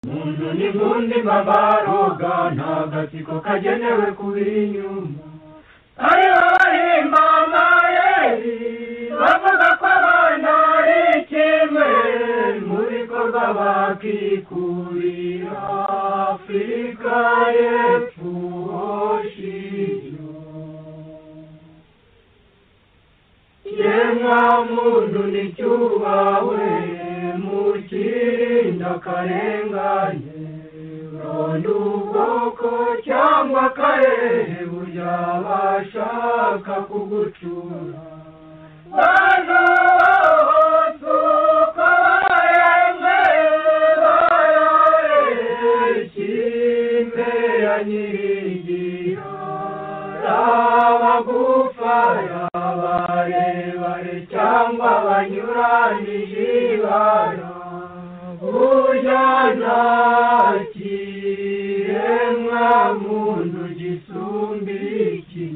Ibyo ni nk'undima baroga nta gatsiko kagenewe kubira inyuma aribo bahimba amayeri bavuga ko abana ari kimwe mu bikorwa bakikubira afurika y'epfo shiro yemwa muntu nticyubahwe mukirinda akarengane ronda ubwoko cyangwa akarere burya bashaka kugucura bano suko baremwe barore kimwe ya nyirigira abagufa abarebare cyangwa abanyuranije ibara burya nta kiremwa muntu gisumba iki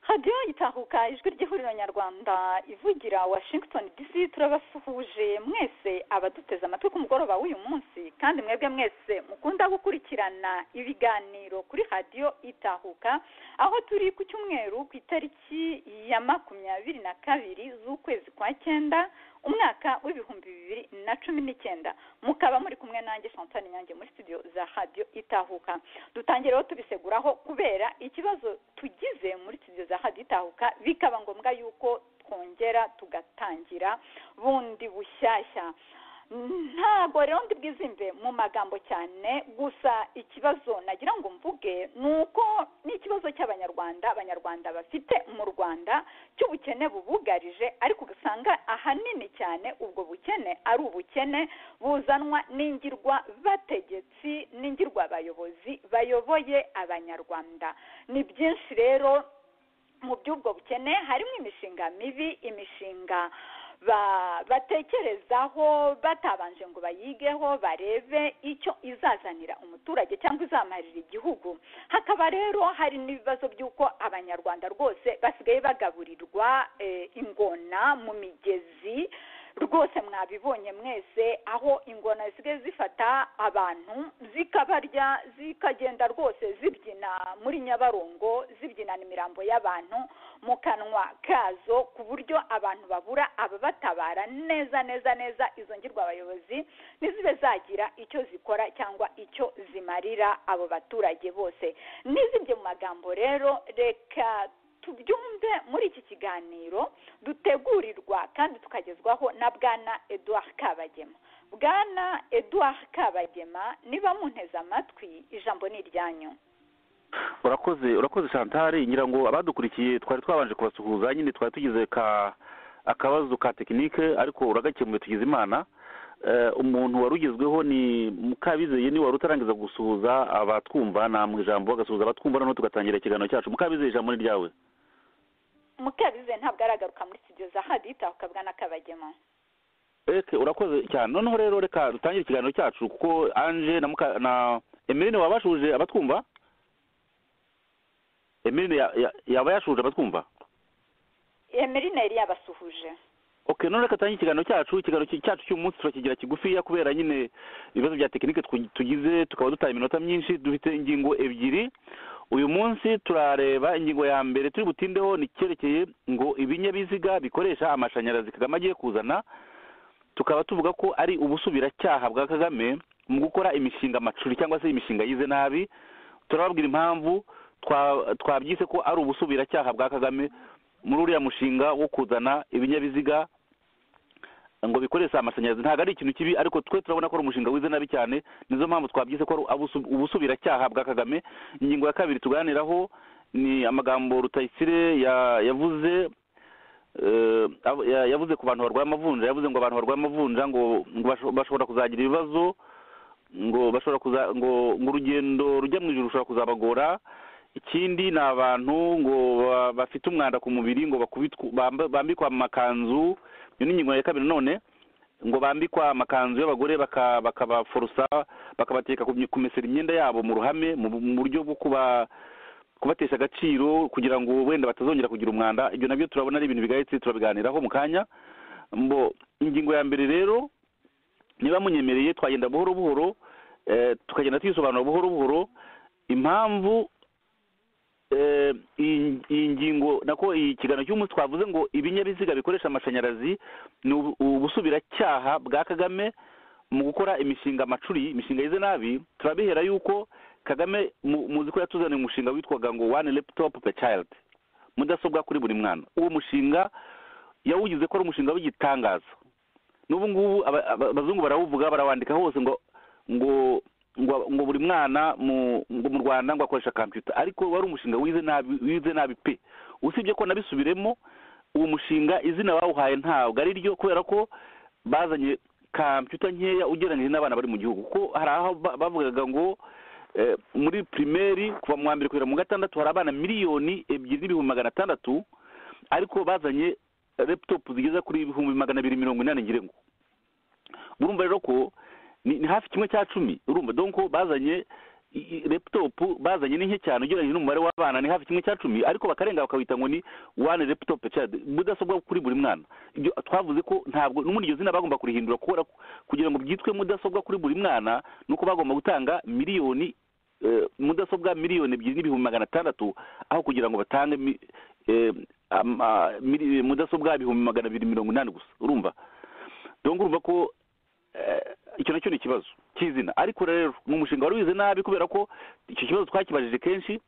radiyo gitahuka ijwi ry'ihuriro nyarwanda ivugira washington dc turabasuhuje mwese abaduteze amatwi ku mugoroba w'uyu munsi kandi mwebwe mwese mukunda gukurikirana ibiganiro kuri radiyo itahuka aho turi ku cyumweru ku itariki ya makumyabiri na kabiri z'ukwezi kwa cyenda umwaka w'ibihumbi bibiri na cumi n'icyenda mukaba muri kumwe nanjye Chantal nyange muri studio za radiyo itahuka dutangireho tubiseguraho kubera ikibazo tugize muri studio za radiyo itahuka bikaba ngombwa yuko twongera tugatangira bundi bushyashya ntabwo rero ndi bwizimbe mu magambo cyane gusa ikibazo nagira ngo mvuge ni uko n'ikibazo cy'abanyarwanda abanyarwanda bafite mu rwanda cy'ubukene bubugarije ariko ugasanga ahanini cyane ubwo bukene ari ubukene buzanwa n'ingirwa bategetsi n'ingirwa abayobozi bayoboye abanyarwanda ni byinshi rero mu by'ubwo bukene harimo imishinga mibi imishinga batekerezaho batabanje ngo bayigeho barebe icyo izazanira umuturage cyangwa izamarira igihugu hakaba rero hari n'ibibazo by'uko abanyarwanda rwose basigaye bagaburirwa ingona mu migezi rwose mwabibonye mwese aho ingona zisigaye zifata abantu zikabarya zikagenda rwose zibyina muri nyabarongo zibyinana imirambo y'abantu mu kanwa kazo ku buryo abantu babura ababatabara neza neza neza izo ngirwa abayobozi ntizibe zagira icyo zikora cyangwa icyo zimarira abo baturage bose n'izibyo mu magambo rero reka tubyumve muri iki kiganiro dutegurirwa kandi tukagezwaho na bwana eduard kabagema bwana eduard kabagema niba munteze amatwi ijambo ni iryanyu urakoze urakoze chantal ngira ngo abadukurikiye twari twabanje kubasuhuza nyine twari tugize akabazo ka tekinike ariko uragakemuye tugize imana umuntu wari ugezweho ni mukabizeye niwe wari utarangiza gusuhuza abatwumva namwe ijambo bagasuhuza abatwumva noneho tugatangira ikiganiro cyacu mukabizeye ijambo ni ryawe mukabizeye ntabwo aragaruka muri studio za hadita ukabwa n'akabagemo eke urakoze cyane noneho rero reka dutangire ikiganiro cyacu kuko anje na muka na emeline waba yashuje abatwumva emeline yaba yashuje abatwumva emeline yari yabasuhuje ok none reka tangire ikiganiro cyacu ikiganiro cyacu cy'umunsi turakigira kigufiya kubera nyine ibibazo bya tekinike tugize tukaba dutaye iminota myinshi dufite ingingo ebyiri uyu munsi turareba ingingo ya mbere turi butindeho ni icyerekeye ngo ibinyabiziga bikoresha amashanyarazi kagame agiye kuzana tukaba tuvuga ko ari ubusubiracyaha bwa kagame mu gukora imishinga amacuri cyangwa se imishinga yize nabi turababwira impamvu twabyise ko ari ubusubiracyaha bwa kagame muri uriya mushinga wo kuzana ibinyabiziga ngo bikoresha amashanyarazi ntabwo ari ikintu kibi ariko twe turabona ko ari umushinga wize nabi cyane nizo mpamvu twabyise ko ari ubusubiracyaha bwa kagame ingingo ya kabiri tuganiraho ni amagambo rutayisire yavuze yavuze ku bantu barwaye amavunja yavuze ngo abantu barwaye amavunja ngo bashobora kuzagira ibibazo ngo bashobora ngo urugendo rujya mu ijoro rushobora kuzabagora ikindi ni abantu ngo bafite umwanda ku mubiri ngo bambikwa amakanzu iyo ni ingingo ya kabiri none ngo bambikwa amakanzu y'abagore bakabaforosa bakabateka kumesera imyenda yabo mu ruhame mu buryo bwo kubatesha agaciro kugira ngo wenda batazongera kugira umwanda ibyo nabyo turabona ari ibintu bigayitse turabiganiraho mu kanya ingingo ya mbere rero niba munyemereye twagenda buhoro buhoro eh, tukagenda tuyisobanura buhoro buhoro impamvu eh, iyi iyi ngingo nako iyi kiganiro cy'umunsi twavuze ngo ibinyabiziga bikoresha amashanyarazi ni ubu- ubusubiracyaha bwa kagame mu gukora imishinga amacuri imishinga yize nabi turabihera yuko kagame mu- muzi ko yatuzaniye umushinga witwaga ngo one laptop per child mudasobwa kuri buri mwana uwo mushinga yawugize ko ari umushinga w'igitangaza n'ubu ngubu aba- aba- abazungu barawuvuga barawandika hose ngo ngo ngo ngo buri mwana mu ngo mu rwanda ngo akoresha computer ariko wari umushinga wize nabi wize nabi pe usibye ko nabisubiremo uwo mushinga izina bawuhaye ntabwo ari ryo kubera ko bazanye computer nkeya ugereranyije n'abana bari mu gihugu kuko hari aho ba- bavugaga ngo eh, muri primeri kuva mu wa mbere kugera mu gatandatu hari abana miliyoni ebyiri n'ibihumbi magana atandatu ariko bazanye laptop zigeze kuri ibihumbi magana abiri mirongo inani ngirengo urumva rero ko ni ni hafi kimwe cya cumi urumva donc bazanye i- i- laptop bazanye ni nke cyane ugereranyije n'umubare w'abana ni hafi kimwe cya cumi ariko bakarenga bakawita ngo ni one laptop per child mudasobwa kuri buri mwana ibyo twavuze ko ntabwo n'ubundi iryo zina bagomba kurihindura kubera ko- kugira ngo byitwe mudasobwa kuri buri mwana nuko bagomba gutanga miliyoni eh, mudasobwa miliyoni ebyiri n'ibihumbi magana atandatu aho kugira ngo batange mi- eh, ama- mili- mudasobwa ibihumbi magana abiri mirongo inani gusa urumva donc urumva ko eh, icyo nacyo ni ikibazo cy'izina ariko rero ni umushinga wari wize nabi kubera ko icyo kibazo twakibajije kenshi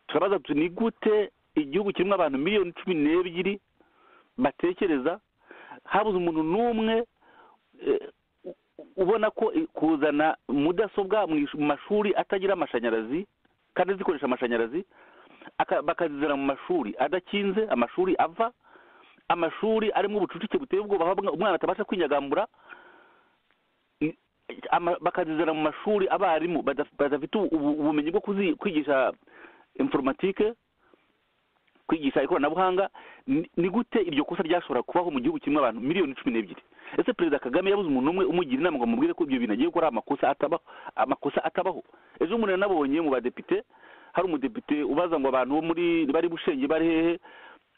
turabaza tuti ni gute igihugu kirimo abantu miliyoni cumi n'ebyiri batekereza habuze umuntu n'umwe eh, u- ubona ko i- kuzana mudasobwa mu ish- mu mashuri atagira amashanyarazi kandi zikoresha amashanyarazi aka- bakazizana mu mashuri adakinze amashuri ava amashuri arimo ubucucike buteye ubwoba aho umwana atabasha kwinyagambura I- ama- bakazizana mu mashuri abarimu badaf- badafite ubu- ubu- ubumenyi bwo kuzi- kwigisha informatike kwigisha ikoranabuhanga ni ni gute iryo kosa ryashobora kubaho mu gihugu kirimo abantu miliyoni cumi n'ebyiri ese perezida kagame yabuze umuntu umwe umugira inama ngo amubwire ko ibyo bintu agiye gukora ari amakosa atabaho amakosa atabaho ejo bundi nanabonye mu badepite hari umudepite ubaza ngo abantu bo muri bari bushenge bari hehe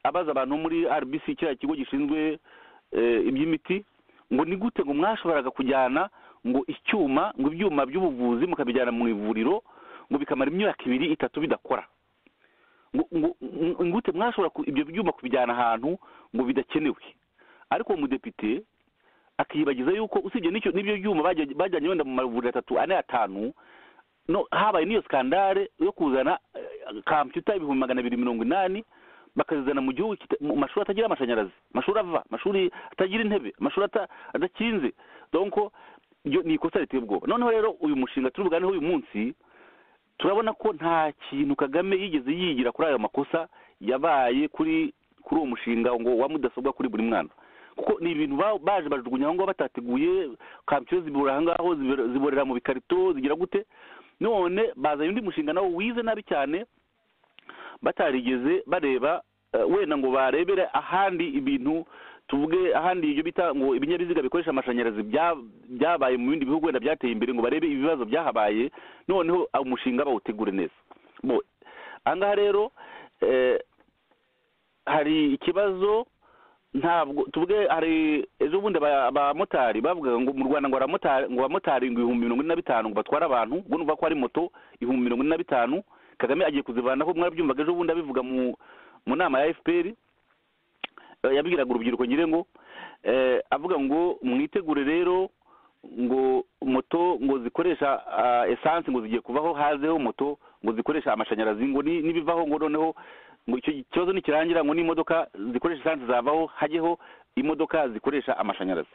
abaza abantu bo muri rbc kiriya kigo gishinzwe eh, iby'imiti ngo ni gute ngo mwashoboraga kujyana ngo icyuma ngo ibyuma by'ubuvuzi mukabijyana mu ivuriro ngo bikamara imyaka ibiri itatu bidakora ngo ngo- ngo- ngute mwashobora ku- ibyo byuma kubijyana ahantu ngo bidakenewe ariko uwo mudepite akiyibagiza yuko usibye n'icyo n'ibyo byuma bajya- bajyanye wenda mu mavuriro atatu ane atanu no habaye n'iyo skandale yo kuzana computer ibihumbi magana abiri mirongo inani bakazizana mu gihugu kita- mu mashuri atagira amashanyarazi amashuri ava amashuri atagira intebe amashuri ata- adakinze donko iyo ni ikosa riteye ubwoba noneho rero uyu mushinga turi buganeho uyu munsi turabona ko nta kintu kagame yigeze yigira kuri ayo makosa yabaye kuri kuri uwo mushinga ngo wa mudasobwa kuri buri mwana kuko ni ibintu ba- baje bajugunya aho ngaho batateguye kampiyoni zibora aho ngaho zibora- ziborera mu bikarito zigira gute none bazanye undi mushinga nawo wize nabi cyane batarigeze bareba eh, wenda ngo barebere ahandi ibintu tuvuge ahandi ibyo bita ngo ibinyabiziga bikoresha amashanyarazi bya- byabaye mu bindi bihugu wenda byateye imbere ngo barebe ibibazo byahabaye noneho aho umushinga bawutegure neza bo ahangaha rero eh, hari ikibazo ntabwo tuvuge hari ejo bundi aba- abamotari bavugaga ngo mu rwanda ngo abamotari ngo abamotari ngo ibihumbi mirongo ine na bitanu ngo batware abantu ubwo numva ko ari moto ibihumbi mirongo ine na bitanu kagame agiye kuzivanaho mwarabyumvaga ejo bundi abivuga mu mu nama ya fpr eh, yabwiraga urubyiruko ngire ngo eh, avuga ngo mwitegure rero ngo moto ngo zikoresha ah, esanse ngo zigiye kuvaho hazeho moto ngo zikoresha amashanyarazi ngo ni- nibivaho ngo noneho ngo icyo kibazo nikirangira ngo n'imodoka zikoresha esanse zavaho hajyeho imodoka zikoresha amashanyarazi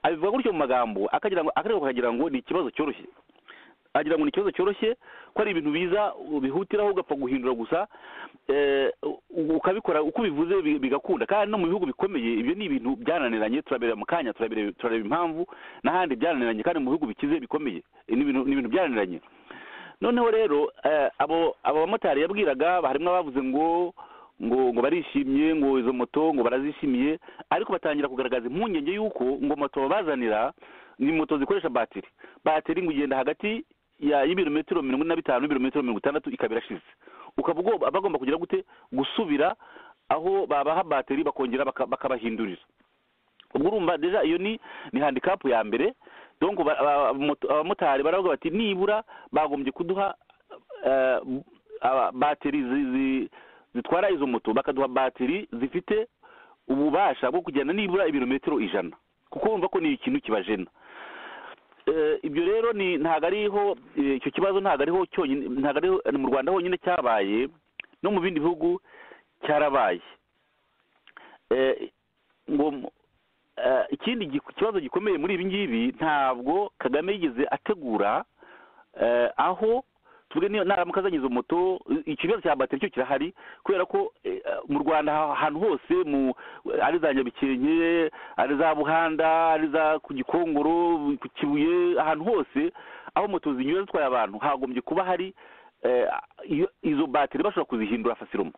abivuga gutyo mu magambo akagira ngo akareba akagira ngo ni ikibazo cyoroshye agira ngo ni ikibazo cyoroshye ko ari ibintu biza bihutiraho ugapfa guhindura gusa eh, u- ukabikora uko ubivuze bi- bigakunda kandi no mu bihugu bikomeye ibyo ni ibintu byananiranye turabireba mu kanya turabireba turareba impamvu n'ahandi byananiranye kandi mu bihugu bikize bikomeye Eh, ni ibintu ni ibintu byananiranye noneho rero eh, abo abo bamotari yabwiraga harimo abavuze ngo ngo ngo barishimye ngo izo moto ngo barazishimiye ariko batangira kugaragaza impungenge y'uko ngo moto babazanira ni moto zikoresha batiri batiri ngo igenda hagati ya y'ibirometero mirongo ine na bitanu n'ibirometero mirongo itandatu ikaba irashize ukaba ugomba- bagomba kugira gute gusubira aho babaha batiri bakongera baka- bakabahindurira ubwo urumva deja iyo ni ni handikapu ya mbere donc ba- aba- moto- abamotari baravuga bati nibura bagombye kuduha eh, aba- batiri zi- zi- zitwara izo moto bakaduha batiri zifite ububasha bwo kugenda nibura ibirometero ijana kuko bumva ko ni ikintu kibajena Eh, ibyo rero ni ntabwo ariho eh, icyo kibazo ntabwo ariho cyonyine ntabwo ariho ni mu rwanda honyine cyabaye no mu bindi bihugu cyarabaye Eh, ngo mu- eh, ikindi gi- kibazo gikomeye muri ibi ngibi ntabwo kagame yigeze ategura eh, aho tuvuge niyo naramuka azanye izo moto i- ikibazo cya bateri cyo kirahari kubera ko eh, mu rwanda ha- ahantu hose mu ari za nyabikenke ari za buhanda ari za ku gikongoro ku kibuye ahantu hose aho moto zinyura zitwaye abantu hagombye kuba hari eh, iyo- izo bateri bashobora kuzihindura fasiroma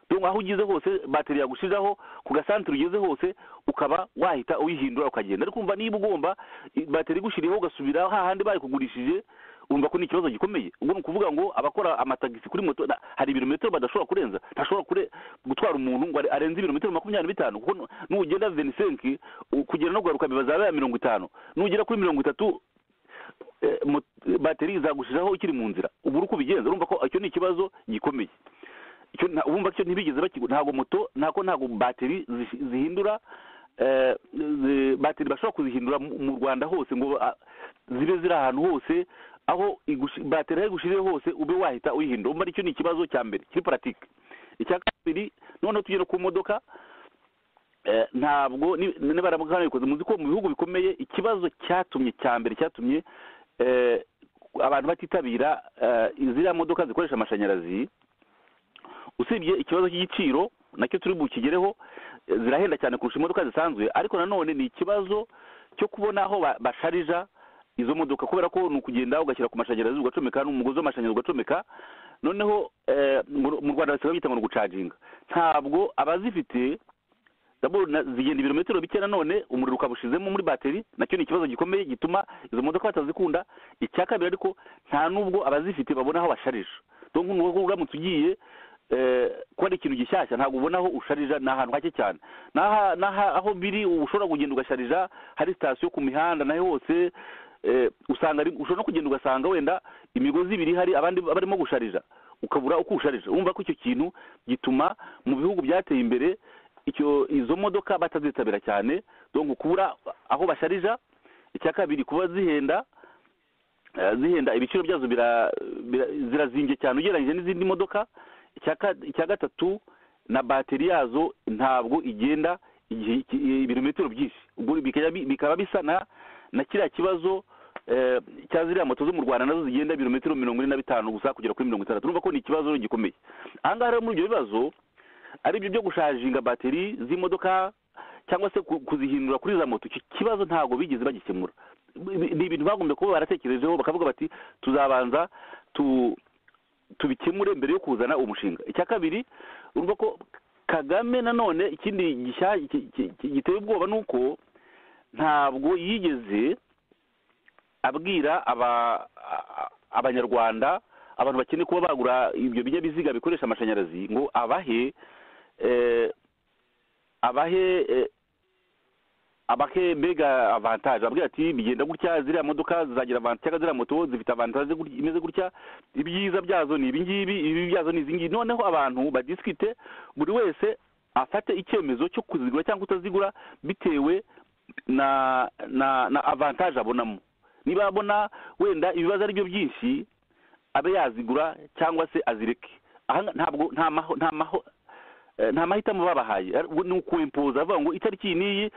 donc aho ugeze hose bateri yagushiraho ku gasantere ugeze hose ukaba wahita uyihindura ukagenda ariko umva niba ugomba i- bateri igushyiriyeho ugasubira hahandi bayikugurishije urumva ko ni ikibazo gikomeye ubwo ni ukuvuga ngo abakora amatagisi kuri moto na- hari ibirometero badashobora kurenza ntashobora kure gutwara umuntu ngo are- arenze ibirometero makumyabiri na bitanu kuko nu- nugenda venisenki kugera no kugaruka bibazabe mirongo itanu nugera kuri mirongo itatu eh, mot- bateri izagushiraho ukiri mu nzira ubu uri uko ubigenza urumva ko icyo ni ikibazo gikomeye icyo nta- urumva cyo ntibigeze bakigu ntabwo moto ntabwo ntabwo bateri zish- zihindura eh, zi- bateri bashobora kuzihindura mu mu rwanda hose ngo ah, zibe ziri ahantu hose aho igushi- bateri aho igushiriye hose ube wahita uyihindura umva icyo ni ikibazo cya mbere kiri paratike icya kabiri noneho tugera ku modoka eh, ntabwo ni- niba baramukanabikoze muzi ko mu bihugu bikomeye ikibazo cyatumye cya mbere cyatumye eh, abantu batitabira eh, ziriya modoka zikoresha amashanyarazi usibye ikibazo cy'igiciro nacyo turi bukigereho eh, zirahenda cyane kurusha imodoka zisanzwe ariko nanone ni ikibazo cyo kubona aho ba- basharija izo modoka kubera ko ni ukugenda ugashyira ku mashanyarazi ugacomeka n'umugozi w'amashanyarazi ugacomeka noneho eh, mu- mu rwanda basigaye bita ngo ni ugucaginga ntabwo abazifite daboro na- zigenda ibirometero bike nanone umuriro ukabushizemo muri bateri nacyo ni ikibazo gikomeye gituma izo modoka batazikunda icya kabiri ariko nta n'ubwo abazifite babona aho basharisha donc ni uko uramutse ugiye eh, kuba ari ikintu gishyashya ntabwo ubona aho usharija ni ahantu hake cyane N'aha- n'aha- aho biri ushobora kugenda ugasharija hari sitasiyo ku mihanda nayo hose eh, usanga ari- ushobora no kugenda ugasanga wenda imigozi ibiri ihari abandi barimo gusharija ukabura uko usharija urumva ko icyo kintu gituma mu bihugu byateye imbere icyo izo modoka batazitabira cyane donc kubura aho basharija icya kabiri kuba zihenda eh, zihenda ibiciro byazo bira- bira- zirazimbye cyane ugereranyije n'izindi modoka icya ka- icya gatatu na bateri yazo ntabwo igenda igihe ki- ibirometero byinshi ubwo bikajya bi- bikaba bisa na na kiriya kibazo eh, cya ziriya moto zo mu rwanda nazo zigenda ibirometero mirongo ine na bitanu gusa kugera kuri mirongo itandatu urumva ko ni ikibazo rero gikomeye aha ngaha rero muri ibyo bibazo ari byo byo gushajinga bateri z'imodoka cyangwa se ku- kuzihindura kuri za moto icyo kibazo ntabwo bigeze bagikemura Bi- ni ibintu bagombye kuba baratekerejeho bakavuga bati tuzabanza tu tubikemure mbere yo kuzana umushinga icya kabiri urumva ko kagame nanone ikindi gishya- ki- ki- ki- giteye ubwoba ni uko ntabwo yigeze abwira aba a- abanyarwanda abantu bakeneye kuba bagura ibyo binyabiziga bikoresha amashanyarazi ngo abahe eh, abahe eh, abahe mbega avantage abwira ati bigenda gutya ziriya modoka zizagira avantage cyangwa ziriya moto zifite avantage gutya- imeze gutya ibyiza byazo ni ibi ngibi ibibi byazo ni izi ngibi noneho abantu badisikite buri wese afate icyemezo cyo kuzigura cyangwa kutazigura bitewe na na na avantage abonamo niba abona wenda ibibazo ari byo byinshi abe yazigura cyangwa se azireke aha nga- ntabwo nta maho nta maho eh, nta mahitamo babahaye Ari- ubwo ni ukwempoza avuga ngo itariki iyi n'iyi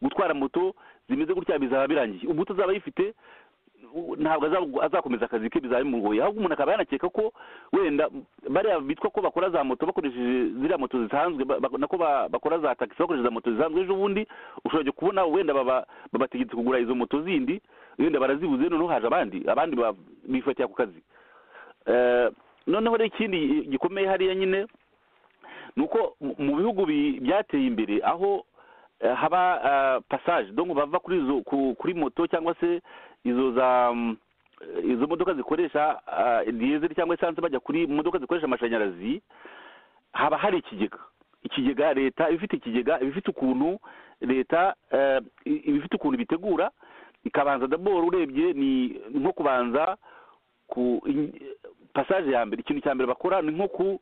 gutwara moto zimeze gutya bizaba birangiye ubwo utazaba yifite u- ntabwo azab- azakomeza akazi ke bizaba bimugoye ahubwo umuntu akaba yanakeka ko wenda bariya bitwa ko bakora za moto bakoresheje ziriya moto zisanzwe ba- ba- nako ba- bakora za taxi bakoresheje za moto zisanzwe ejo bundi ushobora kujya kubona wenda baba- babategetse kugura izo moto zindi wenda barazibuze noneho haje abandi abandi ba- bifatira ku kazi Eh, noneho rero ikindi gikomeye hariya nyine ni uko mu- mu bihugu bi- byateye imbere aho eh, haba eh, passage donc bava kuri izo ku- kuri moto cyangwa se izo za mm, eh, izo modoka zikoresha eh, diesel cyangwa esanse bajya kuri modoka zikoresha amashanyarazi haba hari ikigega ikigega leta iba ifite ikigega iba ifite ukuntu leta eh, i- iba ifite ukuntu bitegura ikabanza daboro urebye ni nko kubanza ku pasaje ya mbere ikintu cya mbere bakora ni nko ku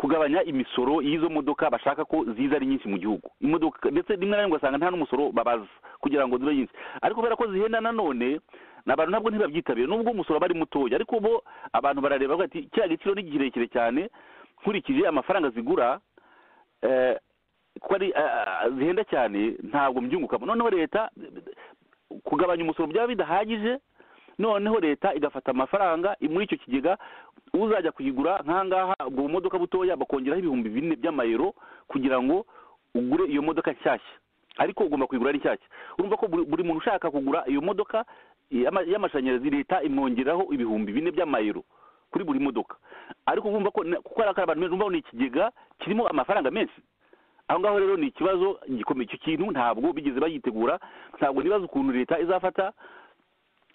kugabanya imisoro y'izo modoka bashaka ko ziza ari nyinshi mu gihugu imodoka ndetse rimwe na rimwe ugasanga nta n'umusoro babaza kugira ngo zibe nyinshi ariko kubera ko zihenda nanone ni abantu nabwo ntibabyitabire nubwo umusoro aba ari mutoya ariko ubu abantu barareba bavuga ati kiriya giciro ni kirekire cyane nkurikije amafaranga zigura eh, kuko ari eh, zihenda cyane ntabwo mbyungukamo noneho leta kugabanya umusoro byaba bidahagije noneho leta igafata amafaranga muri icyo kigega uzajya kuyigura nkangaha ubwo bumodoka butoya bakongeraho ibihumbi bine by'amayero kugira ngo ugure iyo modoka nshyashya ariko ugomba kuyigura ari nshyashya urumva ko buri buri muntu ushaka kugura iyo modoka y'ama- y'amashanyarazi leta imwongeraho ibihumbi bine by'amayero kuri buri modoka ariko urumva ko na- kuko hari abantu benshi urumva ko ni ikigega kirimo amafaranga menshi aho ngaho rero ni ikibazo gikomeye icyo kintu ntabwo bigeze bayitegura ntabwo nibaza ukuntu leta izafata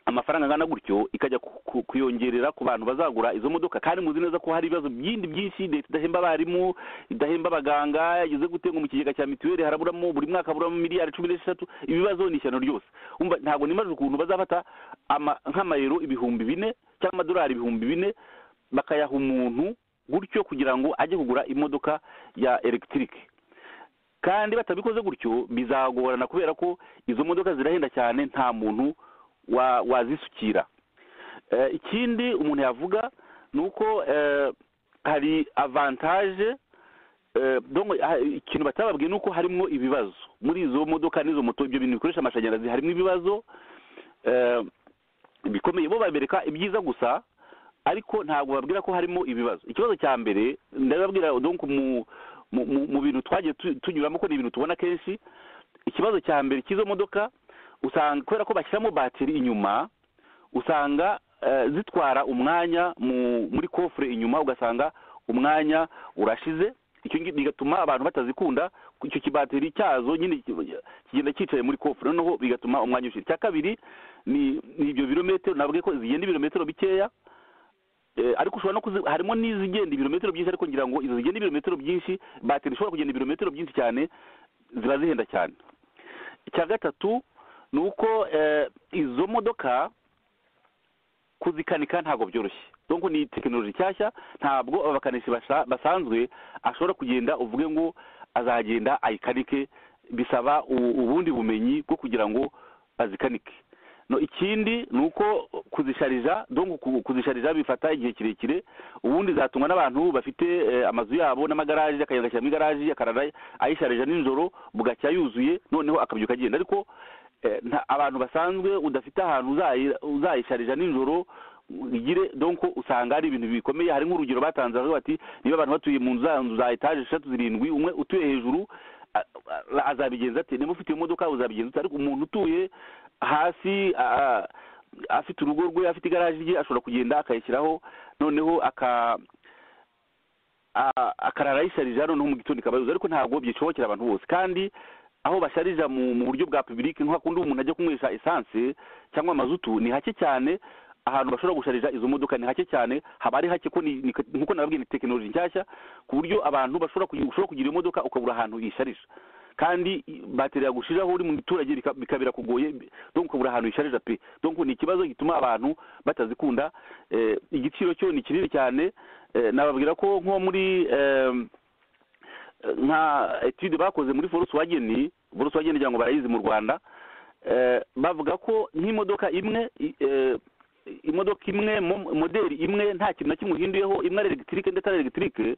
amafaranga angana gutyo ikajya ku- ku- kuyongerera ku bantu bazagura izo modoka kandi muzi neza ko hari ibibazo byindi byinshi leta idahemba abarimu idahemba abaganga yageze gute ngo mu kigega cya mituweli haraburamo buri mwaka haburamo miliyari cumi n'esheshatu ibibazo ni ishyano ryose umva ntabwo nimaze ukuntu bazafata ama- nk'amayero ibihumbi bine cyangwa amadolari ibihumbi bine bakayaha umuntu gutyo kugira ngo ajye kugura imodoka ya elegitike kandi batabikoze gutyo bizagorana kubera ko izo modoka zirahenda cyane nta muntu wa- wazisukira Eh, ikindi umuntu yavuga ni uko eh, hari avantaje eh, donc, ha- ikintu batababwiye ni uko harimo ibibazo muri izo modoka n'izo moto ibyo bintu bikoresha amashanyarazi harimo ibibazo eh, bikomeye bo babereka ibyiza gusa ariko ntabwo babwira ko harimo ibibazo ikibazo cya mbere ndababwira donc mu mu- mu mu bintu twagiye tu- tunyuramo ko ni ibintu tubona kenshi ikibazo cya mbere cy'izo modoka usanga kubera ko bashyiramo batiri inyuma usanga eh, zitwara umwanya mu muri kofure inyuma ugasanga umwanya urashize icyo ngi- bigatuma abantu batazikunda icyo kibateri cyazo nyine ki- kigenda cyicaye muri kofure noneho bigatuma umwanya ushira icya kabiri ni ni ibyo birometero nabwiye ko zigenda ibirometero bikeya Eh, ariko ushobora no kuzi harimo n'izigenda ibirometero byinshi ariko ngira ngo izo zigenda ibirometero byinshi bateri ishobora kugenda ibirometero byinshi cyane ziba zihenda cyane icya gatatu ni uko eh, izo modoka kuzikanika ntabwo byoroshye donc ni tekinoloji nshyashya ntabwo abakanishi basha- basanzwe ashobora kugenda uvuge ngo azagenda ayikanike bisaba u- ubundi bumenyi bwo kugira ngo bazikanike no ikindi ni uko kuzisharija donc ku- kuzisharija bifata igihe kirekire ubundi zatungwa n'abantu bafite eh, amazu yabo n'amagaraje akagenda agashyiramo igaraje akarara ayisharija nijoro bugacya yuzuye noneho akabyuka agenda ariko eh, nta- abantu basanzwe udafite ahantu uzayi- uzayisharija nijoro igire donc usanga ari ibintu bikomeye hari nk'urugero batanze bavuga bati niba abantu batuye mu nzu za- nzu za etaje eshatu zirindwi umwe utuye hejuru a- a- azabigenza ate niba ufite iyo modoka uzabigenza ute ariko umuntu utuye hasi a- a- afite urugo rwe afite igaraje rye ashobora kugenda akayishyiraho noneho aka a- akarara ayisharija noneho mu gitondo ikabayoza ariko ntabwo byishobokera abantu bose kandi aho basharija mu mu buryo bwa public nko hakundi umuntu ajya kunywesha esanse cyangwa amazutu ni hake cyane ahantu bashobora gusharija izo modoka ni hake cyane haba ari hake ko ni- ni- nkuko nababwiye ni tekinoloji nshyashya ku buryo abantu bashobora kugira ushobora kugira iyo modoka ukabura ahantu yisharija kandi bateri yagushiraho uri mu giturage bika- bikabira kugoye donc ukabura ahantu yisharija pe donc ni ikibazo gituma abantu batazikunda eh, igiciro cyo ni kinini cyane eh, nababwira ko nko muri em, nka etude bakoze muri volkswagen volkswagen ngira ngo barayizi mu rwanda eh, bavuga ko nk'imodoka imwe i- eh, imodoka imwe mo- moderi imwe nta kintu na kimwe uhinduyeho imwe ari elegitike ndetse ari elegitike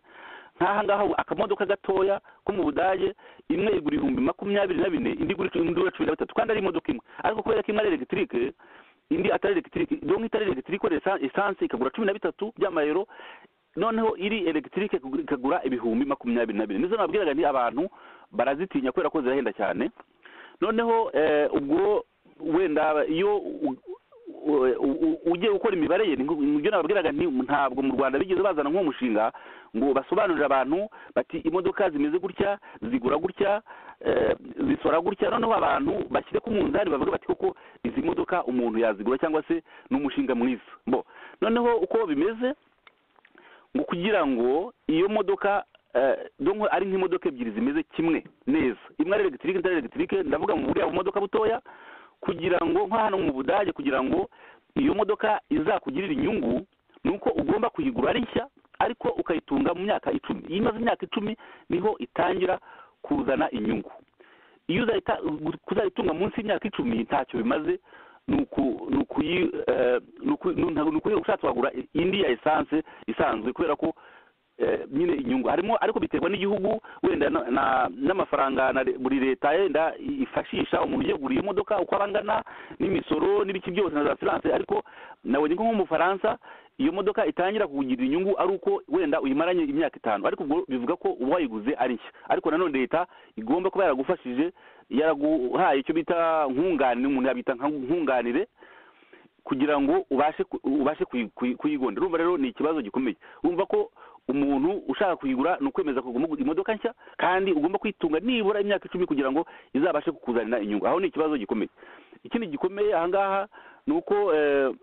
nk'aha ngaha akamodoka gatoya ko mu budage imwe igura ibihumbi makumyabiri na bine indi igura icumi- indi igura cumi na bitatu kandi ari imodoka imwe ariko kubera ko imwe ari elegitike indi atari elegitike donc itari elegitike ikorera esan- esanse ikagura cumi na bitatu by'amayero noneho iri elegitike ikagura- ikagura ibihumbi makumyabiri na bine nizo nabwiraga nti abantu barazitinya kubera ko zirahenda cyane noneho eh, ubwo wenda iyo u- u- u- ugiye gukora imibare ye nibyo nababwiraga nti ntabwo mu rwanda bigeze bazana nk'umushinga ngo basobanurire abantu bati imodoka zimeze gutya zigura gutya eh, zisora gutya noneho abantu bashyire ku munzani bavuge bati koko izi modoka umuntu yazigura cyangwa se ni umushinga mwiza bo noneho uko bimeze ngo kugira ngo iyo modoka eh, donc ari nk'imodoka ebyiri zimeze kimwe neza imwe ari elegitike indi ari elegitike ndavuga mu buriya bumodoka butoya kugira ngo nka hano mu budage kugira ngo iyo modoka izakugirire inyungu ni uko ugomba kuyigura ari nshya ariko ukayitunga mu myaka icumi iyo imaze imyaka icumi niho itangira kuzana inyungu iyo uzayita- kuzayitunga munsi y'imyaka icumi ntacyo bimaze ni uku- ni ukuyi- eh, ni uku- ni ntabwo- ni ukuyiha ushatse wagura indi ya esanse isanzwe kubera ko eh, nyine inyungu harimo ariko biterwa n'igihugu wenda na- na- n'amafaranga na le- buri leta yenda i- ifashisha umuntu yeguriye imodoka uko aba angana n'imisoro n'ibiki byose na za siranse ariko nabonye ko nk'umufaransa iyo modoka itangira kugirira inyungu ari uko wenda uyimaranye imyaka itanu ariko ubwo bivuga ko uba wayiguze ari nshya ariko nanone leta igomba kuba yaragufashije yaraguhaye icyo bita nkunganire umuntu yabita nka nkunganire kugira ngo ubashe ku- ubashe kuyi- kuyi- kuyigonda urumva rero ni ikibazo gikomeye urumva ko umuntu ushaka kuyigura ni ukwemeza ko ugomba kugura imodoka nshya kandi ugomba kwitunga nibura imyaka icumi kugira ngo izabashe kukuzanira inyungu aho ni ikibazo gikomeye ikindi gikomeye ahangaha ni uko eh,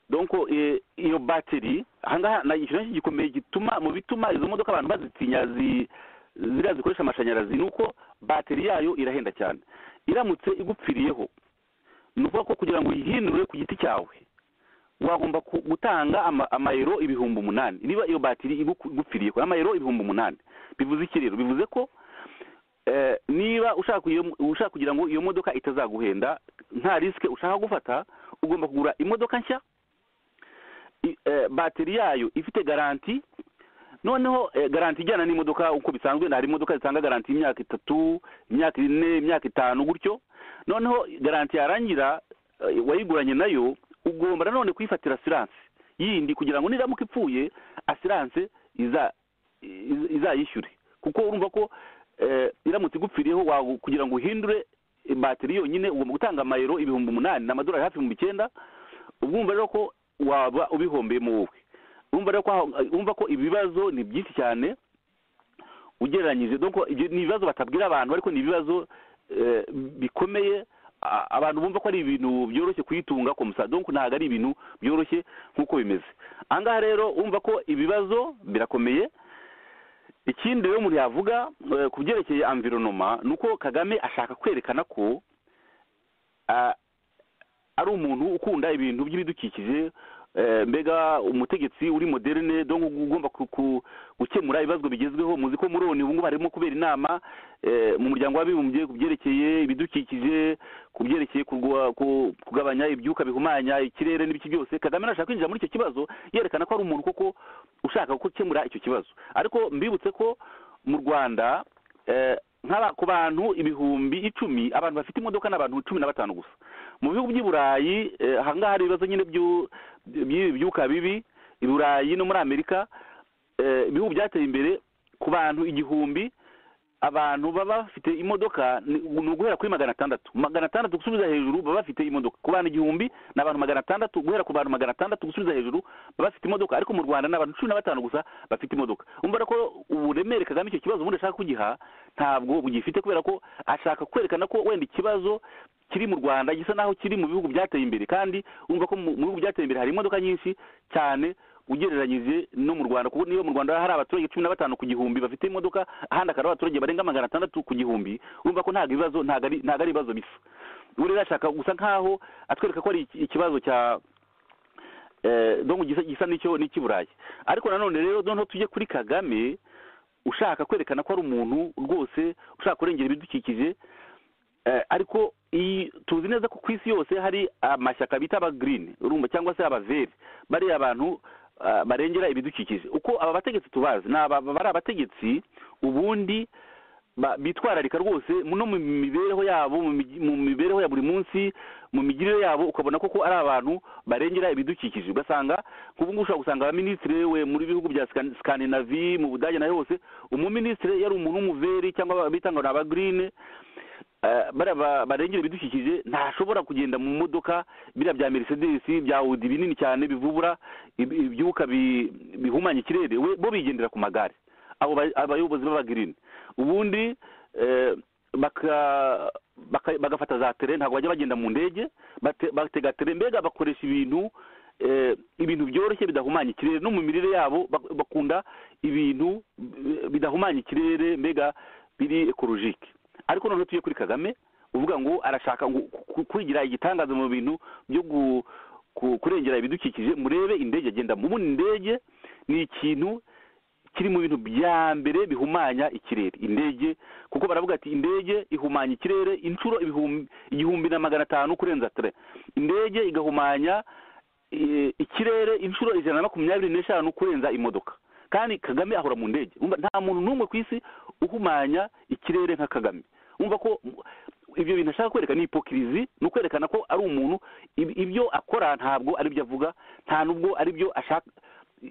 donc eh, iyo bateri ahangaha ni ikintu gikomeye gituma mu bituma izo modoka abantu bazitinya zi- ziriya zikoresha amashanyarazi ni uko bateri yayo irahenda cyane iramutse igupfiriyeho ni ukuvuga ko kugira ngo uyihinure ku giti cyawe wagomba ku- gutanga ama- amayero ibihumbi umunani niba iyo batiri igu- igupfiriyeho amayero ibihumbi umunani bivuze iki rero bivuze ko eh, niba ushaka kuyo- ushaka kugira ngo iyo modoka itazaguhenda nta risike ushaka gufata ugomba kugura imodoka nshya i- eh, bateri yayo ifite garanti noneho eh, garanti ijyana n'imodoka uko bisanzwe hari imodoka zitanga garanti y'imyaka itatu imyaka ine imyaka itanu gutyo noneho garanti yarangira eh, wayiguranye nayo ugomba nanone kuyifatira asiranse yindi kugira ngo niramuka ipfuye asiranse iza iz- izayishyure kuko urumva ko eh, iramutse igupfiriyeho wa- kugira ngo uhindure bateri yonyine ugomba gutanga amayero ibihumbi umunani ni amadolari hafi ibihumbi icyenda ubwumva rero ko waba ubihombeyemo wowe urumva rero ko aho- urumva ko ibibazo ni byinshi cyane ugereranyije donc ibyo ni ibibazo batabwira abantu ariko ni ibibazo eh, bikomeye a- abantu bumva ko ari ibintu byoroshye kuyitunga komusa donc ntabwo ari ibintu byoroshye nk'uko bimeze ahangaha rero urumva ko ibibazo birakomeye ikindi rero umuntu yavuga eh, ku byerekeye environoma ni uko kagame ashaka kwerekana ko ah, ari umuntu ukunda ibintu by'ibidukikije eh, mbega umutegetsi uri moderne donc ugomba ku- ku- gukemura ibibazo bigezweho muzi ko muri ubu ngubu harimo kubera inama eh, mu muryango w'abibumbye ku byerekeye ibidukikije ku byerekeye kurwa- ku- kugabanya ibyuka bihumanya ikirere n'ibiki byose kagame arashaka kwinjira muri icyo kibazo yerekana ko ari umuntu koko ushaka gukemura icyo kibazo ariko mbibutse ko mu rwanda eh, nk'aba ku bantu ibihumbi icumi abantu bafite imodoka ni abantu cumi na batanu gusa mu bihugu by'i burayi eh, ahangaha hari ibibazo nyine byu- by'ibi byuka bibi i burayi no muri amerika eh, ibihugu byateye imbere ku bantu igihumbi abantu baba bafite imodoka ni ni uguhera kuri magana atandatu magana atandatu gusubiza hejuru baba bafite imodoka ku bantu igihumbi ni abantu magana atandatu guhera ku bantu magana atandatu gusubiza hejuru baba bafite imodoka ariko mu rwanda ni abantu cumi na batanu gusa bafite imodoka umva rero ko uburemere kagame icyo kibazo ubundi ashaka kugiha ntabwo bugifite kubera ko ashaka kwerekana ko wenda ikibazo kiri mu rwanda gisa naho kiri mu bihugu byateye imbere kandi urumva ko mu mu bihugu byateye imbere hari imodoka nyinshi cyane ugereranyije no mu rwanda kuko niba mu rwanda hari abaturage cumi na batanu ku gihumbi bafite imodoka ahandi akaba ari abaturage barenga magana atandatu ku gihumbi urumva ko ntabwo ibibazo ntabwo ari ntabwo ari ibibazo bisa ubu rero ashaka gusa nkaho atwereka ko ari iki- ikibazo cya eh, donc gisa gisa n'icyo n'icy'i burayi ariko nanone rero noneho tujye kuri kagame ushaka kwerekana ko ari umuntu rwose ushaka kurengera ibidukikije Eh, ariko iyi tuzi neza ko ku isi yose hari amashyaka bita aba green urumva cyangwa se abaveri bariya abantu ah, barengera ibidukikije uko aba bategetsi tubazi ni aba bari abategetsi ubundi ba- bitwararika rwose mu- no mu mibereho yabo mu mi- mu mibereho ya buri munsi mu migirire yabo ukabona koko ari abantu barengera ibidukikije ugasanga nk'ubu ngubu ushobora gusanga abaminisitiri we muri bihugu bya Scan- Scandinavie mu budage na hose umuminisitiri yari umuntu w'umuveri cyangwa bita ngo ni aba green eh, bariya ba- barengera ibidukikije ntashobora kugenda mu modoka biriya bya mercedes bya audi binini cyane bivubura ibi- ibyuka bi- bihumanya ikirere we bo bigendera ku magare abo ba- abayobozi b'abagirini ubundi eh, baka- baka- bagafata za tere ntabwo bajya bagenda mu ndege bate- batega tere mbega bakoresha ibintu eh, ibintu byoroshye bidahumanya ikirere no mu mirire yabo bak- bakunda ibintu eh, bidahumanya ikirere mbega biri ekologike ariko noneho tujye kuri kagame uvuga ngo arashaka ngo ku- kwigira igitangaza mu bintu byo gu- ku- kurengera ibidukikije murebe indege agenda mubona indege ni ikintu kiri mu bintu bya mbere bihumanya ikirere indege kuko baravuga ati indege ihumanya ikirere inshuro ibihumbi- igihumbi na magana atanu kurenza tere indege igahumanya eh, ikirere inshuro ijana na makumyabiri n'eshanu kurenza imodoka kandi kagame ahora mu ndege Urumva nta muntu n'umwe ku isi uhumanya ikirere nka kagame wumva ko mm, ibyo bintu ashaka kwereka ni hipokirizi ni ukwerekana ko ari umuntu ib- ibyo akora ntabwo ari byo avuga nta n'ubwo ari byo ashaka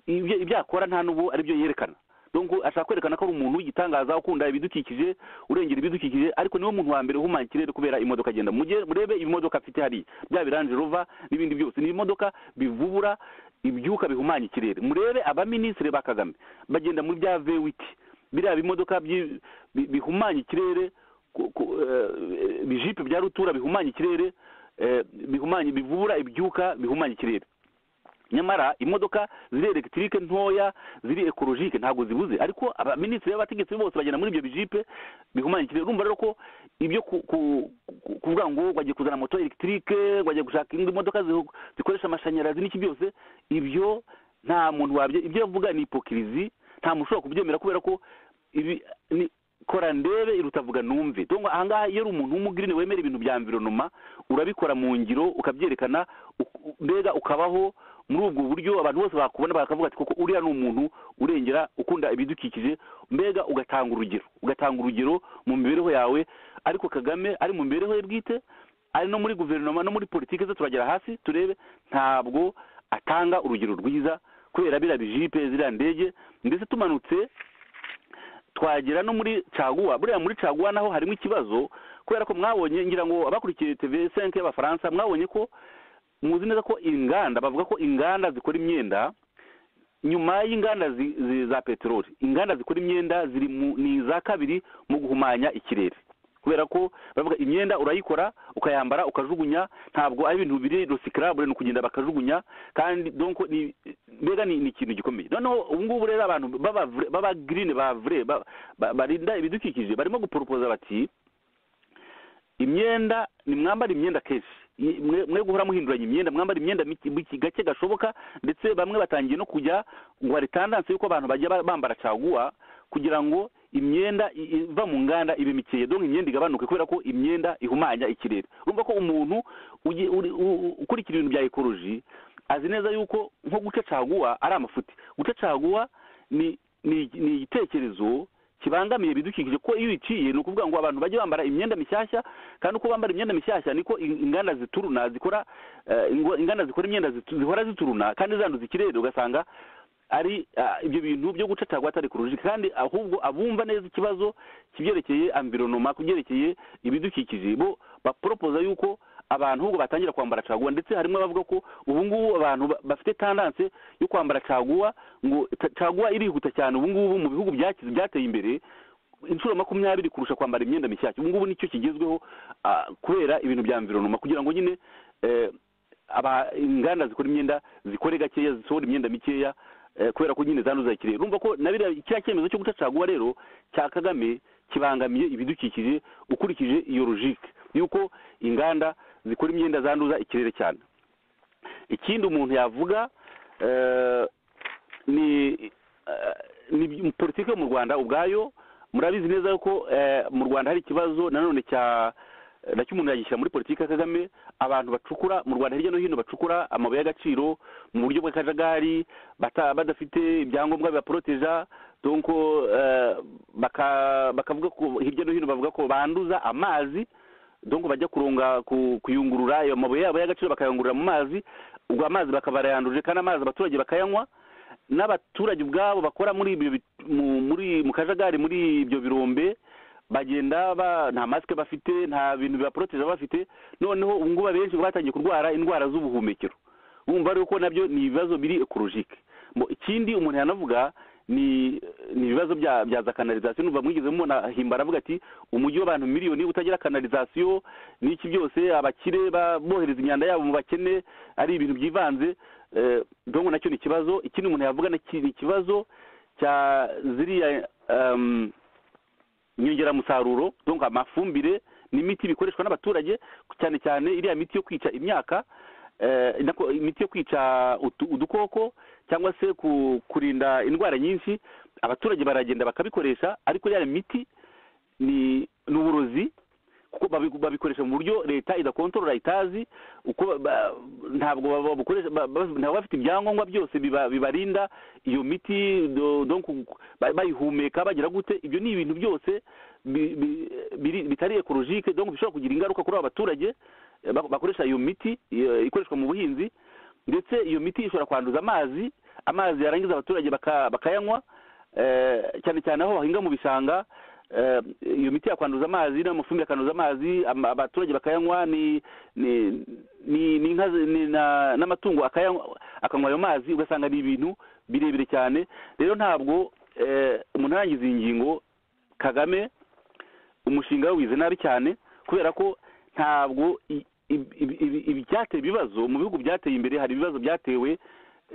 ibyo ibyo akora nta n'ubu ari byo yerekana donc ashaka kwerekana ko ari umuntu w'igitangaza ukunda ibidukikije urengera ibidukikije ariko niwe muntu wa mbere uhumanya ikirere kubera imodoka agenda Mujye- murebe ibimodoka afite hariya bya biranje rova n'ibindi byose ni ibimodoka bivubura ibyuka bihumanya ikirere murebe abaminisitiri ba kagame bagenda muri bya vewiti biriya bimodoka byi- bi- bihumanya ikirere ku- ku- eh, ibijipe bya rutura bihumanya ikirere eh, bihumanya bivubura ibyuka bihumanya ikirere nyamara imodoka ziri elegitike ntoya ziri ekologike ntabwo zibuze ariko abaminisitiri b'abategetsi bose bagenda muri ibyo bijipe bihumanya ikirere urumva rero ko ibyo ku- ku- ku- kuvuga ngo bagiye kuzana moto elegitike bagiye gushaka indi modoka zihu- zikoresha amashanyarazi n'iki byose ibyo nta muntu wabyo ibyo avuga ni hipokirizi nta muntu ushobora kubyemera kubera ko ibi ni kora ndebe iruta vuga numve donc ahangaha iyo uri umuntu w'umugirine wemera ibintu bya environoma urabikora mu ngiro ukabyerekana uk- u- mbega ukabaho muri ubwo buryo abantu bose bakubona bakavuga ati koko uriya ni umuntu urengera ukunda ibidukikije mbega ugatanga urugero ugatanga urugero mu mibereho yawe ariko kagame ari mu mibereho ye bwite ari no muri guverinoma no muri politiki ze turagera hasi turebe ntabwo atanga urugero rwiza kubera biriya bijipe ziriya ndege ndetse tumanutse twagera no muri caguwa buriya muri caguwa naho harimo ikibazo kubera ko mwabonye ngira ngo abakurikiye tv 5 y'abafaransa mwabonye ko muzi neza ko inganda bavuga ko inganda zikora imyenda nyuma y'inganda zi, zi, za peteroli inganda zikora imyenda ziri mu ni iza kabiri mu guhumanya ikirere kubera ko baravuga imyenda urayikora ukayambara ukajugunya ntabwo ari ibintu biri recyclable ni ukugenda bakajugunya kandi donc ni mbega ni, ni ikintu gikomeye noneho ubu ngubu rero abantu baba vrai- baba green ba vrai ba- ba- barinda ibidukikije barimo guporopoza bati imyenda nimwambara imyenda kenshi I- mwe mwe guhora muhinduranya imyenda mwambara imyenda mike- mike- gake gashoboka ndetse bamwe batangiye no kujya ngo hari tandanse y'uko abantu bajya ba- bambara caguwa kugira ngo imyenda i- iva mu nganda ibe mikeya donc imyenda igabanuke kubera ko imyenda ihumanya ikirere urumva ko umuntu ugi- uri- u- u- ukurikira ibintu bya ekoloji azi neza yuko nko guca caguwa ari amafuti guca caguwa ni ni ni igitekerezo kibangamiye ibidukikije ko iyo uyiciye ni ukuvuga ngo abantu bajye bambara imyenda mishyashya kandi uko bambara imyenda mishyashya niko in- inganda zituruna zikora eh, ingo- inganda zikora imyenda zitu- zihora zituruna kandi zanduza ikirere ugasanga ari ah, ibyo bintu byo gucacagwa atari kurujika kandi ahubwo abumva neza ikibazo kibyerekeye environoma kubyerekeye ibidukikije bo baporopoza yuko abantu ahubwo batangira kwambara caguwa ndetse harimo abavuga ko ubu ngubu abantu ba- bafite tandanse yo kwambara caguwa ngo ta- caguwa irihuta cyane ubu ngubu mu bihugu byakize byateye imbere inshuro makumyabiri kurusha kwambara imyenda mishyashya ubu ngubu nicyo kigezweho ah, kubera ibintu bya environoma kugira ngo nyine eh, aba inganda zikora imyenda zikore gakeya zisohora imyenda mikeya eh, kubera ko nyine zanduza ikirere urumva ko na biriya kiriya cyemezo cyo gutacaguwa rero cya kagame kibangamiye ibidukikije ukurikije iyo logike yuko inganda zikora imyenda zanduza ikirere cyane ikindi umuntu yavuga eh, ni eh, ni politiki yo mu rwanda ubwayo murabizi neza ko eh, mu rwanda hari ikibazo nanone cya nacyo umuntu yagishyira muri politiki ya kagame abantu bacukura mu rwanda hirya no hino bacukura amabuye y'agaciro mu buryo bw'akajagari bata- badafite ibyangombwa bibaporoteja donc eh, baka- bakavuga ko hirya no hino bavuga ko banduza amazi donc bajya kuronga ku- kuyungurura ayo mabuye yabo y'agaciro bakayungurura mu mazi ubwo amazi bakaba barayanduje kandi amazi abaturage bakayanywa n'abaturage ubwabo bakora muri ibyo bit- mu- muri mu kajagari muri ibyo birombe bagenda ba nta masike bafite nta bintu bibaporoteje bafite noneho ubu ngubu abenshi batangiye kurwara indwara z'ubuhumekero bumva rero ko nabyo ni ibibazo biri ekologike Mo- ikindi umuntu yanavuga ni ni ibibazo bya bya za kanalizasiyo numva mwigeze mubona himba aravuga ati umujyi w'abantu miliyoni utagira kanalizasiyo n'iki byose abakire ba- bohereza imyanda yabo mu bakene ari ibintu byivanze eh, donc nacyo ni ikibazo ikindi umuntu yavuga naki- ni ikibazo cya ziriya em, inyongeramusaruro donc amafumbire n'imiti bikoreshwa n'abaturage cyane cyane iriya miti yo kwica imyaka eh, nako- imiti yo kwica utu- udukoko cyangwa se ku- kurinda indwara nyinshi abaturage baragenda bakabikoresha ariko iriya miti ni ni uburozi kuko babi- babikoresha mu buryo leta idakontorora itazi uko ba- ba- ntabwo baba- babukoresha ba- ba- ntabwo bafite ibyangombwa byose biba- bibarinda iyo miti do- donc ba- bayihumeka bagira gute ibyo ni ibintu byose bi- bi- biri- bitari ekologike donc bishobora kugira ingaruka kuri aba baturage eh, bak- bakoresha iyo miti eh, ikoreshwa mu buhinzi ndetse iyo miti ishobora kwanduza amazi amazi yarangiza abaturage baka- bakayanywa eh, cyane cyane aho bahinga mu bishanga eh, iyo miti yakwanduza amazi n'amafumbire akanduza amazi ama- abaturage bakayanywa ni ni ni ni inka zi- ni na- n'amatungo akayanywa akanywa ayo mazi ugasanga ni ibintu birebire cyane rero ntabwo eh, umuntu yarangiza iyi ngingo kagame umushinga yawize nabi cyane kubera ko ntabwo i- i- ibi- ibi- ibyateye ibibazo mu bihugu byateye imbere hari ibibazo byatewe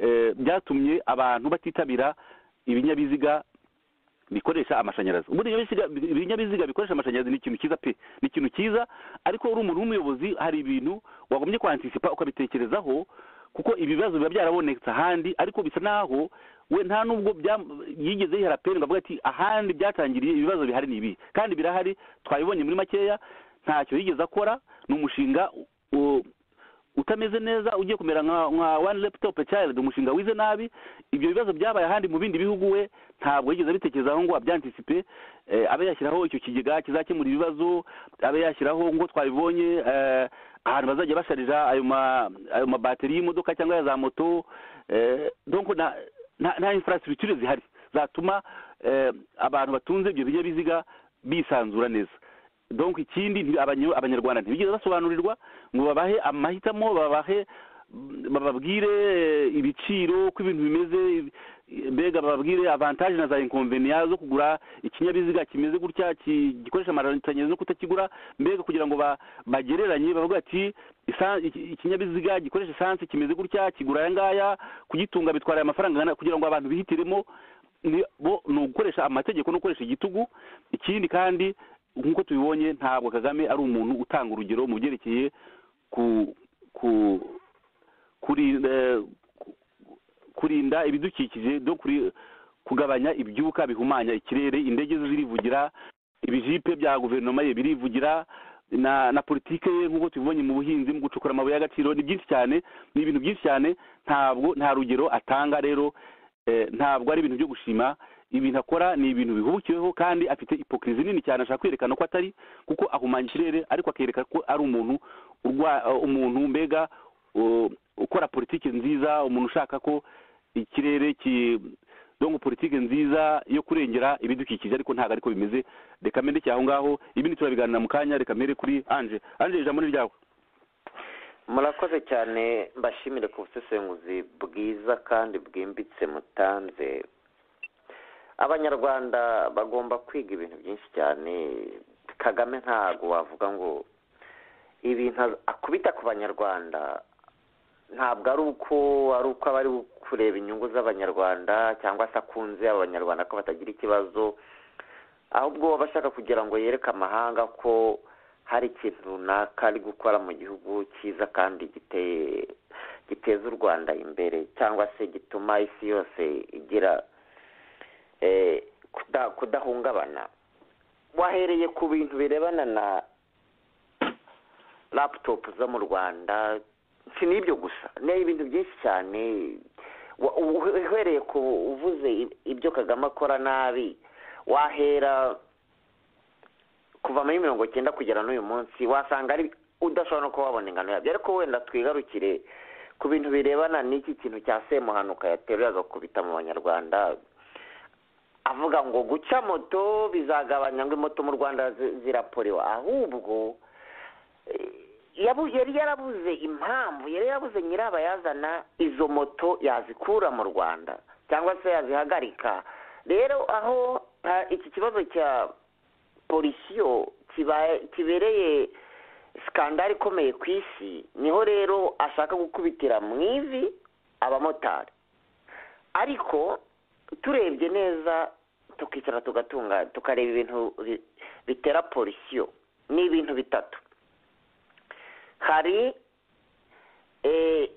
eh, byatumye abantu batitabira ibinyabiziga bikoresha amashanyarazi ubundi ibinyabiziga ibinyabiziga bikoresha amashanyarazi ni ikintu cyiza pe ni ikintu cyiza ariko uri umuntu w'umuyobozi hari ibintu wagombye kwantisipa ukabitekerezaho kuko ibibazo biba byarabonetse ahandi ariko bisa naho we nta nubwo byam- yigeze yihera peni ngo avuga ati ahandi byatangiriye ibibazo bihari ni ibi kandi birahari twabibonye muri makeya ntacyo yigeze akora ni umushinga u- utameze neza ugiye kumera nka nka one laptop child umushinga wize nabi ibyo bibazo byabaye ahandi mu bindi bihugu we ntabwo yigeze abitekerezaho ngo abyantisipe eh, abe yashyiraho icyo kigega kizakemura ibibazo abe yashyiraho ngo twabibonye eh, ahantu bazajya basharija ayo ma ayo mabateri y'imodoka cyangwa ya za moto eh, donc na nta nta infrastructure zihari zatuma eh, abantu batunze ibyo binyabiziga bisanzura neza donc ikindi nti- abanyo- abanyarwanda ntibigeze basobanurirwa ngo babahe amahitamo babahe bababwire eh, ibiciro ko ibintu bimeze eh, mbega bababwire avantage na za inconveniya zo kugura ikinyabiziga kimeze gutya ki- gikoresha amashanyarazi no kutakigura mbega kugira ngo ba- bagereranye bavuga ati "Esan- iki- ikinyabiziga gikoresha esanse kimeze gutya kigura aya ngaya kugitunga bitwara aya mafaranga angana," kugira ngo abantu bihitiremo ni bo ni ugukoresha amategeko no gukoresha igitugu ikindi kandi nk'uko tubibonye ntabwo kagame ari umuntu utanga urugero mu byerekeye ku ku kurinda kurinda ibidukikije no kuri- kugabanya ibyuka bihumanya ikirere indege ze zirivugira ibijipe bya guverinoma ye birivugira na na politike ye nk'uko tubibonye mu buhinzi mu gucukura amabuye y'agaciro ni byinshi cyane ni ibintu byinshi cyane ntabwo nta rugero atanga rero eh, ntabwo ari ibintu byo gushima ibintu akora ni ibintu bihubukiweho kandi afite ipokirizi nini cyane ashaka kwerekana ko atari kuko ahumanya ikirere ariko akereka ko ari umuntu urwa- uh, umuntu mbega uh, ukora politiki nziza umuntu ushaka ko ikirere ki donc politiki nziza yo kurengera ibidukikije ariko ntabwo ariko bimeze reka mbere aho ngaho ibindi turabiganira mu kanya reka mbere kuri anje anje ijambo ni ryawe murakoze cyane mbashimire ku busesenguzi bwiza kandi bwimbitse mutanze abanyarwanda bagomba kwiga ibintu byinshi cyane kagame ntabwo wavuga ngo ibintu akubita ku banyarwanda ntabwo ari uko ari uko aba ari kureba inyungu z'abanyarwanda cyangwa se akunze abanyarwanda ko batagira ikibazo ahubwo baba bashaka kugira ngo yereke amahanga ko hari ikintu runaka ari gukora mu gihugu cyiza kandi giteye giteza u rwanda imbere cyangwa se gituma isi yose igira eh, kuda- kudahungabana wahereye ku bintu birebana na laptop zo mu rwanda si n'ibyo gusa ni ibintu byinshi cyane Wa- u- uhereye ku uvuze i- ibyo kagame akora nabi wahera kuva muri mirongo cyenda kugera n'uyu munsi wasanga ari udashobora no kuba wabona ingano yabyo ariko wenda twigarukire ku bintu birebana n'iki kintu cya semuhanuka yateruye agakubita mu banyarwanda avuga ngo guca moto bizagabanya ngo imoto mu rwanda zi- ziraporewa ahubwo eh, yabu- yari yarabuze impamvu yari yarabuze nyirabayazana izo moto yazikura mu rwanda cyangwa se yazihagarika rero aho ah, iki kibazo cya polisiyo kibaye- kibereye sikandari ikomeye ku isi niho rero ashaka gukubitira mu ivi abamotari ariko turebye neza tukicara tugatunga tukareba ibintu bi- bitera polisiyo ni ibintu bitatu hari eh,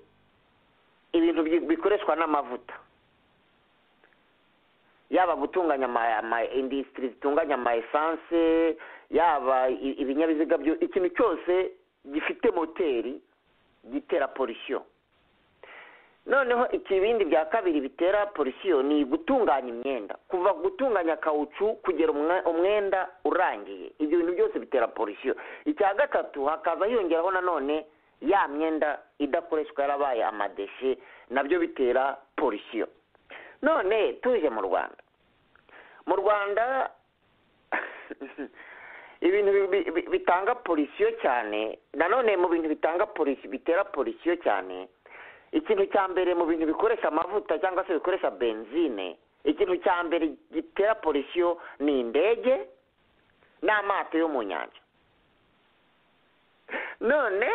ibintu bi- bikoreshwa n'amavuta yaba gutunganya ama- ama indisitiri zitunganya ama esanse yaba i- ibinyabiziga byo ikintu cyose gifite moteri gitera polisiyo noneho ikibindi bya kabiri bitera polisiyo ni gutunganya imyenda kuva gutunganya kawucu kugera umwe- umwenda urangiye ibyo bintu byose bitera polisiyo icya gatatu hakaza hiyongeraho nanone ya myenda idakoreshwa yarabaye amadeshe nabyo bitera polisiyo none tuje mu rwanda mu rwanda ibintu bi- bi- bitanga polisiyo cyane nanone mu bintu bitanga polisi bitera polisiyo cyane ikintu cya mbere mu bintu bikoresha amavuta cyangwa se bikoresha benzine ikintu cya mbere gitera polisiyo ni indege n'amato yo mu nyanja none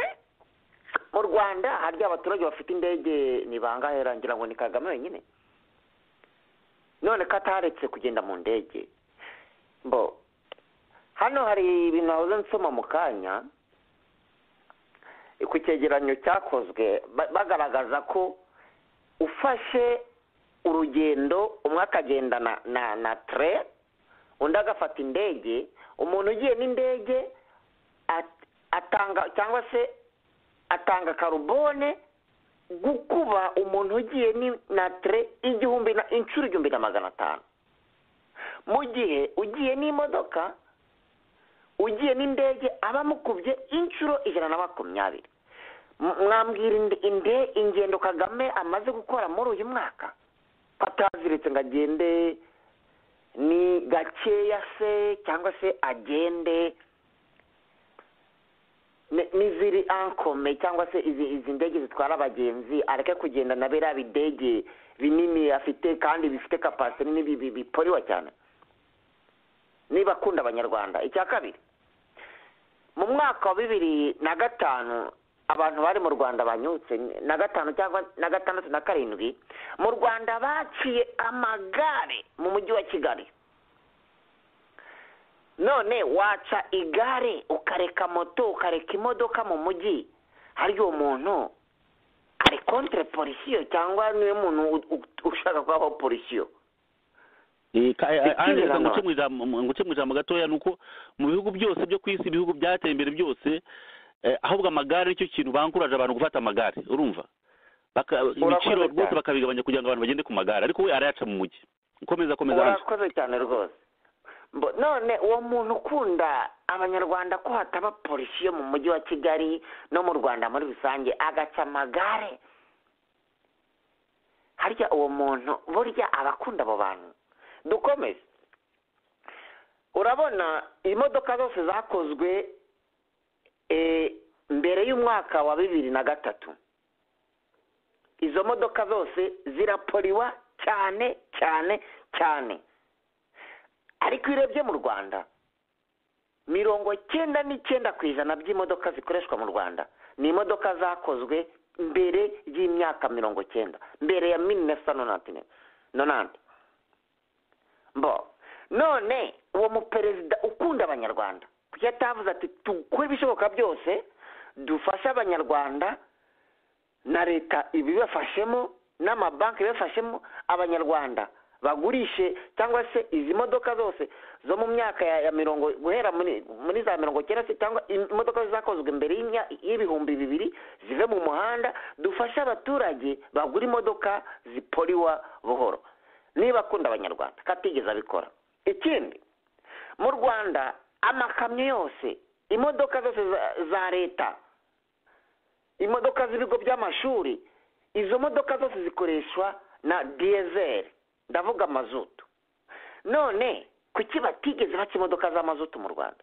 mu rwanda harya abaturage bafite indege ni bangahe rangira ngo ni kagame wenyine none ko ataretse kugenda mu ndege mbo hano hari ibintu wahoze nsoma mu kanya ku cyegeranyo cyakozwe ba- bagaragaza ko ufashe urugendo umwe akagenda na na, na tre undi agafata indege umuntu ugiye n'indege at- atanga cyangwa se atanga karubone gukuba umuntu ugiye ni- na tre igihumbi na inshuro igihumbi na magana atanu mu gihe ugiye n'imodoka ugiye n'indege aba amukubye inshuro ijana na makumyabiri M- mwambwira inde- inde- ingendo kagame amaze gukora muri uyu mwaka ko ataziritse ngo agende ni gakeya se cyangwa se agende ni- n'iziri ankome cyangwa se izi izi ndege zitwara abagenzi areke kugenda na biriya bidege binini afite kandi bifite kapasite nini bi- bi- biporiwa cyane niba akunda abanyarwanda icya kabiri mu mwaka wa bibiri na gatanu abantu bari mu rwanda banyutse na gatanu cyangwa na gatandatu na karindwi mu rwanda baciye amagare mu mujyi wa kigali none waca igare ukareka moto ukareka imodoka mu mujyi hari uwo muntu ari kontre polisiyo cyangwa niwe muntu u- u- ushaka kubaho polisiyo Eh, ka- eh, Ikindi Angela, nanone. nguce mu ijambo- mu- nguce mu ijambo gatoya ni uko mu bihugu byose byo ku isi ibihugu byateye imbere byose eh, ahubwo amagare nicyo kintu bankuraje abantu gufata amagare urumva Baka- ibiciro cyane. rwose bakabigabanya kugira ngo abantu bagende ku magare ariko we arayaca mu mujyi komeza komeza Angela. urakoze cyane rwose Mbo- none uwo muntu ukunda abanyarwanda ko hataba polisiyo mu mujyi wa kigali no mu rwanda muri rusange agaca amagare harya uwo muntu burya abakunda abo bantu dukomeze urabona imodoka zose zakozwe eh, mbere y'umwaka wa bibiri na gatatu izo modoka zose zirapoliwa cyane cyane cyane ariko iyo urebye mu rwanda mirongo cyenda n'icyenda ku ijana by'imodoka zikoreshwa mu rwanda ni imodoka zakozwe mbere y'imyaka mirongo cyenda mbere ya mili nesa nonantine nonante mbo none uwo muperezida ukunda abanyarwanda kuki atavuze ati dukore ibishoboka byose dufashe abanyarwanda na leta ibibafashemo n'amabanki bibafashemo abanyarwanda bagurishe cyangwa se izi modoka zose zo mu myaka ya, ya mirongo guhera muri, muri za mirongo cyenda se cyangwa im- imodoka zakozwe mbere y'imya- y'ibihumbi bibiri zive mu muhanda dufashe abaturage bagura imodoka zipoliwa buhoro niba akunda abanyarwanda katigeze abikora ikindi mu rwanda amakamyo yose imodoka zose za- za leta imodoka z'ibigo by'amashuri izo modoka zose zikoreshwa na diyezeri ndavuga mazutu none kuki batigeze baca imodoka z'amazutu mu rwanda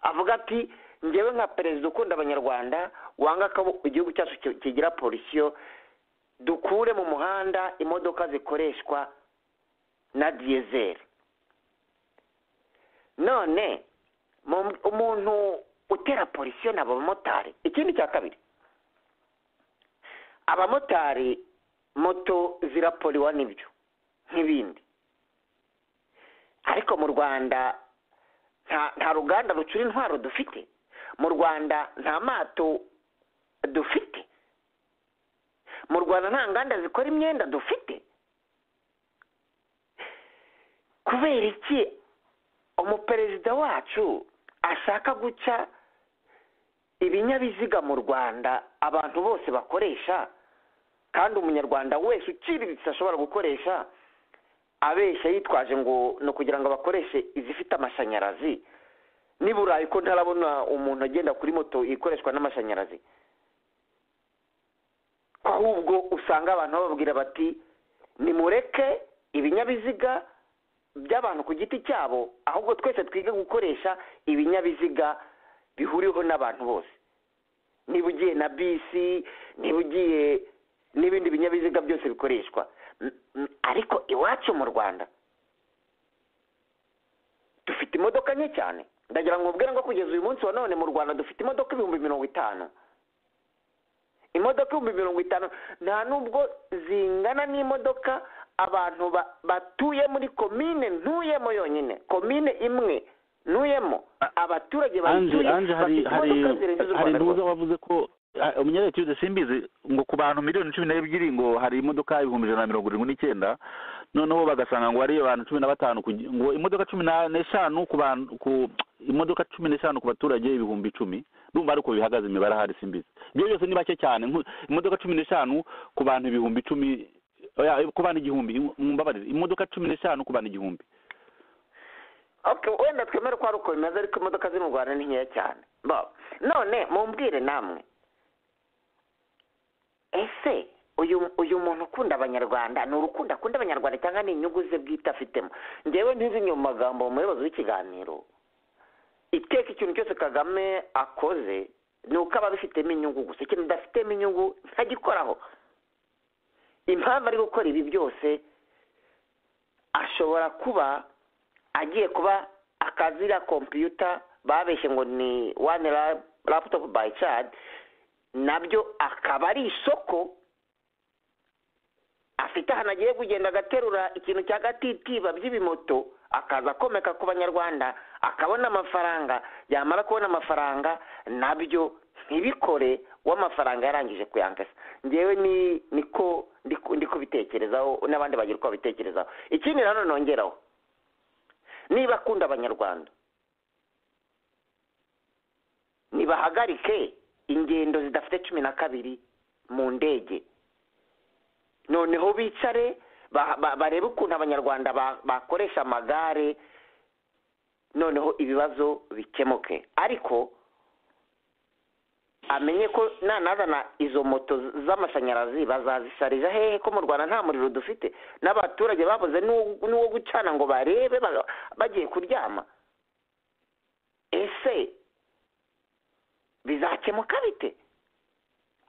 avuga ati ngewe nka perezida ukunda abanyarwanda wanga ko igihugu cyacu ki- kigira polisiyo dukure mu muhanda imodoka zikoreshwa na diyezeri none mu- umuntu utera polisiyo ni abamotari ikindi cya kabiri abamotari moto zirapoliwa n'ibyo nk'ibindi ariko mu rwanda nta nta ruganda rucura intwaro dufite mu rwanda nta mato dufite mu rwanda nta nganda zikora imyenda dufite kubera iki umuperezida wacu ashaka guca ibinyabiziga mu rwanda abantu bose bakoresha kandi umunyarwanda wese uciriritse ashobora gukoresha abeshya yitwaje ngo ni ukugira ngo bakoreshe izifite amashanyarazi ni burayi ko ntarabona umuntu agenda kuri moto ikoreshwa n'amashanyarazi ahubwo usanga abantu bababwira bati nimureke ibinyabiziga by'abantu ku giti cyabo ahubwo twese twige gukoresha ibinyabiziga bihuriweho n'abantu bose niba ugiye na bisi niba ugiye n'ibindi binyabiziga byose bikoreshwa M- m- ariko iwacu mu rwanda dufite imodoka nke cyane ndagira ngo mubwire ngo kugeza uyu munsi wa none mu rwanda dufite imodoka ibihumbi mirongo itanu imodoka ibihumbi mirongo itanu nta nubwo zingana n'imodoka abantu ba- batuye muri komine ntuyemo yonyine komine imwe ntuyemo abaturage anje bayituye anje hari bafite hari imodoka zirenze hari urwanda ntuza rwose wavuze ko ah, umunyarwanda tuzi simbizi ngo ku bantu miliyoni cumi n'ebyiri ngo hari imodoka ibihumbi ijana na mirongo irindwi n'icyenda noneho bagasanga ngo hari abantu cumi na batanu ku gi- ngo imodoka cumi na- n'eshanu ku bantu ku imodoka cumi n'eshanu ku baturage ibihumbi icumi ndumva ariko bihagaze imibare ahari simbizi ibyo byose ni bake cyane nku- imodoka cumi n'eshanu ku bantu ibihumbi icumi oya, ku bantu igihumbi mumbabarire imodoka cumi n'eshanu ku bantu igihumbi Okay, wenda twemere ko hari uko bimeze ariko imodoka ziri mu rwanda ni nkeya cyane Bo, none mumbwire namwe ese uyu uyu muntu ukunda abanyarwanda ni urukundo akunda abanyarwanda cyangwa ni inyungu ze bwite afitemo ngewe ntizinye mu magambo umuyobozi w'ikiganiro iteka ikintu cyose kagame akoze ni uko aba abifitemo inyungu gusa ikintu adafitemo inyungu ntagikoraho impamvu ari gukora ibi byose ashobora kuba agiye kuba akazira kompiyuta babeshye ngo ni one la- laptop by child nabyo akaba ari isoko afite ahantu agiye kugenda agaterura ikintu cya gatitiba by'ibimoto akaza akomeka ku banyarwanda akabona amafaranga yamara kubona amafaranga nabyo ntibikore w'amafaranga yarangije kuyankasa ngewe ni niko ndi ku- ndi kubitekerezaho n'abandi bagira uko babitekerezaho ikindi nanone nongeraho niba akunda abanyarwanda nibahagarike ingendo zidafite cumi na kabiri mu ndege noneho bicare ba- ba- barebe ukuntu abanyarwanda ba- bakoresha amagare noneho ibibazo bikemuke ariko amenye ko nanazana izo moto z'amashanyarazi bazazisharija hehe ko mu rwanda nta muriro dufite n'abaturage babuze n'uwo- n'uwo gucana ngo barebe ba- bagiye kuryama ese bizakemuka bite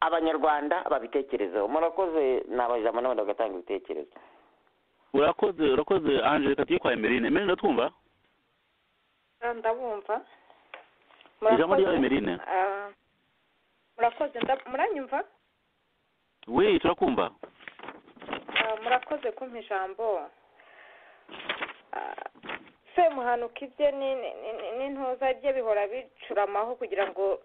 abanyarwanda babitekerezeho murakoze nabajamo n'abandi bagatanga ibitekerezo urakoze urakoze anje reka tujye kwa emerine emerine twumva ndabumva Ijambo ryawe, Emeline. Ah, murakoze nda- muranyumva we turakumva Ah, murakoze kumpa ijambo Ah, se muhanuka ibye ni- ni- ni- n'intuza ibye bihora bicuramaho kugira ngo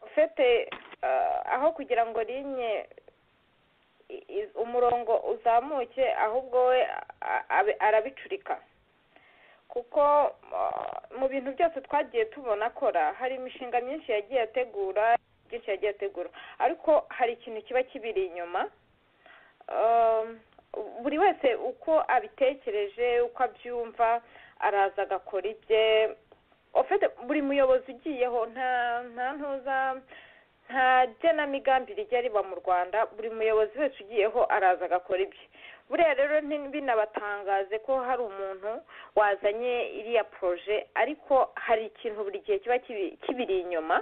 ufite ah, aho kugira ngo rinye i- i- umurongo uzamuke ahubwo we a- a- arabicurika kuko ah, mu bintu byose twagiye tubona akora hari imishinga myinshi yagiye ategura byinshi yagiye ategura ariko hari ikintu kiba kibiri inyuma Um, buri wese uko abitekereje uko abyumva araza agakora ibye ofite buri muyobozi ugiyeho nta nta ntuza nta genamigambi rijya riba mu rwanda buri muyobozi wese ugiyeho araza agakora ibye buriya rero nti- binabatangaze ko hari umuntu wazanye iriya poroje ariko hari ikintu buri gihe kiba kibi- kibiri inyuma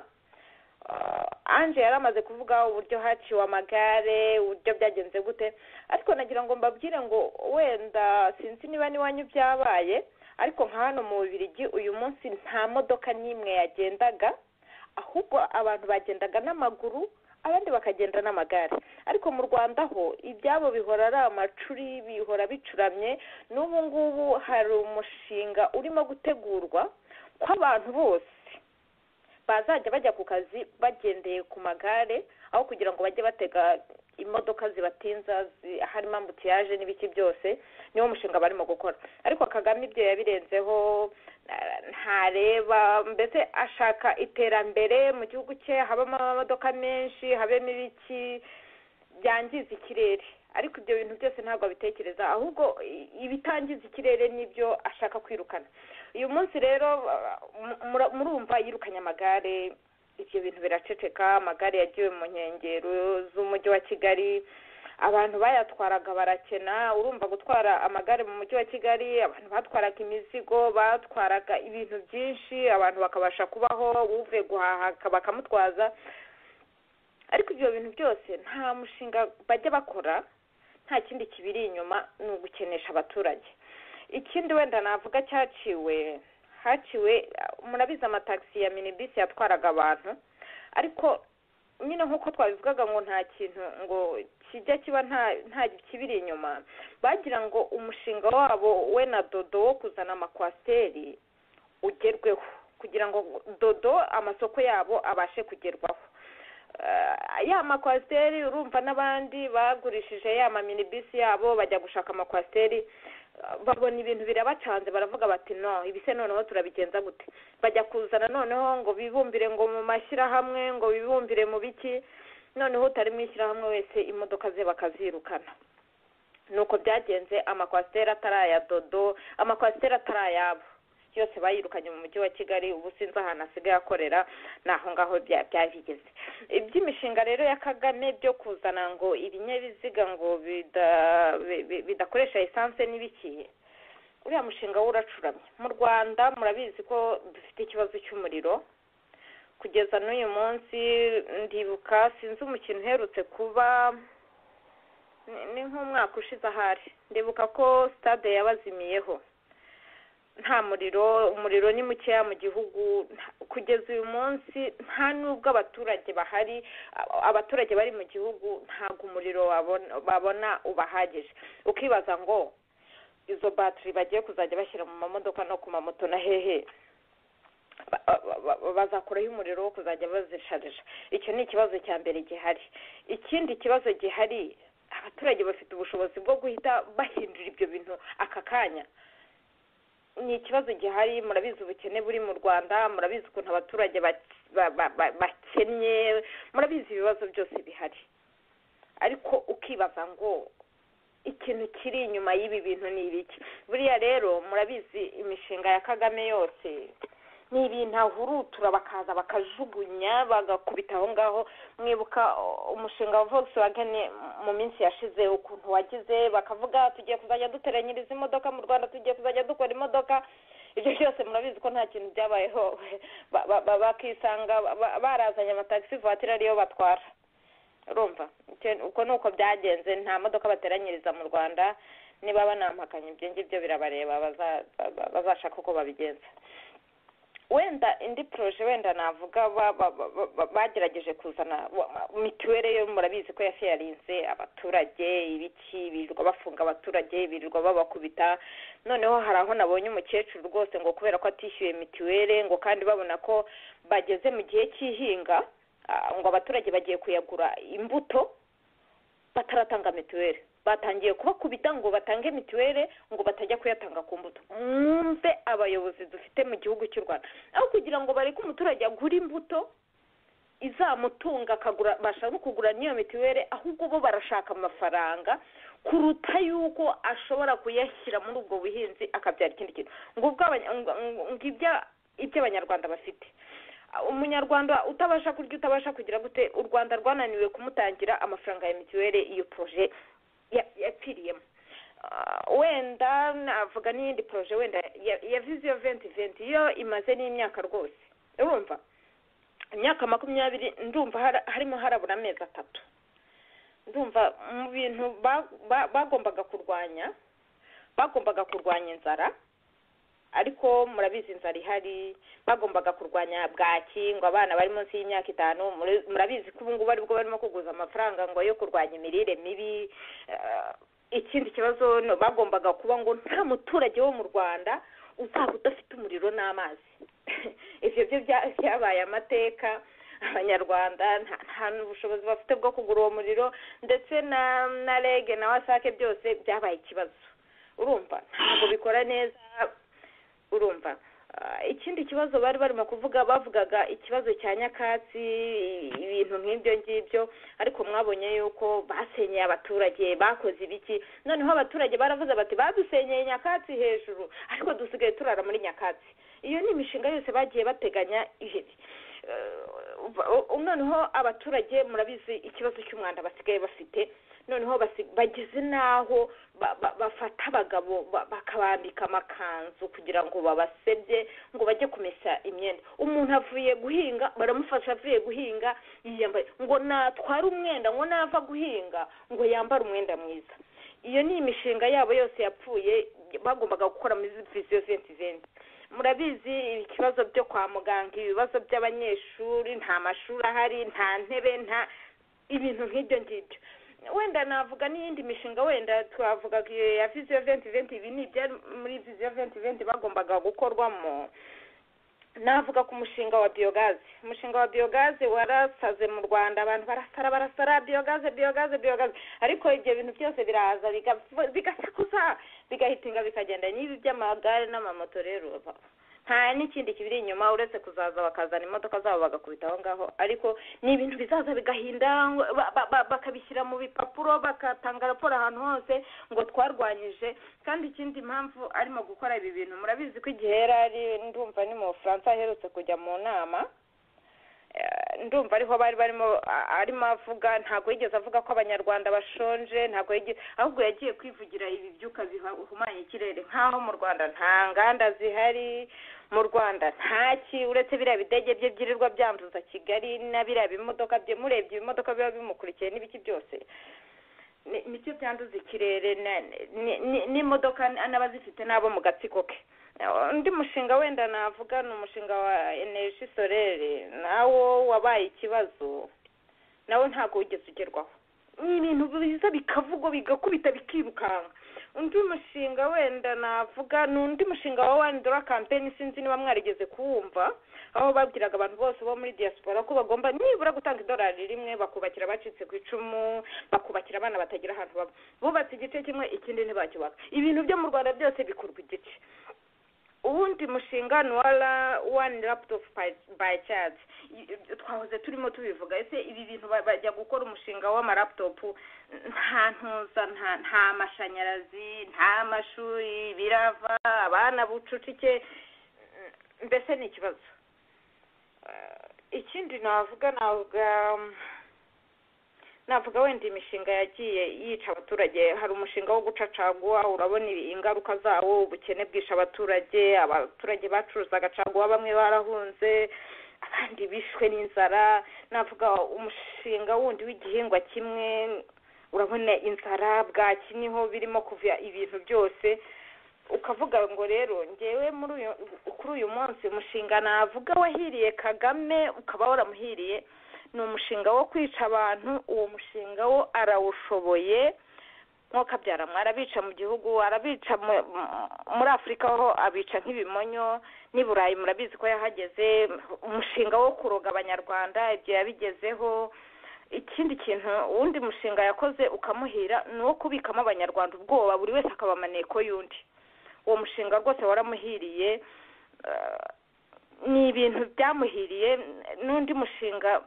uh, anje yari amaze kuvuga uburyo haciwe amagare uburyo byagenze gute ariko nagira ngo mbabwire ngo wenda sinzi niba n'iwanyu byabaye ariko nka hano mu bubirigi uyu munsi nta modoka n'imwe yagendaga ahubwo abantu bagendaga n'amaguru abandi bakagenda n'amagare ariko mu rwanda ho ibyabo bihora ari amacuri bihora bicuramye n'ubu ngubu hari umushinga urimo gutegurwa ko abantu bose bazajya bajya ku kazi bagendeye ku magare aho kugira ngo bajye batega imodoka zibatinza zi- harimo ambutiyaje n'ibiki byose niwo mushinga barimo gukora ariko kagame ibyo yabirenzeho na- ntareba mbese ashaka iterambere mu gihugu cye habamo amamodoka menshi habemo ibiki byangiza ikirere ariko ibyo bintu byose ntabwo abitekereza ahubwo i- ibitangiza ikirere nibyo ashaka kwirukana uyu munsi rero mu- mura- murumva yirukanye amagare ibyo bintu biraceceka amagare yagiwe mu nkengero z'umujyi wa kigali abantu bayatwaraga barakena urumva gutwara amagare mu mujyi wa kigali abantu batwaraga imizigo batwaraga ibintu byinshi abantu bakabasha kubaho uvuye guhaha bakamutwaza ariko ibyo bintu byose nta mushinga bajya bakora nta kindi kibiri inyuma ni ugukenesha abaturage ikindi wenda navuga cyaciwe haciwe murabizi amatagisi ya minibisi yatwaraga abantu ariko nyine nk'uko twabivugaga ngo nta kintu ngo kijya kiba nta nta kibiri inyuma bagira ngo umushinga wabo we na dodo wo kuzana amakwasiteri ugerweho kugira ngo dodo amasoko yabo abashe kugerwaho Eh, ya makwasiteri urumva n'abandi bagurishije ya maminibisi yabo bajya gushaka amakwasiteri eh, babona ibintu birabacanze baravuga bati no ibise noneho turabigenza gute bajya kuzana noneho ngo bibumbire ngo mu mashyirahamwe ngo bibumbire mu biki noneho utari mu ishyirahamwe wese imodoka ze bakazirukana nuko byagenze amakwasiteri atari aya dodo amakwasiteri atari ayabo yose bayirukanye mu mujyi wa kigali ubu sinzi ahantu asigaye akorera ni aho ngaho bya- byabigeze iby'imishinga rero ya kagame byo kuzana ngo ibinyabiziga ngo bida- bi- bi- bidakoresha esanse n'ibikiye uriya mushinga wo uracuramye mu rwanda murabizi ko dufite ikibazo cy'umuriro kugeza n'uyu munsi ndibuka sinzi umukino uherutse kuba ni- ni nk'umwaka ushize ahari ndibuka ko stade yabazimiyeho nta muriro umuriro ni mukeya mu gihugu nta- kugeza uyu munsi nta n'ubwo abaturage bahari a- abaturage bari mu gihugu ntabwo umuriro babona- babona ubahagije ukibaza ngo izo batiri bagiye kuzajya bashyira mu mamodoka no ku mamoto na hehe ba- ba- ba- bazakuraho umuriro wo kuzajya bazisharija icyo ni ikibazo cya mbere gihari ikindi kibazo gihari abaturage bafite ubushobozi bwo guhita bahindura ibyo bintu aka kanya ni ikibazo gihari murabizi ubukene buri mu rwanda murabizi ukuntu abaturage bak- ba- ba- ba- bakennye murabizi ibibazo byose bihari ariko ukibaza ngo ikintu kiri inyuma y'ibi bintu ni ibiki buriya rero murabizi imishinga ya kagame yose ni ibintu ahurutura bakaza bakajugunya bagakubita aho ngaho mwibuka uh, umushinga wa volkswagen mu minsi yashize ukuntu wagize bakavuga tugiye kuzajya duteranyiriza imodoka mu rwanda tugiye kuzajya dukora imodoka ibyo byose murabizi ko nta kintu byabayeho Ba- ba- ba- bakisanga ba- barazanye amatagisi vatiri ariyo batwara urumva Icyo- uko ni uko byagenze nta modoka bateranyiriza mu rwanda niba banampakanye ibyo ngibyo birabareba baza- ba- bazashaka uko babigenza wenda indi poroje wenda navuga ba- ba- ba- ba- bagerageje kuzana wa- mituweli yo murabizi ko yafiyarinze abaturage ibiki birirwa bafunga abaturage birirwa babakubita noneho hari aho nabonye umukecuru rwose ngo kubera ko atishyuye mituweli ngo kandi babona ko bageze mu gihe cy'ihinga ah, ngo abaturage bagiye kuyagura imbuto bataratanga mituweli batangiye kubakubita ngo batange mituweli ngo batajya kuyatanga ku mbuto mwumve abayobozi dufite mu gihugu cy'u rwanda aho kugira ngo bareke umuturage agure imbuto izamutunga akagura bashaka kugura n'iyo mituweli ahubwo bo barashaka amafaranga kuruta yuko ashobora kuyashyira muri ubwo buhinzi akabyara ikindi kintu ngubwo abanya- ngo- ngo- ngibyo iby'abanyarwanda bafite umunyarwanda utabasha kurya utabasha kugira gute u rwanda rwananiwe kumutangira amafaranga ya mituweli iyo poroje ya- yapfiriyemo Ah, wenda navuga n'iyindi poroje wenda ya- ya viziyo venti venti yo imaze n'imyaka rwose urumva imyaka makumyabiri ndumva hara- harimo harabura amezi atatu ndumva mu bintu ba- ba- bagombaga kurwanya bagombaga kurwanya inzara ariko murabizi inzara ihari bagombaga kurwanya bwaki ngo abana bari munsi y'imyaka itanu muri- murabizi ko ubu ngubu aribwo barimo kuguza amafaranga ngo yo kurwanya imirire mibi Eh, ikindi kibazo no- bagombaga kuba ngo nta muturage wo mu rwanda uzaba udafite umuriro n'amazi ibyo byo bya- byabaye amateka abanyarwanda nta- nta n'ubushobozi bafite bwo kugura uwo muriro ndetse na na rege na wasake byose byabaye ikibazo urumva ntabwo bikora neza urumva Ah, ikindi kibazo bari barimo kuvuga bavugaga ikibazo cya nyakatsi ibintu nk'ibyo ngibyo ariko mwabonye yuko basenyeye abaturage bakoze ibiki noneho abaturage baravuze bati badusenyeye nyakatsi hejuru ariko dusigaye turara muri nyakatsi iyo ni imishinga yose bagiye bateganya ihari Eh, noneho abaturage murabizi ikibazo cy'umwanda basigaye bafite noneho basi- bageze n'aho ba- ba- bafata abagabo ba- bakabambika amakanzu kugira ngo babasebye ngo bajye kumesa imyenda umuntu avuye guhinga baramufasha avuye guhinga yiyambaye ngo natware umwenda ngo nava guhinga ngo yambare umwenda mwiza iyo ni imishinga yabo yose yapfuye bagombaga gukora muri visiyo venti venti murabizi ibibazo byo kwa muganga ibibazo by'abanyeshuri nta mashuri ahari nta ntebe nta ibintu nk'ibyo ngibyo wenda navuga n'iyindi mishinga wenda twavuga ko iyo ya visiyo venti venti ibi ni ibyari muri visiyo venti venti bagombaga gukorwamo navuga ku mushinga wa biyogaze umushinga wa biyogaze warasaze mu rwanda abantu barasara barasara biyogaze biyogaze biyogaze ariko ibyo bintu byose biraza biga- bigasakuza bigahitinga bikagenda n'ibi by'amagare n'amamoto rero ba- nta n'ikindi kibiri inyuma uretse kuzaza bakazana imodoka zabo bagakubita aho ngaho ariko ni ibintu bizaza bigahinda ba- ba- ba- bakabishyira mu bipapuro bagatanga raporo ahantu hose ngo twarwanyije kandi ikindi mpamvu arimo gukora ibi bintu murabizi ko igihe yari ari ndumva ni mu bufaransa aherutse kujya mu nama Eh, ndumva ariho bari barimo a- arimo avuga ntabwo yigeze avuga ko abanyarwanda bashonje ntabwo yigeze ahubwo yagiye kwivugira ibi byuka bihumanya ikirere nk'aho mu rwanda nta nganda zihari mu rwanda ntaki uretse biriya bidege bye byirirwa byanduza kigali na biriya bimodoka bye murebye ibimodoka biba bimukurikiye n'ibiki byose ni- nicyo byanduza ikirere na- ni- ni- n'imodoka n'abazifite n'abo mu gatsiko ke undi mushinga wenda navuga ni umushinga wa energy solere nawo wabaye ikibazo nawo ntabwo wigeze ugerwaho ni ibintu biza bikavugwa bigakubita bikirukanka undi mushinga wenda navuga ni undi mushinga wa one dollar campaign sinzi niba mwarigeze kuwumva aho babwiraga abantu bose bo muri diaspora ko bagomba nibura gutanga idolari rimwe bakubakira abacitse ku icumu bakubakira abana batagira ahantu baba bubatse igice kimwe ikindi ntibacyubaka ibintu byo mu rwanda byose bikorwa igice uwundi mushinga ni wa ra- one laptop by- by charge twahoze turimo tubivuga ese ibi bintu ba- bajya gukora umushinga w'amaraputopu nta ntuza nta- nta mashanyarazi nta mashuri birava abana bucucike mbese ni ikibazo Eh, ikindi navuga navuga mm, navuga wenda imishinga yagiye yica abaturage hari umushinga wo guca caguwa urabona ibi- ingaruka zawo ubukene bwisha abaturage abaturage bacuruzaga caguwa bamwe barahunze abandi bishwe n'inzara navuga umushinga wundi w'igihingwa kimwe urabona inzara bwaki niho birimo kuva ibintu byose ukavuga ngo rero ngewe muri uyu kuri uyu munsi umushinga navuga wahiriye kagame ukaba waramuhiriye ni umushinga wo kwica abantu uwo mushinga wo arawushoboye mwokabyara mwarabica mu gihugu arabica mu- mu- muri afurika ho abica nk'ibimonyo n'i burayi murabizi ko yahageze umushinga wo kuroga abanyarwanda ibyo yabigezeho ikindi kintu uwundi mushinga yakoze ukamuhira ni uwo kubikamo abanyarwanda ubwoba buri wese akaba amaneko y'undi uwo mushinga rwose waramuhiriye eh, ni ibintu byamuhiriye n'undi mushinga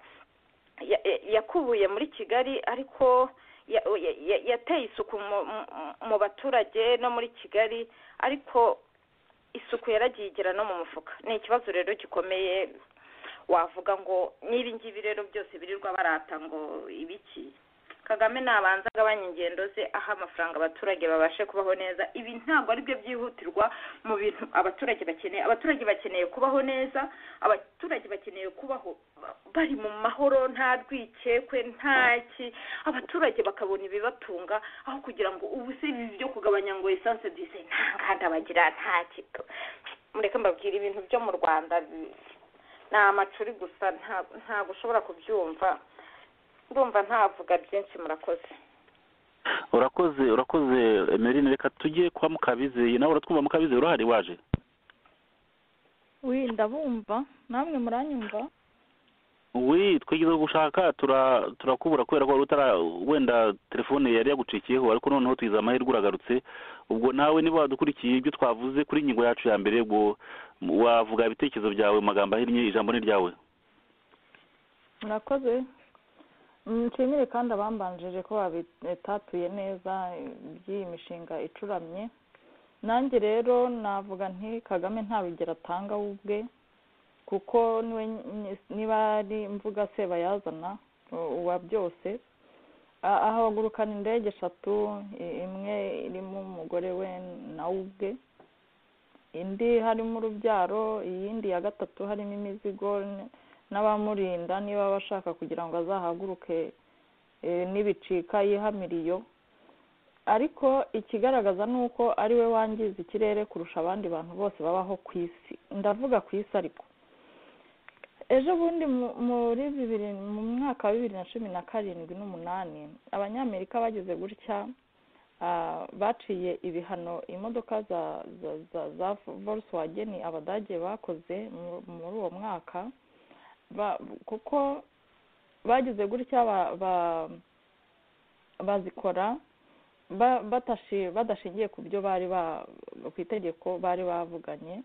ya- ya- yakubuye muri kigali ariko ya- ya- ya- yateye isuku mu- mu- mu baturage no muri kigali ariko isuku yaragiye igera no mu mufuka ni ikibazo rero gikomeye wavuga ngo n'ibi ngibi rero byose birirwa barata ngo ibiki kagame nabanza agabanya ingendo ze aha amafaranga abaturage babashe kubaho neza ibi ntabwo ari byo byihutirwa mu bintu abaturage bakeneye abaturage bakeneye kubaho neza abaturage bakeneye kubaho ba- bari mu mahoro nta rwikekwe nta ki abaturage bakabona ibibatunga aho kugira ngo ubu se ibi byo kugabanya ngo esanse duze nta nganda bagira nta kito mureke mbabwira ibintu byo mu rwanda bi- ni amacuri gusa nta- ntabwo ushobora kubyumva ndumva ntavuga byinshi murakoze urakoze urakoze emeline reka tujye kwa mukabizeye nawe uratwumva mukabizeye urahari waje wi ndabumva namwe muranyumva wi twigeze gushaka tura- turakubura kubera ko wari utara wenda telefone yari yagucikiyeho ariko noneho twize amahirwe uragarutse ubwo nawe niba wadukurikiye ibyo twavuze kuri ingingo yacu ya mbere ubwo wavuga ibitekerezo byawe mu magambo ahinnye ijambo ni ryawe murakoze nshimire kandi abambanjije ko babitatuye neza by'iyi mishinga icuramye nanjye rero navuga nti kagame nta rugero atanga we ubwe kuko niwe ny- niba ari mvuga sebayazana u- uwa byose A- ahagurukana indege eshatu i- imwe irimo umugore we nawe ubwe indi harimo urubyaro iyindi ya gatatu harimo imizigo n- n'abamurinda niba aba ashaka kugira ngo azahaguruke eh, nibicika yihamiriyo ariko ikigaragaza ni uko ari we wangiza ikirere kurusha abandi bantu bose babaho ku isi ndavuga ku isi ariko ejo bundi mu- muri bibiri mu mwaka wa bibiri na cumi na karindwi n'umunani abanyamerika bagize gutya ah, baciye ibihano imodoka za za za za volkswagen abadage bakoze mu- muri uwo mwaka ba- kuko bagize gutya ba- ba- bazikora ba- batashi- badashingiye ku byo bari ba- ku itegeko bari bavuganye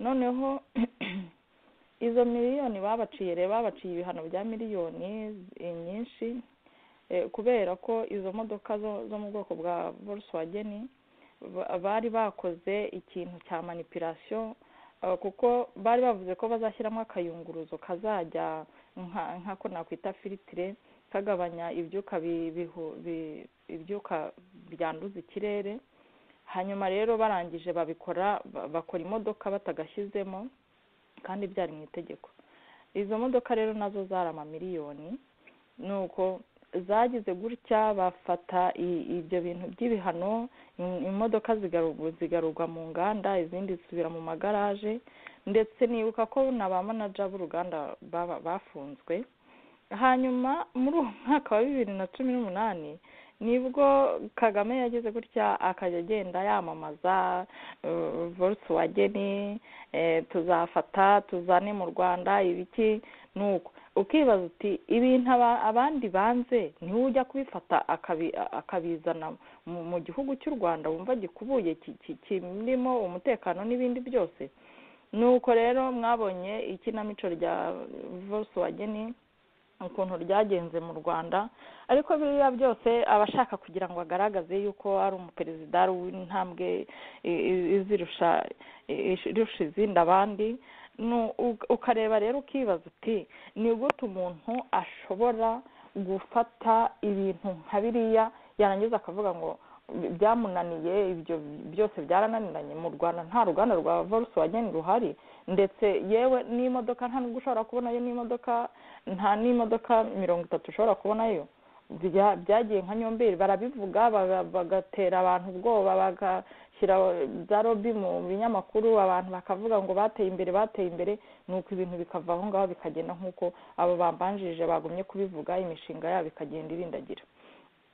noneho izo miliyoni babaciye rero babaciye ibihano bya miliyoni eh, nyinshi eh, kubera ko izo modoka zo zo mu bwoko bwa volkswagen ba- bari bakoze ikintu cya manipulation Uh, kuko bari bavuze ko bazashyiramo akayunguruzo kazajya nka- nk'ako nakwita filitire kagabanya ibyuka bi- bihu- bi- ibyuka byanduza ikirere hanyuma rero barangije babikora ba- bakora imodoka batagashyizemo kandi byari mu itegeko izo modoka rero nazo zari amamiliyoni nuko zagize gutya bafata i- ibyo bintu by'ibihano im- imodoka zigaru- zigarurwa mu nganda izindi zisubira mu magaraje ndetse nibuka ko na ba manaja b'uruganda baba- bafunzwe hanyuma muri uwo mwaka wa bibiri na cumi n'umunani nibwo kagame yagize gutya akajya agenda yamamaza volkswagen eh, tuzafata tuzane mu rwanda ibiki nuko ukibaza uti ibintu aba- abandi banze niwe ujya kubifata akabi- akabizana mu mu gihugu cy'u rwanda wumva gikubuye ki- ki- kirimo umutekano n'ibindi byose nuko rero mwabonye ikinamico rya volkswagen ukuntu ryagenze mu rwanda ariko biriya byose aba ashaka kugira ngo agaragaze yuko ari umuperezida ari uw'intambwe i- i- izirusha i- irusha izindi abandi Nu- u- ukareba rero ukibaza uti ni gute umuntu ashobora gufata ibintu nka biriya yarangiza akavuga ngo bi- byamunaniye ibyo byose byarananiranye mu rwanda nta ruganda rwa volkswagen ruhari ndetse yewe n'imodoka nta n'ubwo ushobora kubonayo n'imodoka nta n'imodoka mirongo itatu ushobora kubonayo bya- byagiye nka nyomberi barabivuga baga- bagatera abantu ubwoba bagashyira za lobi mu binyamakuru abantu bakavuga ngo bateye imbere bateye imbere nuko ibintu bikava aho ngaho bikagenda nk'uko abo bambanjirije bagumye kubivuga imishinga yabo ikagenda irindagira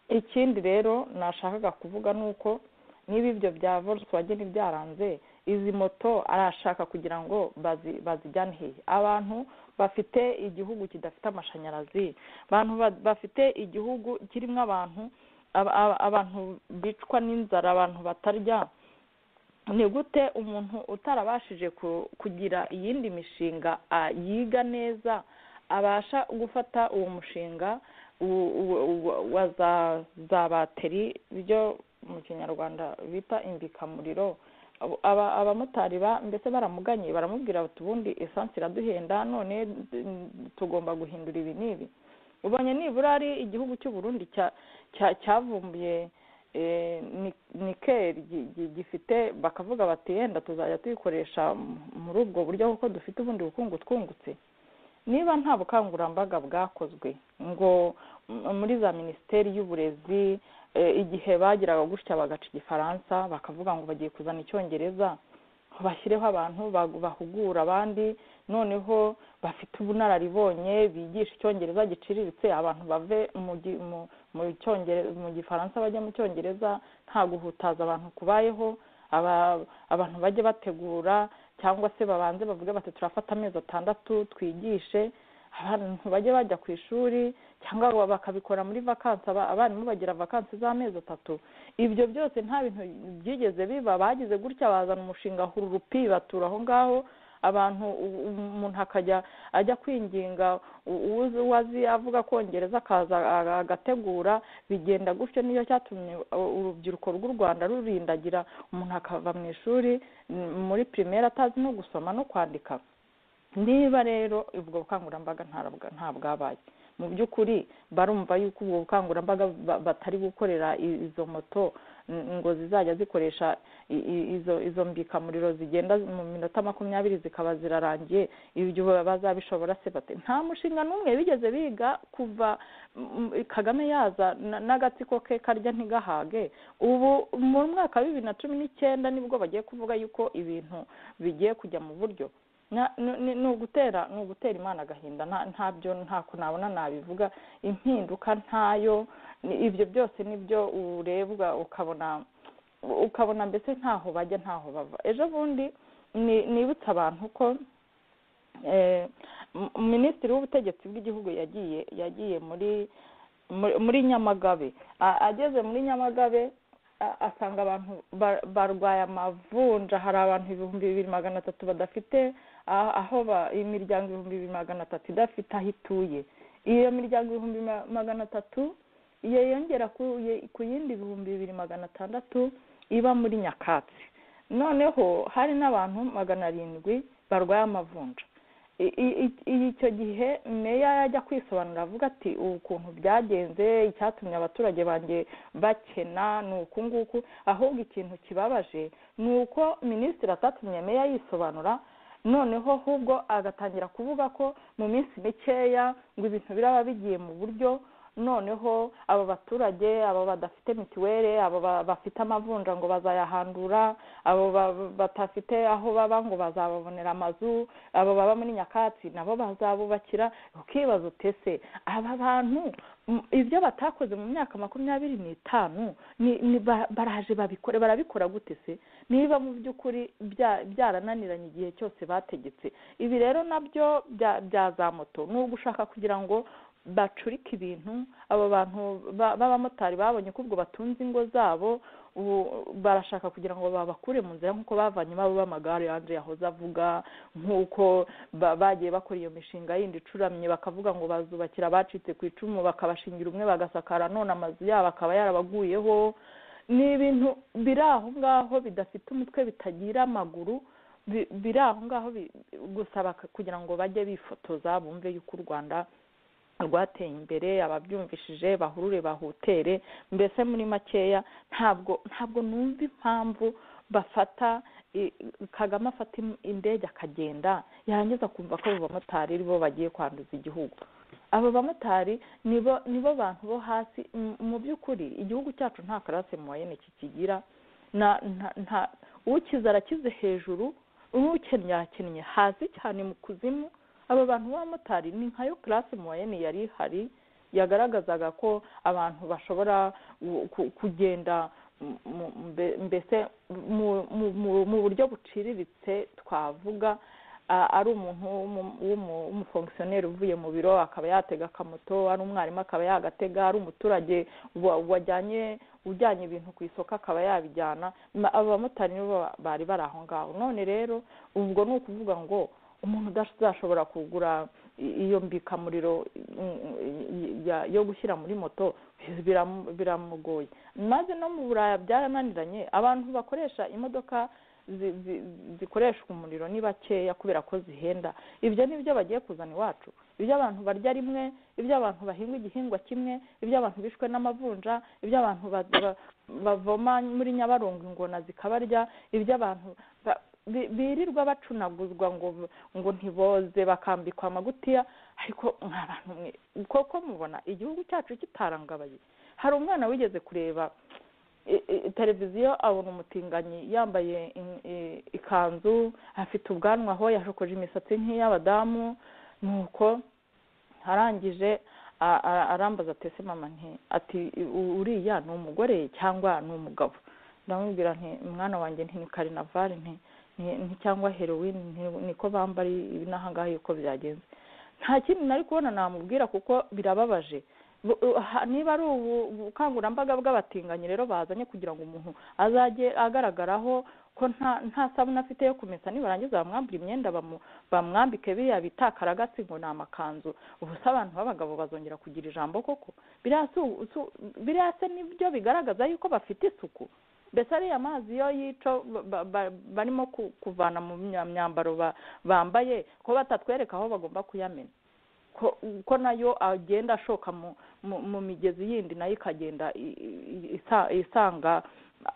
ikindi rero nashakaga kuvuga ni uko niba ibyo bya volkswagen byaranze izi moto arashaka kugira ngo bazi- bazijyane hehe abantu bafite igihugu kidafite amashanyarazi abantu ba- bafite igihugu kirimo abantu aba- aba- abantu bicwa n'inzara abantu batarya ni gute umuntu utarabashije ku- kugira iyindi mishinga ah, yiga neza abasha gufata uwo mushinga u- u- u- wa za za bateri byo mu kinyarwanda bita imbikamuriro abo- aba- abamotari ba mbese baramuganye baramubwira bati ubundi esansi iraduhenda none mm, tugomba guhindura ibi n'ibi ubonye nibura ari igihugu cy'u Burundi cya- cya- cyavumbuye eh, ni- nikeli gi- gi- gifite bakavuga bati yenda tuzajya tuyikoresha m- muri ubwo buryo kuko dufite ubundi bukungu twungutse niba nta bukangurambaga bwakozwe ngo m- muri za minisiteri y'uburezi eh, igihe bagiraga gutya bagaca igifaransa bakavuga ngo bagiye kuzana icyongereza bashyireho abantu bag- bahugura abandi noneho bafite ubunararibonye bigisha icyongereza giciriritse abantu bave mu gi- mu- mu cyongere- mu gifaransa bajya mu cyongereza nta guhutaza abantu kubayeho aba- abantu bajye bategura cyangwa se babanze bavuge bati turafata amezi atandatu twigishe abantu bajye bajya ku ishuri cyangwa bakabikora muri vakansi aba- abarimu bagira vakansi z'amezi atatu ibyo byose nta bintu byigeze biba bagize gutya bazana umushinga hururupi batura aho ngaho abantu u- u- umuntu akajya ajya kwinginga u- uwuzi uwazi avuga kongereza akaza a- agategura bigenda gutyo niyo cyatumye u- urubyiruko rw'u rwanda rurindagira umuntu akava mu ishuri m- muri pirimeri atazi no gusoma no kwandika niba rero ubwo bukangurambaga ntarabwa- nta bwabaye mu by'ukuri barumva yuko ubwo bukangurambaga ba- batari gukorera i- izo moto n- ngo zizajya zikoresha i- i- izo izo mbikamuriro zigenda mu minota makumyabiri zikaba zirarangiye ibyo bazabishobora se bate nta mushinga n'umwe bigeze biga kuva mm, kagame yaza na- n'agatsiko ke karya ntigahage ubu mu mwaka wa bibiri na cumi n'icyenda nibwo bagiye kuvuga yuko ibintu bigiye kujya mu buryo Na- ni- ni ni ugutera ni ugutera imana agahinda nta- ntabyo ntako nabona nabivuga impinduka ntayo ni- ibyo byose nibyo urebwa ukabona ukabona mbese ntaho bajya ntaho bava ejo bundi ni- nibutsa abantu ko eh, m- minisitiri w'ubutegetsi bw'igihugu yagiye yagiye muri muri- muri nyamagabe A- ageze muri nyamagabe a- asanga abantu ba- barwaye amavunja hari abantu ibihumbi bibiri magana atatu badafite ah- aho ba- imiryango ibihumbi bibiri magana atatu idafite aho ituye iyo miryango ibihumbi ma- magana atatu iyo yongera ku ye- ku yindi ibihumbi bibiri magana atandatu iba muri nyakatsi noneho hari n'abantu magana arindwi barwaye amavunja I- i- i- icyo gihe meya yajya kwisobanura avuga ati ubu ukuntu byagenze icyatumye abaturage banjye bakena ni uku nguku ahubwo ikintu kibabaje ni uko minisitiri atatumye meya yisobanura noneho ahubwo agatangira kuvuga ko mu minsi mikeya ngo ibintu biraba bigiye mu buryo noneho aba baturage aba badafite mituweli aba ba- bafite amavunja ngo bazayahandura abo ba- batafite aho baba ngo bazababonera amazu abo baba muri nyakatsi nabo bazabubakira ukibaza utese aba bantu m- ibyo batakoze mu myaka makumyabiri n'itanu ni- ni ba- baraje babikore barabikora gute se niba mu by'ukuri bya- byarananiranye igihe cyose bategetse ibi rero nabyo bya bya za moto ni ugushaka kugira ngo bacurika ibintu abo bantu ba- b'abamotari babonye ko ubwo batunze ingo zabo ubu barashaka kugira ngo babakure mu nzira nk'uko bavanye babo b'amagare yanjye yahoze avuga nk'uko ba- bagiye bakora iyo mishinga yindi icuramye bakavuga ngo bazubakira abacitse ku icumu bakabashingira umwe bagasakara none amazu yabo akaba yarabaguyeho ni ibintu biri aho ngaho bidafite umutwe bitagira amaguru bi- biri aho ngaho bi- gusa baka- kugira ngo bajye bifotoza bumve yuko u rwanda rwateye imbere ababyumvishije bahurure bahutere mbese muri makeya ntabwo ntabwo numva impamvu bafata i- kagame afata im- indege akagenda yarangiza kumva ko abo bamotari ari bo bagiye kwanduza igihugu abo bamotari nibo nibo bantu bo hasi M- mu by'ukuri igihugu cyacu nta karase mu wayene kikigira na nta nta ukize arakize hejuru ukennye yakennye hasi cyane mu kuzimu aba bantu b'abamotari ni nkayo karase muwayeni yari ihari yagaragazaga ko abantu bashobora gu- ku- kugenda mu- mu- mbe- mbese mu- mu- mu- mu buryo buciriritse twavuga a- ari umuntu w'umu- w'umu- w'umufongisiyoneri uvuye mu biro akaba yatega akamoto ari umwarimu akaba yagatega ari umuturage wa- wajyanye ujyanye ibintu ku isoko akaba yabijyana Ma- abo bamotari nibo ba- bari bari aho ngaho none rero ubwo ni ukuvuga ngo umuntu udashobora kugura i- iyo mbikamuriro mm, y- ya- yo gushyira muri moto biramu- biramugoye maze no mu buraya byarananiranye abantu bakoresha imodoka zi- zi- zikoreshwa umuriro ni bakeya kubera ko zihenda ibyo ni byo bagiye kuzana iwacu ibyo abantu barya rimwe ibyo abantu bahinga igihingwa kimwe ibyo abantu bishwe n'amavunja ibyo abantu ba- ba- bavoma muri nyabarongo ingona zikabarya ibyo abantu ba- bi- birirwa bacunaguzwa ngo ngo ntiboze bakambikwa amagutiya ariko mwa bantu mwe koko mubona igihugu cyacu kitarangabaye hari umwana wigeze kureba i- i- televiziyo abona umutinganyi yambaye in- i- ikanzu afite ubwanwa aho yashokoje imisatsi nk'iy'abadamu nuko arangije a- a- arambaza ati ese mama nti ati "U- uriya ni umugore cyangwa ni umugabo ndamubwira nti mwana wanjye nti ni karinavali nti ni- ni- cyangwa heroin ni- niko bambara ibi n'aha ngaha yuko byagenze nta kindi nari kubona namubwira kuko birababaje Bu- u- ha- niba ari ubu- ubukangurambaga bw'abatinganyi rero bazanye kugira ngo umuntu azajye agaragaraho ko nta nta sabune afite yo kumesa nibarangiza bamwambura imyenda bamu- bamwambike biriya bita karagasi ngo ni amakanzu ubu se abantu b'abagabo bazongera kugira ijambo koko biriya si u- si u- biriya se nibyo bigaragaza yuko bafite isuku mbese ariya mazi yo yico ba- ba- barimo ku- kuvana mu mya- myambaro ba- bambaye ko batatwereka aho bagomba kuyamena ko ko nayo agenda ashoka mu mu mu migezi yindi nayo ikagenda i- i- isa- isanga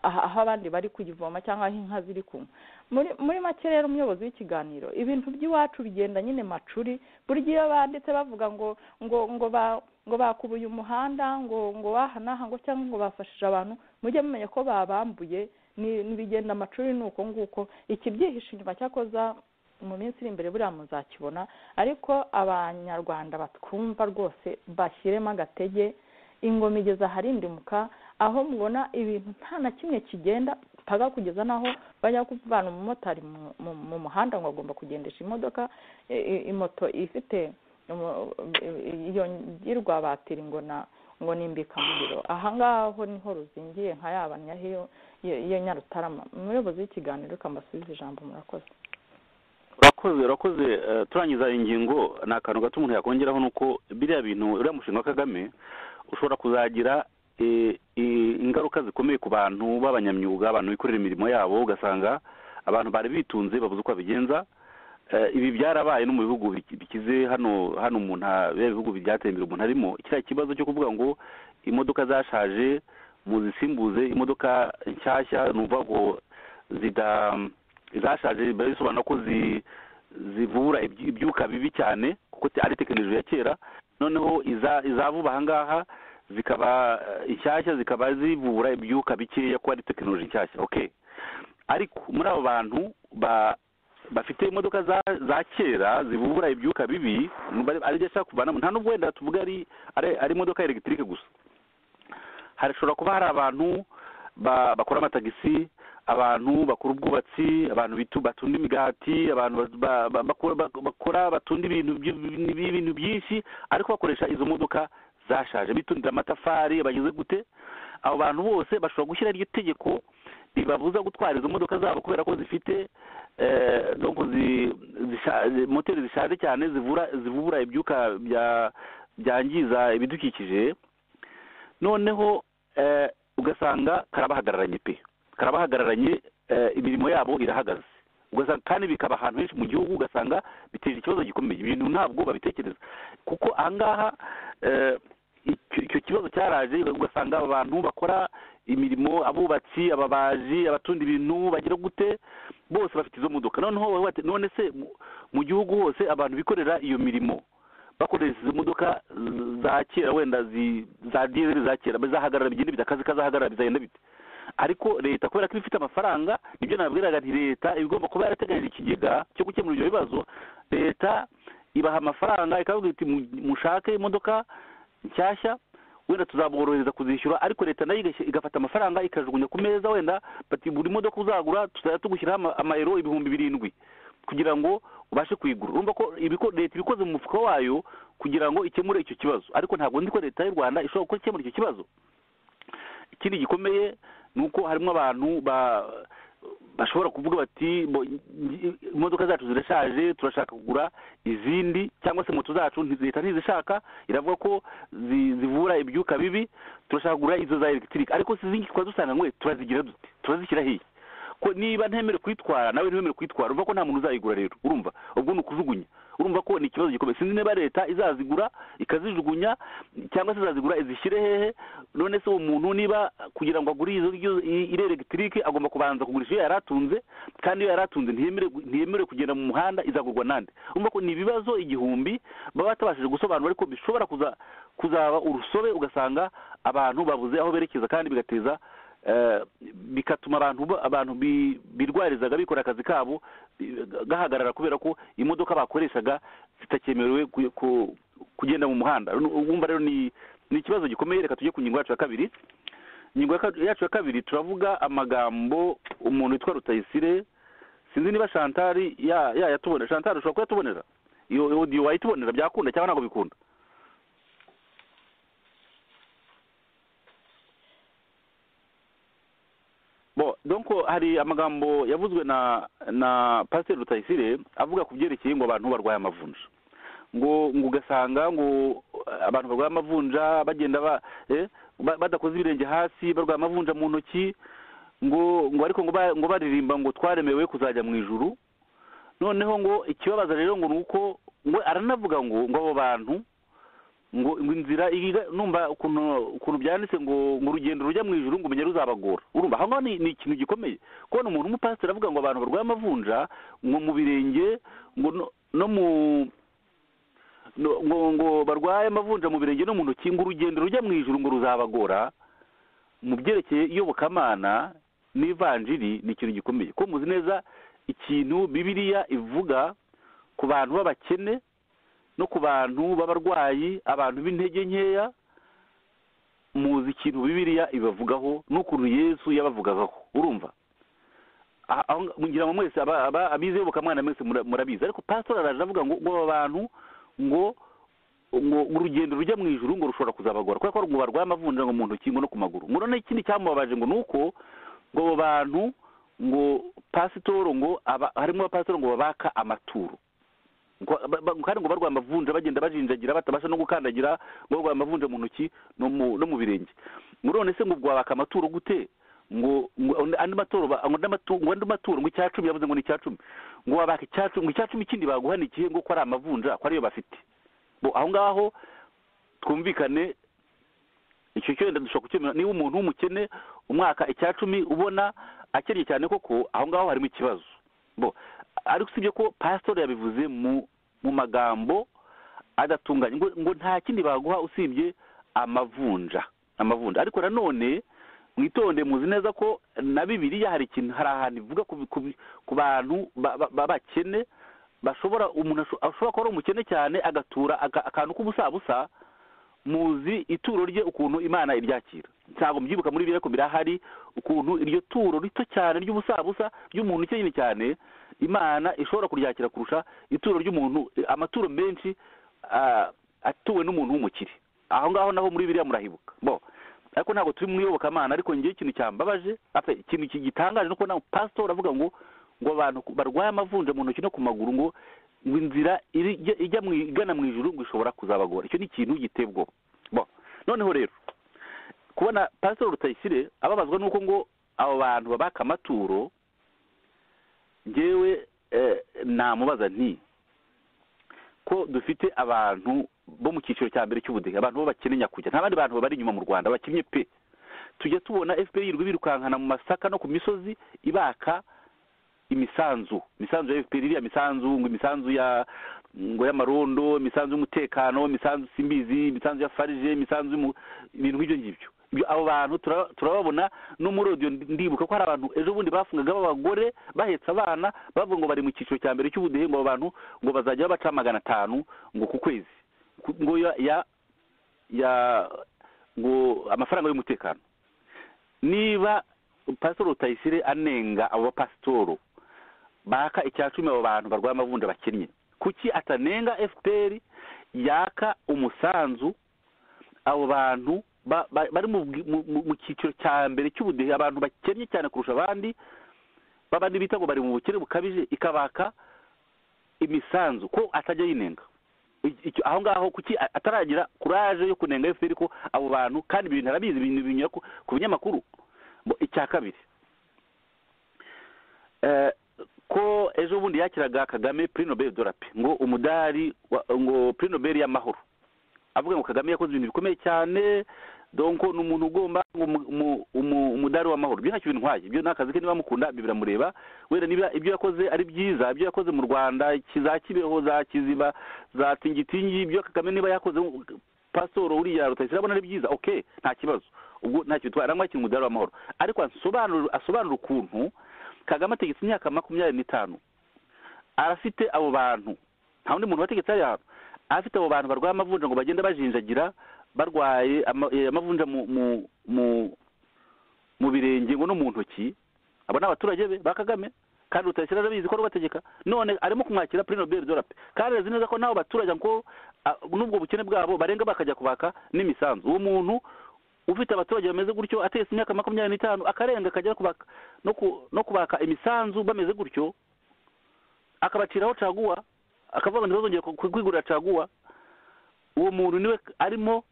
aha- aho abandi bari kuyivoma cyangwa aho inka ziri kunywa muri muri make rero umuyobozi w'ikiganiro ibintu by'iwacu bigenda nyine macuri buri gihe iyo banditse bavuga ngo ngo ngo ba ngo bakubuye umuhanda ngo ngo aha n'aha ngo cyangwa ngo bafashije abantu mujye mumenya ko babambuye ni ni bigenda amacuri ni uko nguko ikibyihishe inyuma cyakoza mu minsi iri imbere buriya muzakibona ariko abanyarwanda batwumva rwose bashyiremo agatege ingoma igeze aharindimuka aho mubona ibintu nta na kimwe kigenda mpaka kugeza n'aho bajya kuvana umumotari mu- mu- mu muhanda ngo agomba kugendesha imodoka i- i- imoto ifite umu- iyo ngirwa batiri ngo na ngo nimbikamuriro aha ngaho niho ruzingiye nka ya banyahiyo iyo nyarutarama umuyobozi w'ikiganiro kambasubiza ijambo murakoze urakoze urakoze eh, turangiza ingingo ni akantu gato umuntu yakongeraho ni uko biriya bintu uriya mushinga wa kagame ushobora kuzagira eh, eh, ingaruka zikomeye ku bantu b'abanyamyuga abantu bikorera imirimo yabo ugasanga abantu bari bitunze babuze uko babigenza Eh, ibi byarabaye no mu bihugu biki- bikize hano hano umuntu ha- biriya bihugu byateye imbere umuntu arimo kiriya kibazo cyo kuvuga ngo imodoka zashaje muzisimbuze imodoka nshyashya ni ukuvuga ngo zida izashaje biba bisobanura ko zi- zivura ibyi- ibyuka bibi cyane kuko te- ari tekinoloji ya kera noneho iza- iza vuba aha ngaha zikaba eh, inshyashya zikaba zivura ibyuka bikeya ko ari tekinoloji nshyashya okay ariko muri abo bantu ba- bafite imodoka za za kera zivura ibyuka bibi bari- aribyo ashaka kuvanamo nta n'ubwo wenda tuvuga ari ari- ari imodoka ya elegitike gusa hashobora kuba hari abantu ba- bakora amatagisi abantu bakora ubwubatsi abantu bitu- batunda imigati abantu ba- ba- bakora- bak- bakora batunda ibintu by'ib- ibintu byinshi ariko bakoresha izo modoka zashaje bitundira amatafari bageze gute abo bantu bose bashobora gushyira iryo tegeko ribabuza gutwara izo modoka zabo kubera ko zifite eh, donc zi- zisha- zi- moteri zishaje cyane zivura zivubura ibyuka bya- byangiza ibidukikije noneho eh, ugasanga karabahagararanye pe karabahagararanye eh, imirimo yabo irahagaze ugasanga kandi bikaba ahantu henshi mu gihugu ugasanga bitera ikibazo gikomeye ibintu ntabwo babitekereza kuko ahangaha eh, icyo icyo kibazo cyaraje ugasanga abantu bakora imirimo abubatsi ababaji abatunda ibintu bagira gute bose bafite izo modoka noneho wowe wate- none se mu- mu gihugu hose abantu bikorera iyo mirimo bakoresha izo modoka z- za kera wenda zi- za dizeli za kera bizahagarara bigenda bidakazika zahagarara bizagenda bite ariko leta kubera ko iba ifite amafaranga nibyo nabwiraga nti leta iba igomba kuba yarateganyije ikigega cyo gukemura ibyo bibazo leta ibaha amafaranga ikavuga iti "Mu- mushake imodoka nshyashya wenda tuzaborohereza kuzishyura ariko leta nayo igashy- igafata amafaranga ikajugunya ku meza wenda bati buri modoka uzagura tuzajya tugushyiraho ama- amayero ibihumbi birindwi kugira ngo ubashe kuyigura urumva ko ibiko- leta ibikoze mu mufuka wayo kugira ngo ikemure icyo kibazo ariko ntabwo nzi ko leta y'u rwanda ishobora gukora ikemura icyo kibazo ikindi gikomeye ni uko harimo abantu ba bashobora kuvuga bati "Bo- imodoka zacu zirashaje turashaka kugura izindi cyangwa se moto zacu nti- leta ntizishaka iravuga ko zi- zivura ibyuka bibi turashaka kugura izo za elegitike ariko si izindi twari dusanganywe turazigira dute turazishyira hiya ko niba ntemerewe kuyitwara nawe ntiwemerewe kuyitwara urumva ko nta muntu uzayigura rero urumva ubwo ni ukujugunya urumva ko ni ikibazo gikomeye sinzi niba leta izazigura ikazijugunya cyangwa se izazigura izishyire hehe none se uwo muntu niba kugira ngo agure izo ng'izo i- iri elegitike agomba kubanza kugurisha iyo yari atunze kandi iyo yari atunze ntiyemerewe ntiyemerewe kugenda mu muhanda izagurwa nande urumva ko ni ibibazo igihumbi baba batabashije gusobanura ariko bishobora kuza kuzaba urusobe ugasanga abantu babuze aho berekeza kandi bigateza eh, bigatuma abantu ba- abantu bi- birwarizaga bikora akazi kabo bi- gahagarara kubera ko imodoka bakoreshaga zitakemerewe ku- ku- kugenda mu muhanda wumva rero ni ni ikibazo gikomeye reka tujye ku ngingo yacu ya kabiri ingingo ya ka- yacu ya kabiri turavuga amagambo umuntu witwa rutayisire sinzi niba shantari ya ya yatubonera shantari ushobora kuyatubonera iyo iyo wayitubonera byakunda cyangwa ntabwo bikunda bo donko hari amagambo yavuzwe na na pasiteri rutayisire avuga ku byerekeye ngo abantu barwaye amavunja ngo ngo ugasanga ngo abantu barwaye amavunja bagenda ba eh, ba- badakoze ibirenge hasi barwaye amavunja mu ntoki ngo ngo ariko ngo ba- ngo baririmba ngo twaremewe kuzajya mu ijuru noneho ngo ikibabaza rero ngo ni uko ngo aranavuga ngo ngo abo bantu ngo ngo inzira iga- numva ukuntu ukuntu byanditse ngo ngo urugendo rujya mu ijuru ngo umenye ruzabagora urumva aho ngaho ni ni ikintu gikomeye kubona umuntu w'umupasiteri avuga ngo abantu barwaye amavunja ngo mu birenge ngo no- no mu no- ngo ngo barwaye amavunja mu birenge no mu ntoki ngo urugendo rujya mu ijuru ngo ruzabagora mu byerekeye iyobokamana n'ivanjiri ni ikintu gikomeye ko muzi neza ikintu bibiliya ivuga ku bantu b'abakene no ku bantu b'abarwayi abantu b'intege nkeya muzi ikintu bibiliya ibavugaho n'ukuntu yesu yabavugagaho urumva Ah, aho nga- ngira ngo mwese aba- aba- abize iyobokamana mwese mura- murabizi ariko pasitori araje avuga ngo ngo aba bantu ngo ngo ngo urugendo rujya mu ijuru ngo rushobora kuzabagora kubera ko ngo barwaye amavunja ngo mu ntoki ngo no ku maguru ngo none ikindi cyamubabaje ngo ni uko ngo abo bantu ngo pasitoro ngo aba- harimo abapasitoro ngo babaka amaturo ngo ba- ba- kandi ngo barwaye amavunja bagenda bajinjagira batabasha no gukandagira ngo barwaye amavunja mu ntoki no mu no mu birenge ngo none se ngo ubwo wabaka amaturo gute ngo ngo andi maturo ba- ngo andi matu- ngo andi maturo ngo icya cumi yavuze ngo ni icya cumi ngo wabaka icya cumi ngo icya cumi kindi baguha ni ikihe ngo ko ari amavunja ko ariyo bafite bo aho ngaho twumvikane icyo cyo wenda dushobora kukemura niba umuntu w'umukene umwaka icya cumi ubona akennye cyane koko aho ngaho harimo ikibazo bo ariko usibye ko pasitori yabivuze mu mu magambo adatunganye ngo, ngo nta kindi baguha usibye amavunja amavunja ariko nanone mwitonde muzi neza ko na bibiliya hari ikintu hari ahantu ivuga ku, ku, ku bantu ba- ba- b'abakene bashobora umuntu asho- ashobora kuba ari umukene cyane agatura aka- akantu k'ubusabusa muzi ituro rye ukuntu imana iryakira ntabwo mbyibuka muri biriya ko birahari ukuntu iryo turo rito cyane ry'ubusabusa ry'umuntu ukennye cyane imana ishobora kuryakira kurusha ituro ry'umuntu amaturo menshi ah, atuwe n'umuntu w'umukire aho ngaho naho muri biriya murahibuka bo ariko ntabwo turi mu iyobokamana ariko ngewe ikintu cyambabaje apa, ikintu ki- gitangaje ni uko nawe pasitori avuga ngo ngo abantu ku- barwaye amavunja mu ntoki no ku maguru ngo ngo inzira iri- ijya ijya mu i- igana mu ijuru ngo ishobora kuzabagora icyo ni ikintu gitebwa bo noneho rero kubona pasitori rutayisire ababazwa n'uko ngo abo bantu babaka amaturo ngewe eh, namubaza nti ko dufite abantu bo mu cyiciro cya mbere cy'ubudehe abantu bo bakeneye nyakujya nta bandi bantu bari inyuma mu rwanda bakinnye pe tujya tubona fpr yirirwa birukankana mu masaka no ku misozi ibaka imisanzu imisanzu ya fpr iriya misanzu ngo imisanzu ya ngo y'amarondo imisanzu y'umutekano imisanzu simbizi imisanzu ya farije imisanzu y'umu- ibintu nk'ibyo ngibyo Ibyo- abo bantu tura- turababona no muri audio ndi- ndibuka ko hari abantu ejo bundi bafungaga b'abagore bahetse abana bavuga ngo bari mu cyiciro cya mbere cy'ubudehe ngo abo bantu ngo bazajya babaca magana atanu ngo ku kwezi Ku- ngo ya ya ya ngo amafaranga y'umutekano niba pasitoro rutayisire anenga abo bapasitoro baka icya cumi abo bantu barwaye amavunja bakennye kuki atanenga fpr yaka umusanzu abo bantu ba- ba- bari mu bwi- mu- mu- mu cyiciro cya mbere cy'ubudehe abantu bakennye cyane kurusha abandi babandi bita ngo bari mu bukene bukabije ikabaka imisanzu ko atajya yinenga I- icyo- aho ngaho kuki a- ataragira kuraje yo kunenga fpr ko abo bantu kandi ibyo bintu arabizi ibintu binyura ku ku binyamakuru Bo, icya kabiri eh, ko ejo bundi yakiraga kagame prix nobel de la paix ngo umudari wa- ngo prix nobel y'amahoro avuga ngo kagame yakoze ibintu bikomeye cyane donc ni umuntu ugomba ngo umu- umu- umu- umudari w'amahoro ibyo ntacyo bintwaye ibyo ni akazi ke niba mukunda ibyo biramureba wenda niba ibyo yakoze ari byiza ibyo yakoze mu rwanda ki- za kibeho za kiziba za tingitingi ibyo kagame niba yakoze pasitoro uriya rutayisire abona ari byiza okay nta kibazo ubwo ntacyo bitwaye aranywa ikintu umudari w'amahoro ariko asobanura asobanura ukuntu kagame ategetse imyaka makumyabiri n'itanu arafite abo bantu nta wundi muntu wategetse ari ahantu afite abo bantu barwaye amavunja ngo bagenda bajinjagira barwaye ama- eh, amavunja mu mu mu mu birenge ngo no mu ntoki abo ni abaturage be ba kagame kandi rutashyira arabizi ko rubategeka none arimo kumwakira purino beri dorape kandi arazi neza ko n'abo baturage ngo ah, n'ubwo bukene bwabo barenga bakajya kubaka n'imisanzu uwo muntu ufite abaturage bameze gutyo atetse imyaka makumyabiri n'itanu akarenga akajya kubaka no ku- no kubaka imisanzu bameze gutyo akabaciraho caguwa akavuga ngo ntibazongere ku- kwigurira caguwa uwo muntu niwe arimo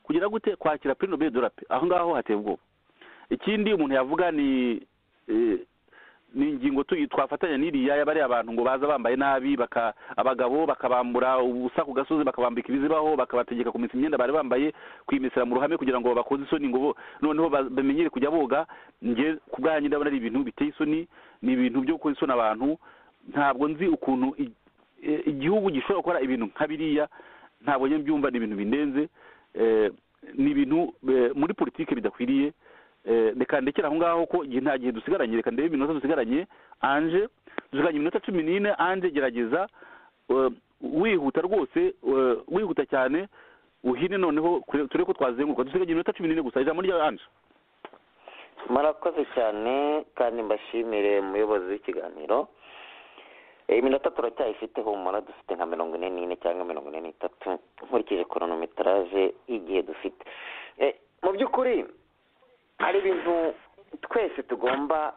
kugira gute kwakira purino beri dorape aho ngaho hateye ubwoba ikindi umuntu yavuga ni eh, ni ingingo tuyi twafatanya n'iriya y'abari abantu ngo baza bambaye nabi baka abagabo bakabambura ubusa ku gasozi bakabambika ibizibaho bakabategeka kumesa imyenda bari bambaye kwimisira mu ruhame kugira ngo bakoze isoni ngo bo noneho ba- bamenyere kujya boga nge ku bwanjye ndabona ari ibintu biteye isoni ni ibintu byo gukoza isoni abantu ntabwo nzi ukuntu i- eh, igihugu gishobora gukora ibintu nka biriya ntabwo njye mbyumva ni ibintu bindenze Eh, ni ibintu eh, muri politiki bidakwiriye Eh, reka ndekere aho ngaho ko igihe nta gihe dusigaranye reka ndebe iminota dusigaranye anje dusigaranye iminota cumi n'ine anje gerageza eh, wihuta rwose eh, wihuta cyane uhine noneho kure- turebe ko twazenguruka dusigaranye iminota cumi n'ine gusa ijambo rya anje murakoze cyane kandi mbashimire umuyobozi w'ikiganiro Eh, iminota turacyayifite humura dufite nka mirongo ine n'ine cyangwa mirongo ine n'itatu nkurikije koronometeraje y'igihe dufite Eh, mu by'ukuri hari ibintu twese tugomba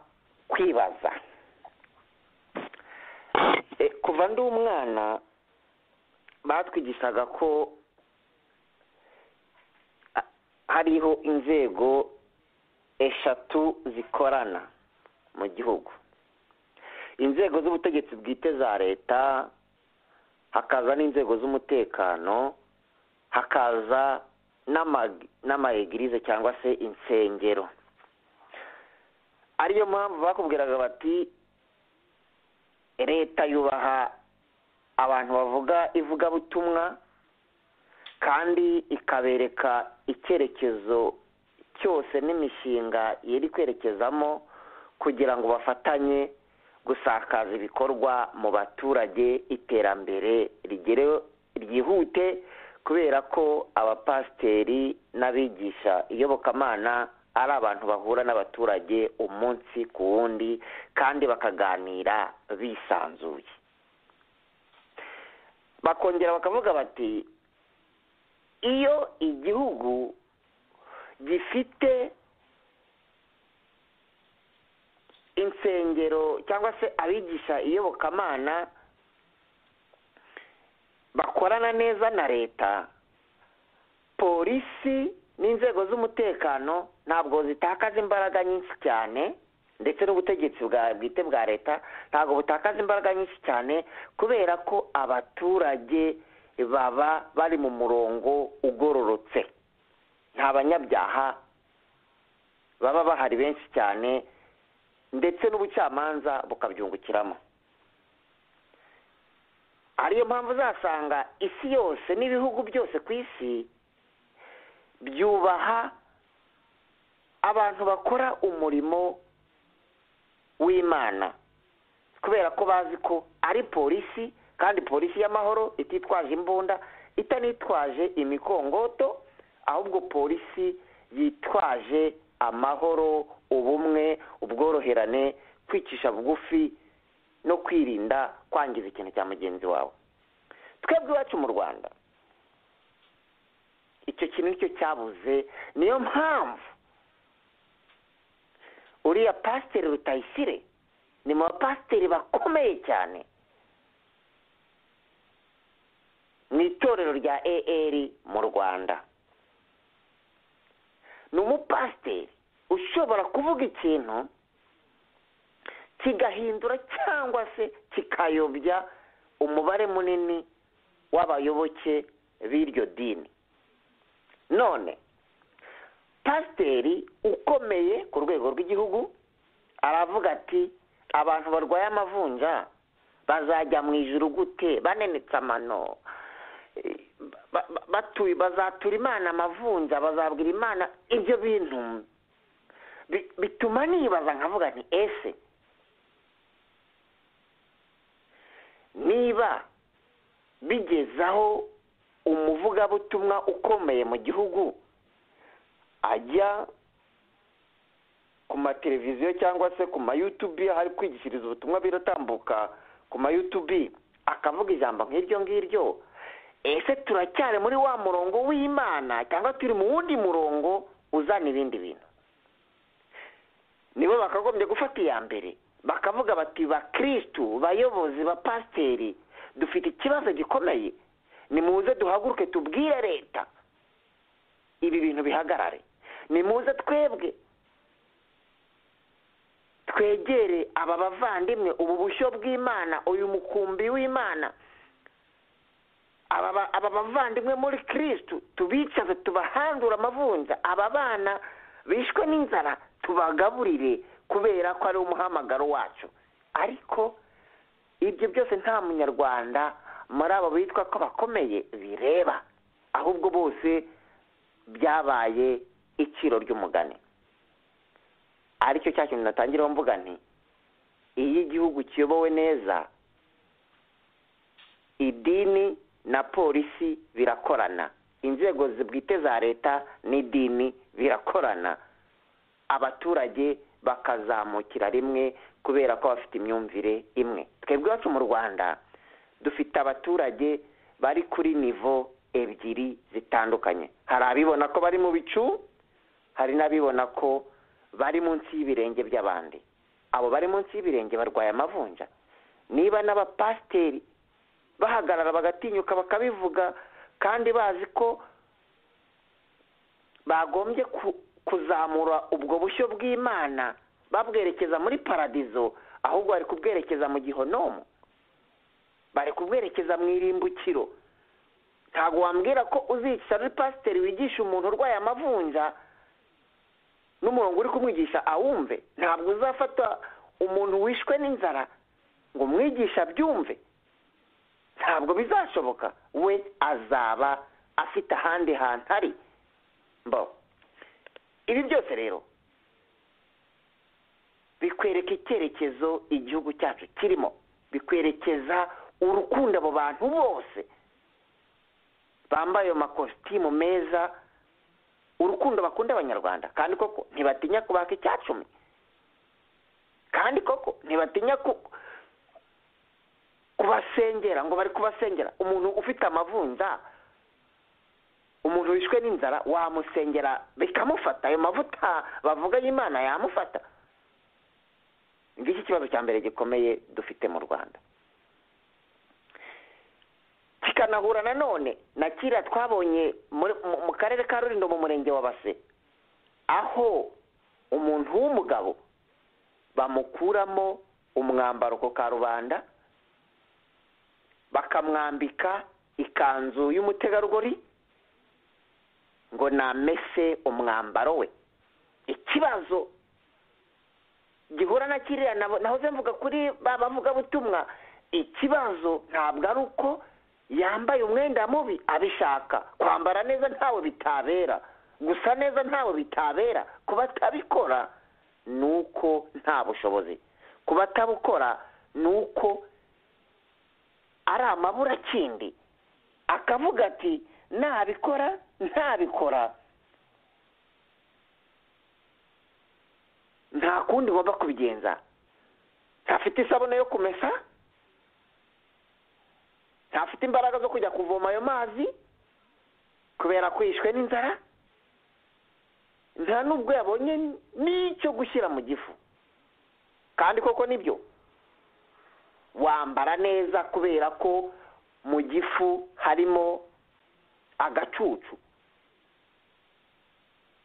kwibaza Eh, kuva ndi umwana batwigishaga ko ah, hariho inzego eshatu zikorana mu gihugu inzego z'ubutegetsi bwite za leta hakaza n'inzego z'umutekano hakaza n'ama- n'amaegirize cyangwa se insengero ariyo mpamvu bakubwiraga bati leta yubaha abantu bavuga ivugabutumwa kandi ikabereka icyerekezo cyose n'imishinga yari kwerekezamo kugira ngo bafatanye gusakaza ibikorwa mu baturage iterambere rigere ryihute kubera ko abapasiteri n'abigisha iyobokamana ari abantu bahura n'abaturage umunsi ku wundi kandi bakaganira bisanzuye bakongera bakavuga bati iyo igihugu gifite insengero cyangwa se abigisha iyobokamana bakorana neza na leta polisi n'inzego z'umutekano ntabwo zitakaza imbaraga nyinshi cyane ndetse n'ubutegetsi bwa bwite bwa leta ntabwo butakaza imbaraga nyinshi cyane kubera ko abaturage baba bari mu murongo ugororotse nta banyabyaha baba bahari benshi cyane ndetse n'ubucamanza bukabyungukiramo ariyo mpamvu uzasanga isi yose n'ibihugu byose ku isi byubaha abantu bakora umurimo w'imana kubera ko bazi ko ari polisi kandi polisi y'amahoro ititwaje imbunda itanitwaje imikongoto ahubwo polisi yitwaje amahoro ubumwe ubworoherane kwicisha bugufi no kwirinda kwangiza ikintu cya mugenzi wawe twebwe iwacu mu rwanda icyo kintu nicyo cyabuze niyo mpamvu uriya pasiteri rutayisire ni mu bapasiteri bakomeye cyane mu itorero rya AR mu rwanda ni umupasiteri ushobora kuvuga ikintu kigahindura cyangwa se kikayobya umubare munini w'abayoboke b'iryo dini none pasiteri ukomeye ku rwego rw'igihugu aravuga ati abantu barwaye amavunja bazajya mu ijuru gute banenetse amano Eh, ba- ba- batuye bazatura imana amavunja bazabwira imana ibyo bintu bi- bituma nibaza nkavuga nti ese niba bigezaho umuvugabutumwa ukomeye mu gihugu ajya ku mateleviziyo cyangwa se ku mayutubi hari kwigishiriza ubutumwa biratambuka ku mayutubi akavuga ijambo nk'iryo ngiryo ese turacyari muri wa murongo w'imana cyangwa turi mu wundi murongo uzana ibindi bintu nibo bakagombye gufata iya mbere bakavuga bati bakirisitu bayobozi ba pasiteri dufite ikibazo gikomeye nimuze duhaguruke tubwire leta ibi bintu bihagarare nimuze twebwe twegere aba bavandimwe ubu bushyo bw'imana uyu mukumbi w'imana aba ba- aba bavandimwe muri kirisitu tubicaze tubahandure amavunja aba bana bishwe n'inzara tubagaburire kubera ko ari umuhamagaro wacu ariko ibyo byose nta munyarwanda muri abo bitwa ko bakomeye bireba ahubwo bose byabaye iciro ry'umugani aricyo cya kintu natangiraho mvuga nti iyo igihugu kiyobowe neza idini na polisi birakorana inzego bwite za leta n'idini birakorana abaturage bakazamukira rimwe kubera ko bafite imyumvire imwe twebwe iwacu mu rwanda dufite abaturage bari kuri nivo ebyiri zitandukanye hari abibona ko bari mu bicu hari n'abibona ko bari munsi y'ibirenge by'abandi abo bari munsi y'ibirenge barwaye amavunja niba n'abapasiteri bahagarara bagatinyuka bakabivuga kandi bazi ko bagombye ku- kuzamura ubwo bushyo bw'imana babwerekeza muri paradizo ahubwo bari kubwerekeza mu gihonomo bari kubwerekeza mu irimbukiro ntabwo wambwira ko uzica ari pasiteri wigisha umuntu urwaye amavunja n'umurongo uri kumwigisha awumve ntabwo uzafata umuntu wishwe n'inzara ngo umwigisha abyumve ntabwo bizashoboka we azaba afite ahandi hantu ari mbo ibi byose rero bikwereka icyerekezo igihugu cyacu kirimo bikwerekeza urukundo abo bantu bose bambaye ayo makositimu meza urukundo bakunda abanyarwanda kandi koko ntibatinya kubaka icyacumi kandi koko ntibatinya ku- kubasengera ngo bari kubasengera umuntu ufite amavunja umuntu wishwe n'inzara wamusengera bikamufata ayo mavuta bavuga y'imana yamufata ngiki kibazo cya mbere gikomeye dufite mu rwanda kikanahura nanone na kiriya twabonye muri- mu- mu karere ka rurindo mu murenge wa base aho umuntu w'umugabo bamukuramo umwambaro ku karubanda bakamwambika ikanzu y'umutegarugori ngo namese umwambaro we ikibazo gihura na kiriya nabo- nahoze mvuga kuri ba bavugabutumwa ikibazo ntabwo ari uko yambaye umwenda mubi abishaka kwambara neza ntawe bitabera gusa neza ntawe bitabera ku batabikora ni uko nta bushobozi ku batabukora ni uko ari amaburakindi akavuga ati nabikora ntabikora nta kundi ngomba kubigenza ntafite isabune yo kumesa ntafite imbaraga zo kujya kuvoma ayo mazi kubera ko yishwe n'inzara nta n'ubwo yabonye n'icyo gushyira mu gifu kandi koko nibyo wambara neza kubera ko mu gifu harimo agacucu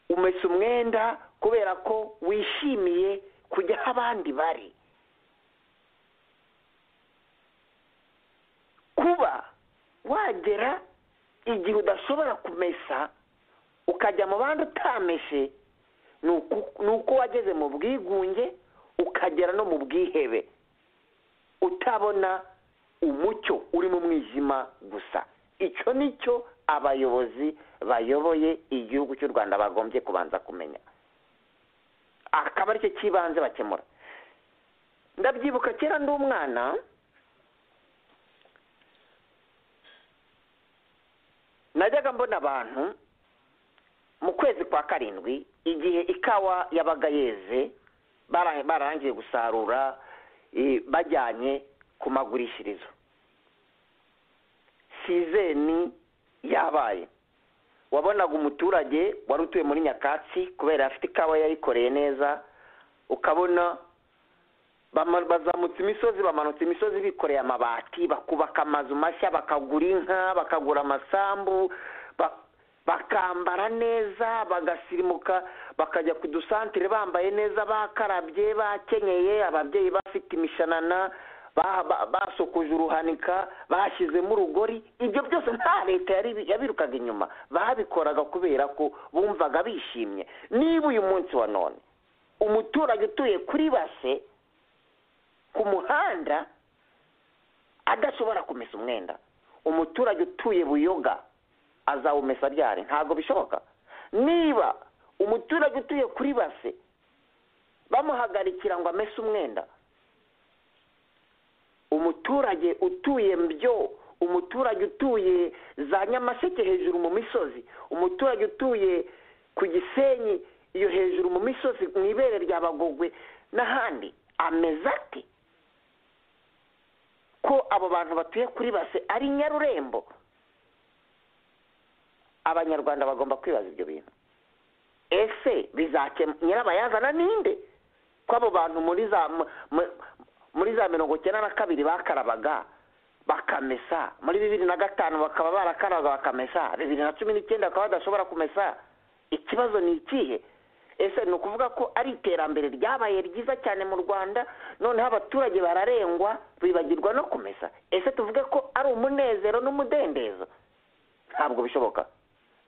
umesa umwenda kubera ko wishimiye kujya aho abandi bari kuba wagera igihe udashobora kumesa ukajya mu bandi utameshe ni uku- ni uko wageze mu bwigunge ukagera no mu bwihebe utabona umucyo uri mu mwijima gusa icyo ni cyo abayobozi bayoboye igihugu cy'u rwanda bagombye kubanza kumenya akaba aricyo cy'ibanze bakemura ndabyibuka kera ndi umwana najyaga mbona abantu mu kwezi kwa karindwi igihe ikawa yabaga yeze bara- bararangiye gusarura eh, bajyanye ku magurishirizo sizeni yabaye wabonaga umuturage wari utuye muri nyakatsi kubera afite ikawa yayikoreye neza ukabona bama- bazamutse imisozi bamanutse imisozi bikoreye amabati bakubaka amazu mashya bakagura inka bakagura amasambu ba- bakambara neza bagasirimuka bakajya ku dusantire bambaye neza bakarabye bakenyeye ababyeyi bafite imishanana ba- ba- basokoje uruhanika bashyizemo urugori ibyo byose nta leta yari- yabirukaga inyuma babikoraga kubera ko bumvaga bishimye niba uyu munsi wa none umuturage utuye kuri base ku muhanda adashobora kumesa umwenda umuturage utuye buyoga azawumesa ryari ntabwo bishoboka niba umuturage utuye kuri base bamuhagarikira ngo amese umwenda umuturage utuye mbyo umuturage utuye za nyamasheke hejuru mu misozi umuturage utuye ku gisenyi iyo hejuru mu misozi mu ibere rya bagogwe n'ahandi ameze ate ko abo bantu batuye kuri base ari nyarurembo abanyarwanda bagomba kwibaza ibyo bintu ese bizakemura nyirabayazana ninde ko abo bantu muri za mu- mu- muri za mirongo icyenda na kabiri bakarabaga bakamesa muri bibiri na gatanu bakaba barakaraga bakamesa bibiri na cumi n'icyenda bakaba badashobora kumesa ikibazo ni ikihe ese ni ukuvuga ko ari iterambere ryabaye ryiza cyane mu rwanda noneho abaturage bararengwa bibagirwa no kumesa ese tuvuge ko ari umunezero n'umudendezo ntabwo bishoboka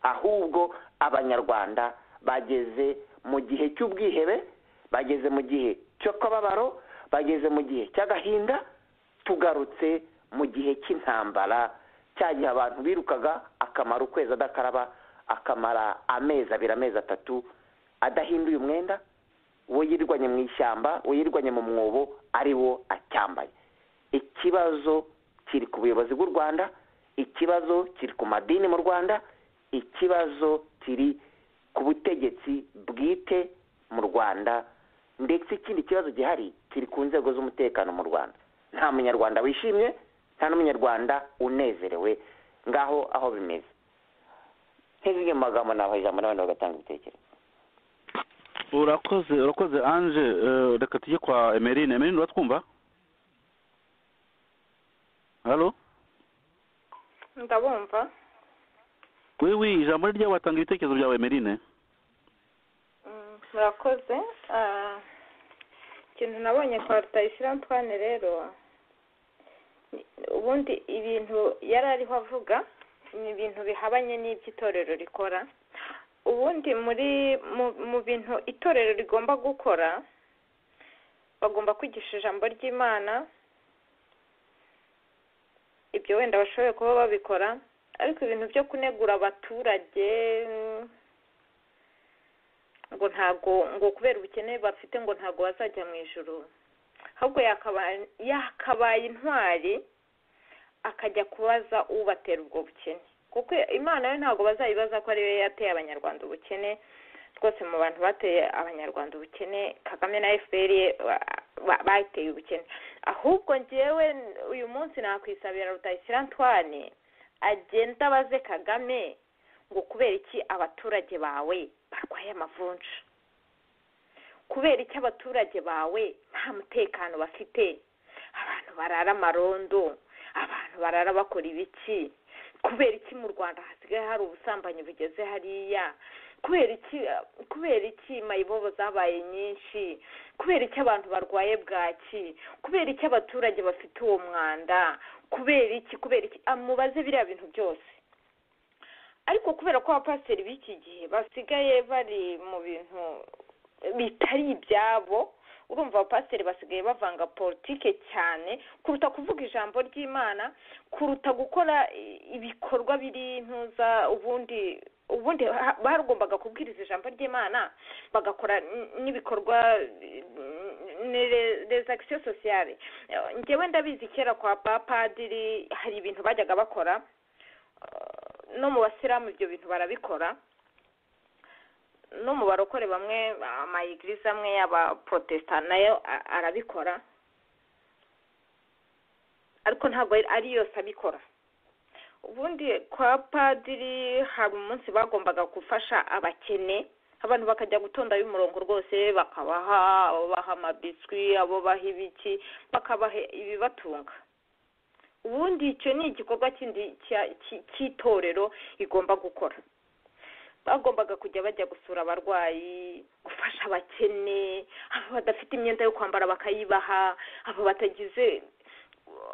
ahubwo abanyarwanda bageze mu gihe cy'ubwihebe bageze mu gihe cy'akababaro bageze mu gihe cy'agahinda tugarutse mu gihe cy'intambara cya gihe abantu birukaga akamara ukwezi adakaraba akamara amezi abiri amezi atatu adahinduye umwenda uwo yirwanye mu ishyamba uwo yirwanye mu mwobo ari wo acyambaye ikibazo kiri ku buyobozi bw'u rwanda ikibazo kiri ku madini mu rwanda ikibazo kiri ku butegetsi bwite mu rwanda ndetse ikindi kibazo gihari kiri ku nzego z'umutekano mu rwanda nta munyarwanda wishimye nta n'umunyarwanda unezerewe ngaho aho bimeze nk'izindi mu magambo nabaha ijambo n'abandi bagatanga ibitekerezo urakoze urakoze anje eh, reka tujye kwa emerine emerine uratwumva halo ndabumva wewe ijambo ni ryawe watanga ibitekerezo byawe emerine Mm, murakoze Ah, ikintu nabonye kwa rutayisire antwane rero ni- ubundi ibintu yari ariho avuga ni ibintu bihabanye n'iby'itorero rikora ubundi muri mu- mu bintu itorero rigomba gukora bagomba kwigisha ijambo ry'imana ibyo wenda bashoboye kuba babikora ariko ibintu byo kunegura abaturage mm, ngo ntago ngo kubera ubukene bafite ngo ntago bazajya mu ijoro ahubwo yakaba- yakabaye intwari akajya kubaza ubatera ubwo bukene kuko imana yo ntabwo bazayibaza ko ariyo yateye abanyarwanda ubukene rwose mu bantu bateye abanyarwanda ubukene kagame na fpr ye ba- ba- bayiteye ubukene ahubwo ngewe uyu munsi nakwisabira rutayisire antwane agenda abaze kagame ngo kubera iki abaturage bawe barwaye amavunja kubera iki abaturage bawe nta mutekano bafite abantu barara amarondo abantu barara bakora ibiki kubera iki mu rwanda hasigaye hari ubusambanyi bugeze hariya kubera iki kubera iki mayibobo zabaye nyinshi kubera iki abantu barwaye bwaki kubera iki abaturage bafite uwo mwanda kubera iki kubera iki Ah, mubaze biriya bintu byose ariko kubera ko abapasiteri b'iki gihe basigaye bari mu bintu bitari ibyabo urumva abapasiteri basigaye bavanga politike cyane kuruta kuvuga ijambo ry'imana kuruta gukora i- ibikorwa biri ntuza ubundi ubundi ha- bagombaga kubwiriza ijambo ry'imana bagakora n- n'ibikorwa les actions sociales njyewe ndabizi kera kwa bapadiri hari ibintu bajyaga bakora no mu basilamu ibyo bintu barabikora n'umubare ukore bamwe amayigirize amwe y'abaporotesita nayo a- arabikora ariko ntabwo ari- ari yose abikora ubundi kwa padiri hari umunsi bagombaga gufasha abakene abantu bakajya gutondayo umurongo rwose bakabaha abo baha amabiswi abo baha ibiki bakabaha ibibatunga ubundi icyo ni igikorwa kindi cya- cy- cy'itorero igomba gukora bagombaga kujya bajya gusura abarwayi gufasha abakene abo badafite imyenda yo kwambara bakayibaha abo batagize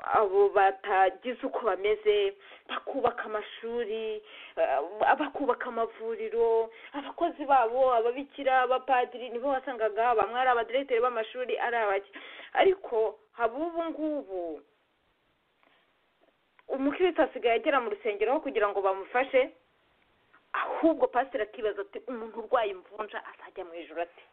abo batagize uko bameze bakubaka amashuri eh, bakubaka amavuriro abakozi babo ababikira abapadiri nibo wasangaga bamwe ari abadiregiteri b'amashuri ari abaki ariko haba ubu ngubu umukristo asigaye agera mu rusengero aho kugira ngo bamufashe ahubwo pasiteri akibaza ati umuntu urwaye imvunja azajya mu ijoro ati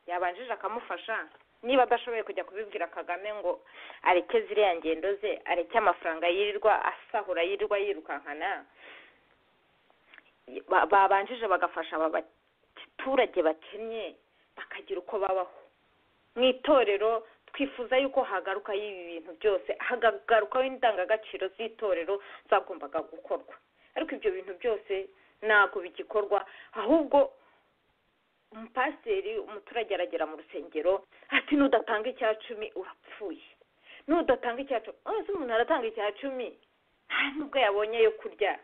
yabanjije akamufasha niba adashoboye kujya kubibwira kagame ngo areke ziriya ngendo ze areke amafaranga yirirwa asahura yirirwa yirukankana Ba- babanjije bagafasha aba baturage bakennye bakagira uko babaho mu itorero twifuza yuko hagarukaho ibi bintu byose hagarukaho indangagaciro z'itorero zagombaga gukorwa ariko ibyo bintu byose ntabwo bigikorwa ahubwo umupasiteri umuturage aragera mu rusengero ati nudatanga icya cumi urapfuye nudatanga icya cumi ese umuntu aratanga icya cumi nta nubwo yabonye yo kurya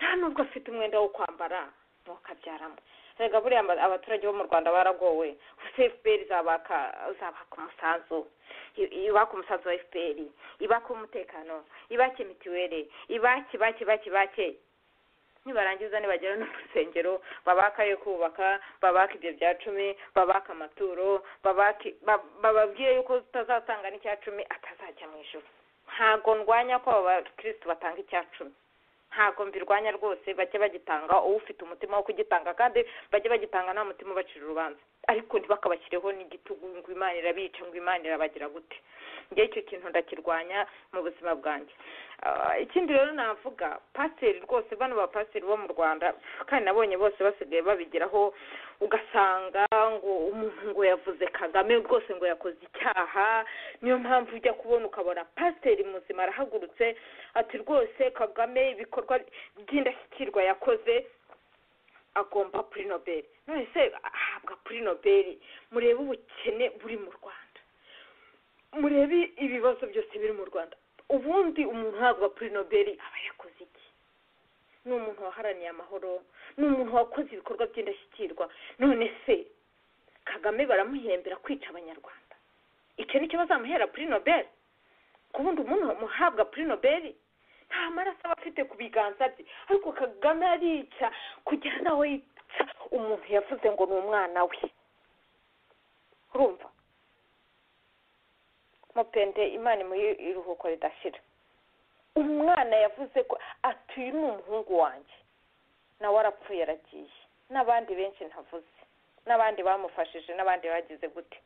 nta nubwo afite umwenda wo kwambara ntukabyaramo rega buriya aba- abaturage bo mu rwanda baragowe gusa fpr izabaka izabaka umusanzu i- ibaka umusanzu wa fpr ibaka umutekano ibake mituweli ibake ibake ibake ibake nibarangiza nibagera no mu rusengero babaka yo kubaka babaka ibyo bya cumi babaka amaturo babake ba- bababwire yuko utazatanga n'icya cumi atazajya mu ijoro ntago ndwanya ko aba bakirisitu batanga icya cumi ntabwo mbirwanya rwose bajye bagitanga ufite umutima wo kugitanga kandi bajye bagitanga nta mutima ubacira urubanza ariko ntibakabashyireho n'igitugu ngo imana irabica ngo imana irabagira gute njye icyo kintu ndakirwanya mu buzima bwanjye Ah, ikindi rero navuga pasiteri rwose bano bapasiteri bo mu rwanda kandi nabonye bose basigaye babigeraho ugasanga ngo umuntu ngo yavuze kagame rwose ngo yakoze icyaha niyo mpamvu ujya kubona ukabona pasiteri muzima arahagurutse ati rwose kagame ibikorwa by'indashyikirwa yakoze agomba kuri nobeli none se ahabwa kuri nobeli murebe ubukene buri mu rwanda murebe ibibazo byose biri mu rwanda ubundi umuntu uhabwa kuri nobeli aba yakoze iki ni umuntu waharaniye amahoro ni umuntu wakoze ibikorwa by'indashyikirwa none se kagame baramuhembera kwica abanyarwanda icyo nicyo bazamuhera kuri nobeli kubundi umuntu muhabwa kuri nobeli nta maraso aba afite ku biganza bye ariko kagame arica kugera nawe yica umuntu yavuze ngo ni umwana we urumva mupende imana imuhe iruhuko ridashira umwana yavuze ko ati uyu ni umuhungu wanjye nawe arapfuye aragiye n'abandi benshi ntavuze n'abandi bamufashije n'abandi bagize gute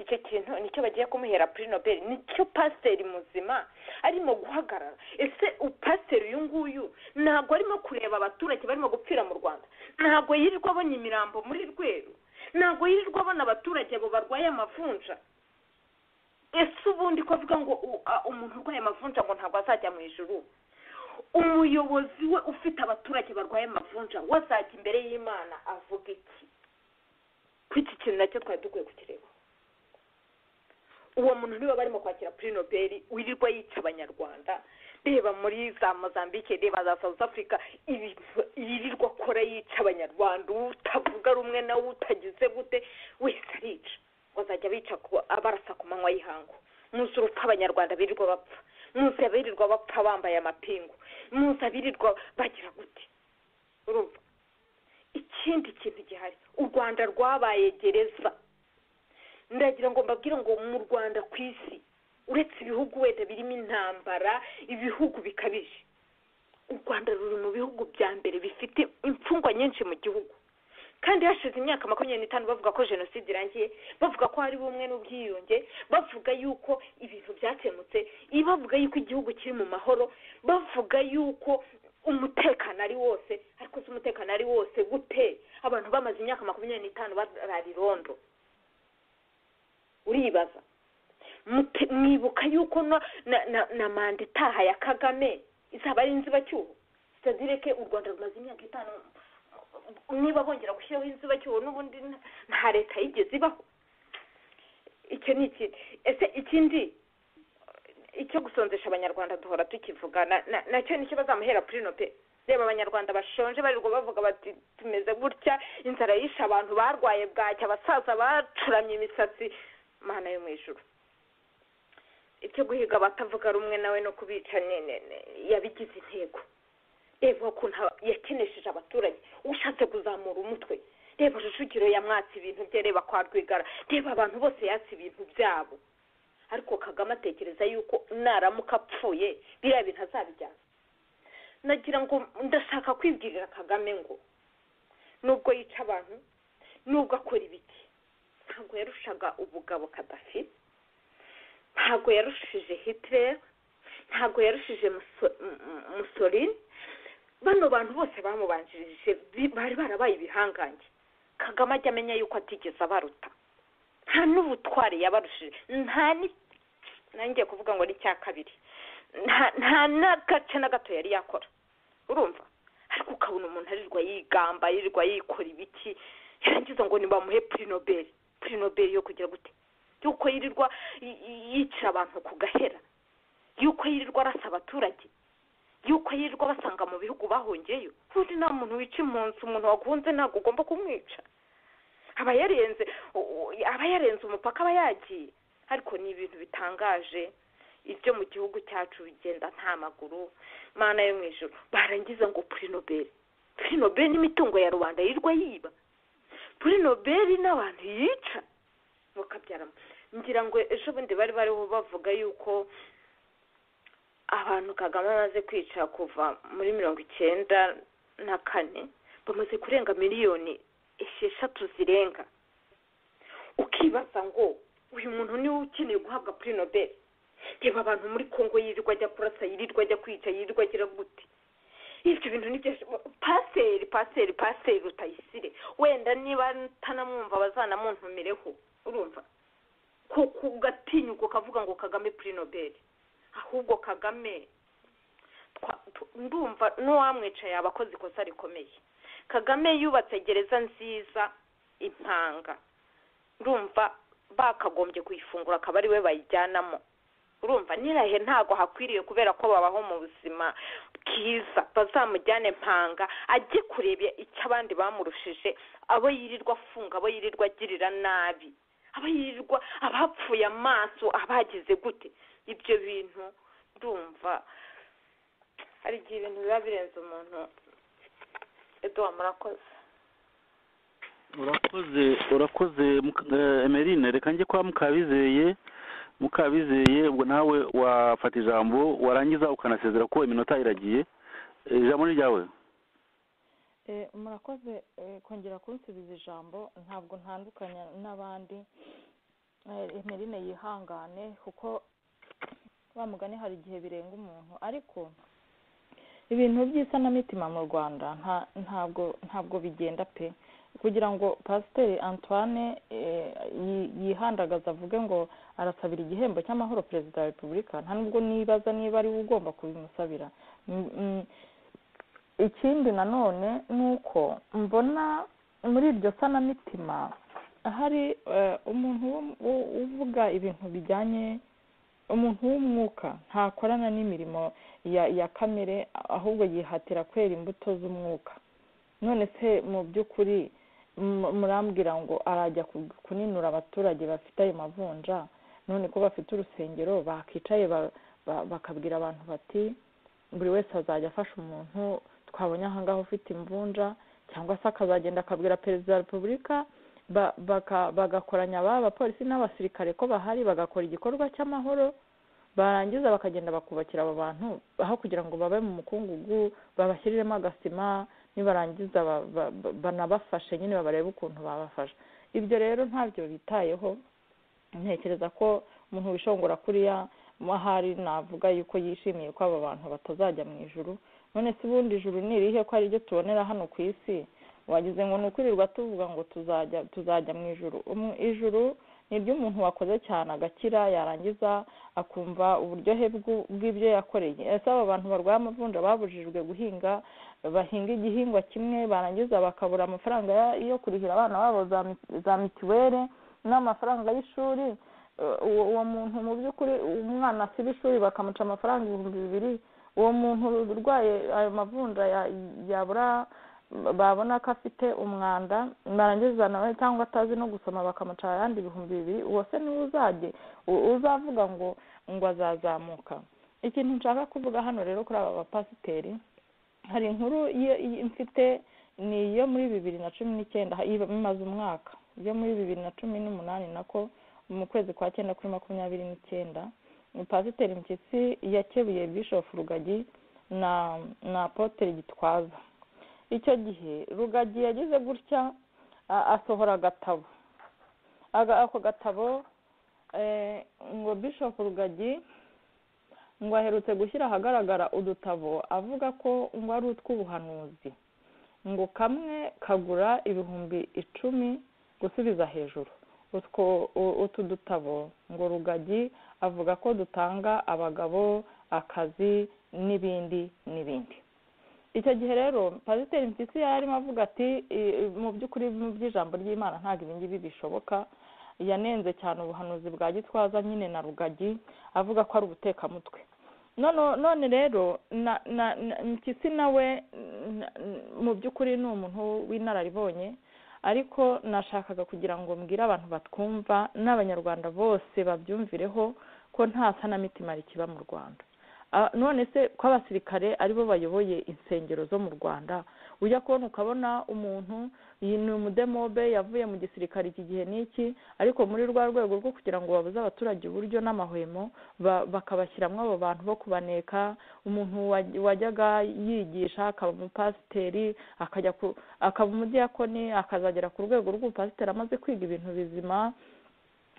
icyo kintu nicyo bagiye kumuhera kuri nobel nicyo pasiteri muzima arimo guhagarara ese upasiteri uyu nguyu ntabwo arimo kureba abaturage barimo gupfira mu rwanda ntabwo yirirwa abona imirambo muri rweru ntabwo yirirwa abona abaturage abo barwaye amavunja ese ubundi ko avuga ngo u- a- umuntu urwaye amavunja ngo ntabwo azajya mu ijuru umuyobozi we ufite abaturage barwaye amavunja we azajya imbere y'imana avuga iki ko iki kintu nacyo twari dukwiye kukireba uwo muntu niba barimo kwakira kuri nobeli wirirwa yica abanyarwanda reba muri za mozambique reba za south africa ibintu yirirwa akora yica abanyarwanda utavuga rumwe nawe utagize gute wese arica bazajya bica ku- abarasa ku manywa y'ihangu muzi urupfu abanyarwanda birirwa bapfa muzi abirirwa bapfa bambaye amapingu muzi abirirwa bagira gute urumva ikindi kintu gihari u rwanda rwabaye gereza ndagira ngo mbabwire ngo mu rwanda ku isi uretse ibihugu wenda birimo intambara ibihugu bikabije u rwanda ruri mu bihugu bya mbere bifite imfungwa nyinshi mu gihugu kandi hashize imyaka makumyabiri n'itanu bavuga ko jenoside irangiye bavuga ko hari bumwe n'ubwiyunge bavuga yuko ibintu byakemutse bavuga yuko igihugu kiri mu mahoro bavuga yuko umutekano ari wose ariko se umutekano ari wose gute abantu bamaze imyaka makumyabiri n'itanu barara irondo uribaza Mute- mwibuka yuko na na- na- na manda itaha ya kagame izaba ari inzibacyuho sitadire ke u rwanda rumaze imyaka itanu niba bongera gushyiraho inzibacyuho n'ubundi nta- nta leta yigeze ibaho icyo ni iki ese ikindi icyo gusonzesha abanyarwanda duhora tukivuga na- na- nacyo nicyo bazamuhera purino pe reba abanyarwanda bashonje barirwa bavuga bati tumeze gutya inzara yishe abantu barwaye bwacya abasaza bacuramye imisatsi mana yo mu ijuru ibyo guhiga abatavuga rumwe nawe no kubica ni- ni- ni- yabigize intego reba ukuntu aba- yakenesheje abaturage ushatse kuzamura umutwe reba rujugiro yamwatse ibintu bye reba kwa rwigara reba abantu bose yatse ibintu byabo ariko kagame atekereza yuko naramuka apfuye biriya bintu azabijyana nagira ngo ndashaka kwibwirira kagame ngo nubwo yica abantu nubwo akora ibiki ntabwo yarushaga ubugabo kadafi ntabwo yarushije hitler ntabwo yarushije Muso- M- M- musolini bano bantu bose bamubanjirije bi- bari barabaye ibihangange kagame ajya amenya yuko atigeze abaruta nta n'ubutwari yabarushije nta ni nangiye kuvuga ngo ni icya kabiri nta- nta n'agace na gato yari yakora urumva ariko ukabona umuntu arirwa yigamba yirirwa yikora ibiki yarangiza ngo nibamuhe purinoberi purinoberi yo kugira gute yuko yirirwa y- y- yicira abantu ku gahera yuko yirirwa arasa abaturage yuko yirirwa basanga mu bihugu bahungiyeyo ubundi nta muntu wica impunzi umuntu waguhunze ntabwo ugomba kumwica aba yarenze u- u- aba yarenze umupaka aba yagiye ariko ni ibintu bitangaje ibyo mu gihugu cyacu bigenda nta maguru mana yo mu ijoro barangiza ngo purinoberi purinoberi n'imitungo ya rubanda yirirwa yiba purinoberi n'abantu yica mukabyaramo ngira ngo ejo bundi bari bariho bavuga yuko abantu kagame amaze kwica kuva muri mirongo icyenda na kane bamaze kurenga miliyoni esheshatu zirenga ukibaza ngo uyu muntu niwe ukeneye guhabwa puri nobel reba abantu muri kongo yirirwa ajya kurasa yirirwa ajya kwica yirirwa agira gute ibyo bintu nibyo paseri paseri paseri rutayisire wenda niba ntanamwumva bazanamuntumireho urumva kuko ugatinyuka ukavuga ngo kagame puri nobeli ahubwo kagame twa- tu- ndumva n'uwamwicaye yaba akoze ikosa rikomeye kagame yubatse gereza nziza impanga ndumva bakagombye kuyifunga akaba ari we bayijyanamo urumva nirahe ntabwo hakwiriye kubera ko babaho mu buzima bwiza bazamujyane mpanga ajye kureba icyo abandi bamurushije abo yirirwa afunga abo yirirwa agirira nabi abo yirirwa abapfuye amaso abagize gute ibyo bintu ndumva hari igihe ibintu biba birenze umuntu eduwa murakoze urakoze urakoze Muka- eh, emeline reka njye kwa mukabizeye mukabizeye ubwo nawe wafata ijambo warangiza ukanasezera ko iminota iragiye Eh, ijambo ni ryawe Eh, murakoze eh, kongera kunsubiza ijambo ntabwo ntandukanye n'abandi Eh, emeline yihangane kuko wa mugani hari igihe birenga umuntu ariko ibintu by'isanamitima mu rwanda nta- ntabwo ntabwo bigenda pe kugira ngo pasiteri antoine eh, yi- yihandagaza avuge ngo arasabira igihembo cy'amahoro perezida wa repubulika nta nubwo nibaza niba ari we ugomba kubimusabira Mm, mm, ikindi nanone ni uko mbona muri iryo sanamitima hari eh, umuntu wo- wo- uvuga ibintu bijyanye umuntu w'umwuka ntakorana n'imirimo ya ya kamere ahubwo yihatira kwera imbuto z'umwuka none se mu by'ukuri mu- murambwira ngo arajya ku- kuninura abaturage bafite ayo mavunja none ko bafite urusengero bakicaye ba- ba- bakabwira abantu bati buri wese azajya afasha umuntu twabonye ahangaha ufite imvunja cyangwa se akazagenda akabwira perezida wa repubulika ba- baka- bagakoranya ba abapolisi n'abasirikare ko bahari bagakora igikorwa cy'amahoro barangiza bakagenda bakubakira abo bantu aho kugira ngo babe mu mukungugu babashyiriremo agasima nibarangiza ba- ba- ba- banabafashe nyine barebe ukuntu babafasha ibyo rero ntabyo bitayeho ntekereza ko umuntu wishongora kuriya ahari navuga yuko yishimiye ko aba bantu batazajya mu ijuru none se ubundi ijuru ni irihe ko ariryo tubonera hano ku isi wagize ngo ni ukwirirwa tuvuga ngo tuzajya tuzajya mu ijuru Umu- ijuru ni iry'umuntu wakoze cyane agakira yarangiza akumva uburyohe bw'u- bw'ibyo yakoreye ese aba bantu barwaye amavunja babujijwe guhinga bahinga igihingwa kimwe barangiza bakabura amafaranga ya- yo kurihira abana babo za mi- za mituweli n'amafaranga y'ishuri Eh, uwo uwo muntu mu by'ukuri umwana asiba ishuri bakamuca amafaranga ibihumbi bibiri uwo muntu urwaye ayo mavunja ya- yabura babona ko afite umwanda barangiza nawe cyangwa atazi no gusoma bakamuca ayandi ibihumbi bibiri uwo se niwe uzajye u- uzavuga ngo ngo azazamuka ikintu nshaka kuvuga hano rero kuri aba bapasiteri hari inkuru ye- ye- mfite ni iyo muri bibiri na cumi n'icyenda ha- imaze umwaka iyo muri bibiri na cumi n'umunani nako mu kwezi kwa cyenda kuri makumyabiri n'icyenda ni pasiteri mpyisi yakebuye bishofu rugagi na na apotere gitwaza icyo gihe rugagi yagize gutya a- asohora agatabo Aga- ako gatabo eh, ngo bishofu rugagi ngo aherutse gushyira ahagaragara udutabo avuga ko ngo ari utw'ubuhanuzi ngo kamwe kagura ibihumbi icumi gusubiza hejuru utwo u- utu dutabo ngo rugagi avuga ko dutanga abagabo akazi n'ibindi n'ibindi icyo gihe rero pasiteri mpyisi yari arimo avuga ati "I- i- mu by'ukuri mu by'ijambo ry'imana ntabwo ibi ngibi bishoboka yanenze cyane ubuhanuzi bwa gitwaza nyine na rugagi avuga ko ari ubutekamutwe none none rero na na na- mpyisi nawe na- n- mu by'ukuri ni umuntu w'inararibonye ariko nashakaga kugira ngo mbwire abantu batwumva n'abanyarwanda bose babyumvireho ko nta sanamitima rikiba mu rwanda Ah, none se ko abasirikare aribo bayoboye insengero zo mu rwanda ujya kubona ukabona umuntu iyi ni umudemobe yavuye mu gisirikare iki gihe n'iki ariko muri rwa rwego rwo kugira ngo babuze abaturage uburyo n'amahwemo ba- bakabashyiramo abo bantu bo kubaneka umuntu waj- wajyaga yigisha akaba umupasiteri akajya ku akaba umudiyakoni akazagera ku rwego rw'ubupasiteri amaze kwiga ibintu bizima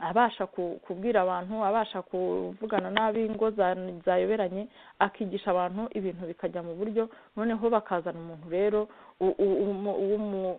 abasha ku- kubwira abantu abasha kuvugana n'ab'ingo za- zayoberanye akigisha abantu ibintu bikajya mu buryo noneho bakazana umuntu rero u- u- umu- w'umu-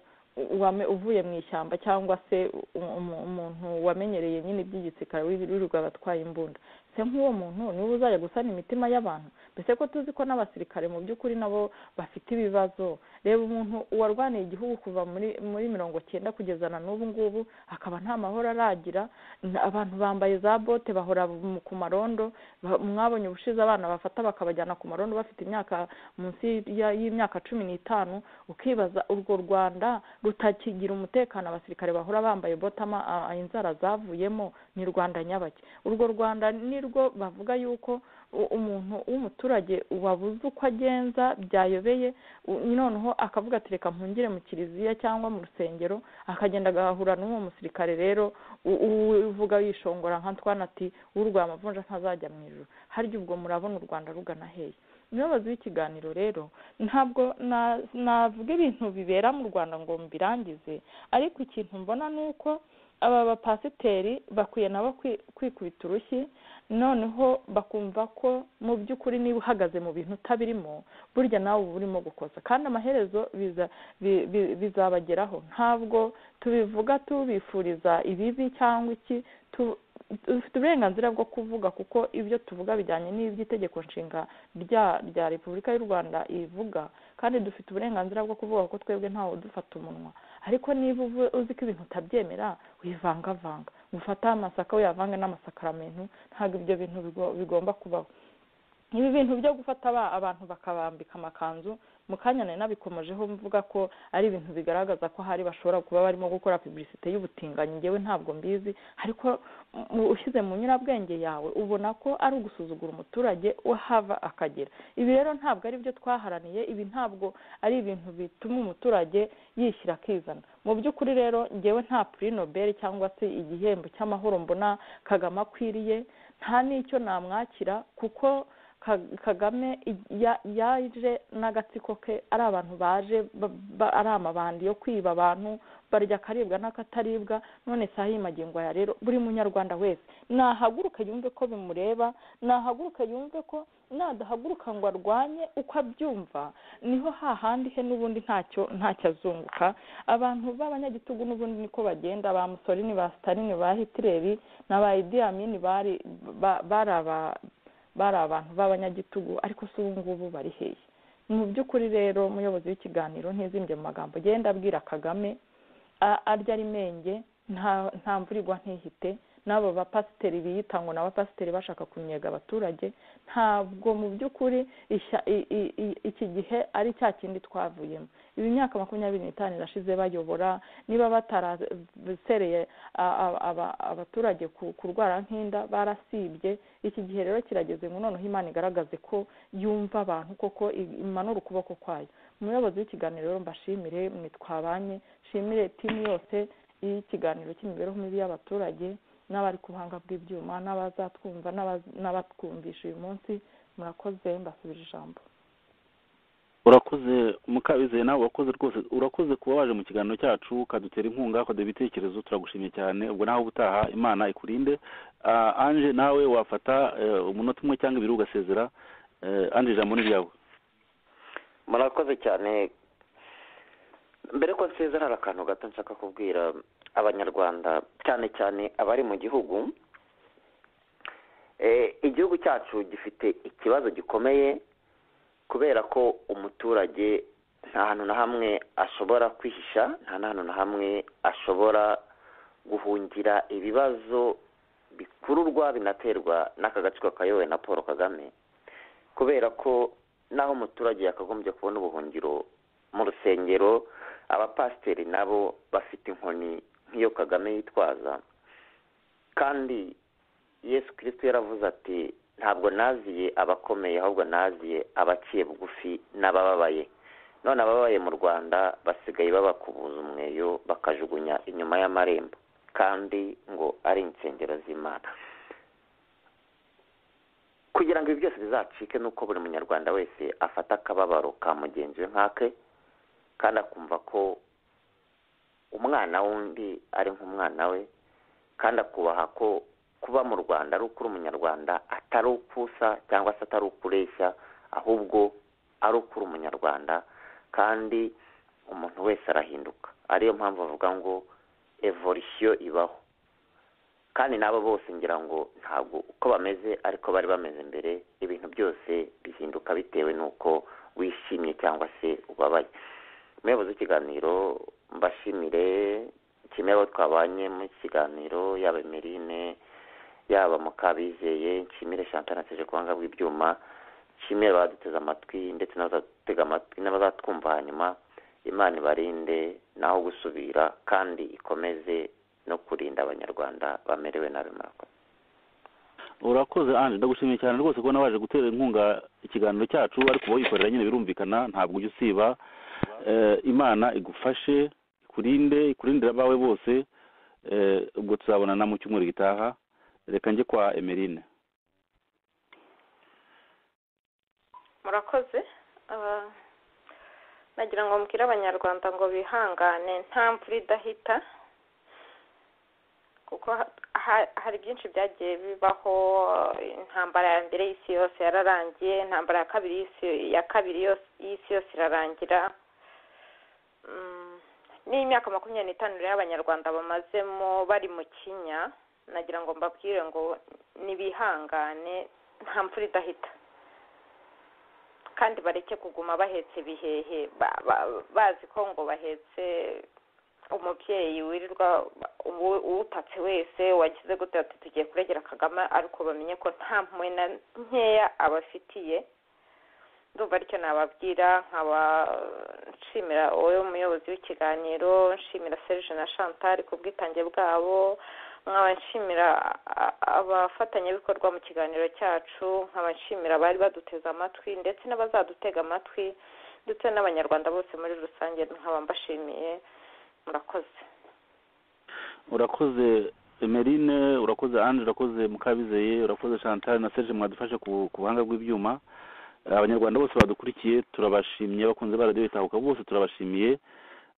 wame- uvuye mu ishyamba cyangwa se u- umu- umuntu wamenyereye nyine iby'igisirikare w'ibirirwa abatwaye imbunda se nk'uwo muntu niwe uzajya gusana imitima y'abantu mbese ko tuzi ko n'abasirikare mu by'ukuri nabo bafite ibibazo reba umuntu warwaniye igihugu kuva muri muri mirongo cyenda kugeza na n'ubu ngubu akaba nta mahoro aragira n- abantu bambaye za bote bahora mu- ku marondo ba- mwabonye ubushize abana bafata bakabajyana ku marondo bafite imyaka munsi ya- y'imyaka cumi n'itanu ukibaza urwo rwanda rutakigira umutekano abasirikare bahora bambaye bote ama- a- a- inzara zavuyemo ni rwanda nyabaki urwo rwanda ni rwo bavuga yuko u- umuntu w'umuturage wabuze uko agenza byayobeye u- noneho akavuga ati reka mpungire mu kiliziya cyangwa mu rusengero akagenda agahura n'uwo musirikare rero u- u- uvuga yishongora nka twana ati urwaye amavunja ntazajya mu ijuru harya ubwo murabona u rwanda rugana hehe umuyobozi w'ikiganiro rero ntabwo na- navuga ibintu bibera mu rwanda ngo mbirangize ariko ikintu mbona ni uko aba bapasiteri bakwiye nabo kwi- kwikubita urushyi noneho bakumva ko mu by'ukuri niba uhagaze mu bintu utabirimo burya nawe uba urimo gukosa kandi amaherezo biza bi- bi- bizabageraho ntabwo tubivuga tubifuriza ibibi cyangwa iki tu- dufite uburenganzira bwo kuvuga kuko ibyo tuvuga bijyanye n'iby'itegeko nshinga rya rya repubulika y'u rwanda ivuga kandi dufite uburenganzira bwo kuvuga ko twebwe ntawe udufata umunwa ariko niba uvu- uzi ko ibintu utabyemera wivangavanga ufate amasaka uyavange n'amasakaramentu ntabwo ibyo bintu bigo- bigomba kubaho ibi bintu byo gufata aba- abantu bakabambika amakanzu mu kanya nari nabikomejeho mvuga ko ari ibintu bigaragaza ko hari bashobora kuba barimo gukora publicite y'ubutinganyi ngewe ntabwo mbizi ariko mu- ushyize mu nyurabwenge yawe ubona ko ari ugusuzugura umuturage uhava akagera ibi rero ntabwo ari byo twaharaniye ibi ntabwo ari ibintu bituma umuturage yishyira akizana mu by'ukuri rero ngewe nta puri nobel cyangwa se igihembo cy'amahoro mbona kagame akwiriye nta n'icyo namwakira kuko Ka- kagame i- ya- yaje n'agatsiko ke ari abantu baje ba- ba- ari amabandi yo kwiba abantu barya akaribwa n'akataribwa none si aho magingo aya rero buri munyarwanda wese nahaguruka yumve ko bimureba nahaguruka yumve ko nadahaguruka ngo arwanye uko abyumva niho hahandi he n'ubundi ntacyo ntacyo azunguka abantu b'abanyagitugu n'ubundi niko bagenda ba musorini ba sitarini ba hitileri na ba idi amini bari ba- bari aba- bari abantu b'abanyagitugu ariko si ubu ngubu bari hehe mu by'ukuri rero umuyobozi w'ikiganiro ntizimbye mu magambo agenda abwira kagame a- arya ari menge nta nta mvura igwa ntihite n'abo bapasiteri biyita ngo ni abapasiteri bashaka kunnyega abaturage ntabwo mu by'ukuri ishya- i- i- i- iki gihe ari cya kindi twavuyemo ibi myaka makumyabiri n'itanu irashize bayobora niba batarasereye a- a- aba- abaturage ku- kurwara nk'inda barasibye iki gihe rero kirageze ngo noneho imana igaragaze ko yumva abantu koko i- imanura ukuboko kwayo umuyobozi w'ikiganiro rero mbashimire mwe twabanye nshimire timu yose y'ikiganiro cy'imibereho mibi y'abaturage n'abari ku buhanga bw'ibyuma n'abazatwumva n'abaz- n'abatwumvisha uyu munsi murakoze mbasubije ijambo urakoze mukabizeye nawe urakoze rwose urakoze kuba waje mu kiganiro cyacu ukadutera inkunga ukaduha ibitekerezo turagushimye cyane ubwo nawe ubutaha imana ikurinde Ah, anje nawe wafata eh, umunota umwe cyangwa ibiri ugasezera Eh, anje ijambo ni ryawe murakoze cyane mbere ko nsezera hari akantu gato nshaka kubwira abanyarwanda cyane cyane abari mu gihugu Eh, igihugu cyacu gifite ikibazo gikomeye kubera ko umuturage nta hantu na hamwe ashobora kwihisha nta hantu na hamwe ashobora guhungira ibibazo bikururwa binaterwa n'aka gacupa kayobowe na paul kagame kubera ko n'aho umuturage yakagombye kubona ubuhungiro mu rusengero abapasiteri nabo bafite inkoni nk'iyo kagame yitwaza kandi yesu kirisito yaravuze ati ntabwo naziye abakomeye ahubwo naziye abaciye bugufi n'abababaye none ababaye mu rwanda basigaye babakubuza umweyo bakajugunya inyuma y'amarembo kandi ngo ari insengero z'imana kugira ngo ibi byose bizacike ni uko buri munyarwanda wese afata akababaro ka mugenzi we nk'ake kandi akumva ko umwana w'undi ari nk'umwana we kandi akubaha ko kuba mu rwanda ari ukuri umunyarwanda atari ukusa cyangwa se atari ukureshya ahubwo ari ukuri umunyarwanda kandi umuntu wese arahinduka ariyo mpamvu bavuga ngo evolisiyo ibaho kandi n'abo bose ngira ngo ntabwo uko bameze ariko bari bameze mbere ibintu byose bihinduka bitewe n'uko wishimye cyangwa se ubabaye umuyobozi w'ikiganiro mbashimire kimwe abo twabanye mu kiganiro yaba emerine yaba mukabizeye nshimire chantal nateje kubanga bw'ibyuma nshimire abaduteze amatwi ndetse n'abazatega amatwi n'abazatwumva hanyuma imana ibarinde naho gusubira kandi ikomeze no kurinda abanyarwanda bamerewe nabi murakoze urakoze anje ndagushimiye cyane rwose kubona waje gutera inkunga ikiganiro cyacu ariko uba wikorera nyine birumvikana ntabwo ujya usiba Eh, imana igufashe ikurinde ikurindira abawe bose Eh, ubwo tuzabonana mu cyumweru gitaha reka njye kwa emerine murakoze Ah, nagira ngo mbwire abanyarwanda ngo bihangane nta mvura idahita kuko ha- ha- hari byinshi byagiye bibaho intambara ya mbere y'isi yose yararangiye intambara ya kabiri y'isi ya kabiri yose y'isi yose irarangira Mm, ni imyaka makumyabiri n'itanu rero abanyarwanda bamazemo bari mu kinya nagira ngo mbabwire ngo nibihangane nta mvura idahita kandi bareke kuguma bahetse ibihehe ba- ba- bazi ko ngo bahetse umubyeyi wirirwa uwu- uwutatse wese wagize gute ati tugiye kuregera kagame ariko bamenye ko nta mpuwe na nkeya abafitiye ndumva aricyo nababwira nkaba nshimira wowe umuyobozi w'ikiganiro nshimira serge na chantal ku bwitange bwabo nkaba nshimira a- abafatanyabikorwa mu kiganiro cyacu nkaba nshimira abari baduteze amatwi ndetse n'abazadutega amatwi ndetse n'abanyarwanda bose muri rusange nkaba mbashimiye murakoze urakoze emerine urakoze anje urakoze mukabizeye urakoze chantal na serge mwadufashe ku ku buhanga bw'ibyuma Eh, abanyarwanda bose badukurikiye turabashimye bakunze ba radiyo itahuka bose turabashimiye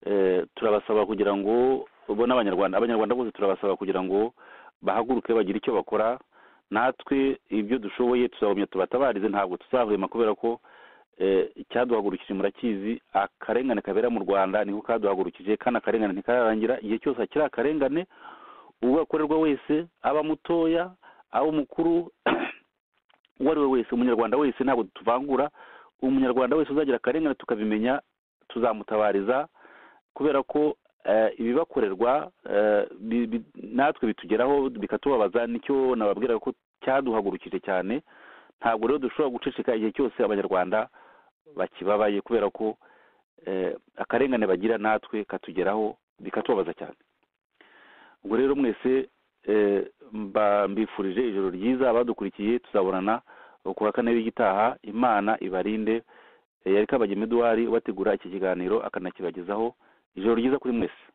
eh, turabasaba kugira ngo bo n'abanyarwanda abanyarwanda bose turabasaba kugira ngo bahaguruke bagire icyo bakora natwe ibyo dushoboye tuzagumya tubatabarize ntabwo tuzahwema kubera ko eh, icyaduhagurukije murakizi akarengane kabera mu rwanda niko kaduhagurukije kandi akarengane ntikararangira igihe cyose hakiri akarengane uwo akorerwa wese aba mutoya aba umukuru uwo ari we wese umunyarwanda wese ntabwo tuvangura umunyarwanda wese uzagira akarengane tukabimenya tuzamutabariza kubera ko eh, ibibakorerwa eh, bi- bi- natwe bitugeraho bikatubabaza nicyo nababwira ko cyaduhagurukije cyane ntabwo rero dushobora guceceka igihe cyose abanyarwanda bakibabaye kubera ko eh, akarengane bagira natwe katugeraho bikatubabaza cyane ubwo rero mwese eh, mba- mbifurije ijoro ryiza abadukurikiye tuzabonana kuwa kane w'igitaha imana ibarinde Eh, yarika bagema eduwari ubategura iki kiganiro akanakibagezaho ijoro ryiza kuri mwese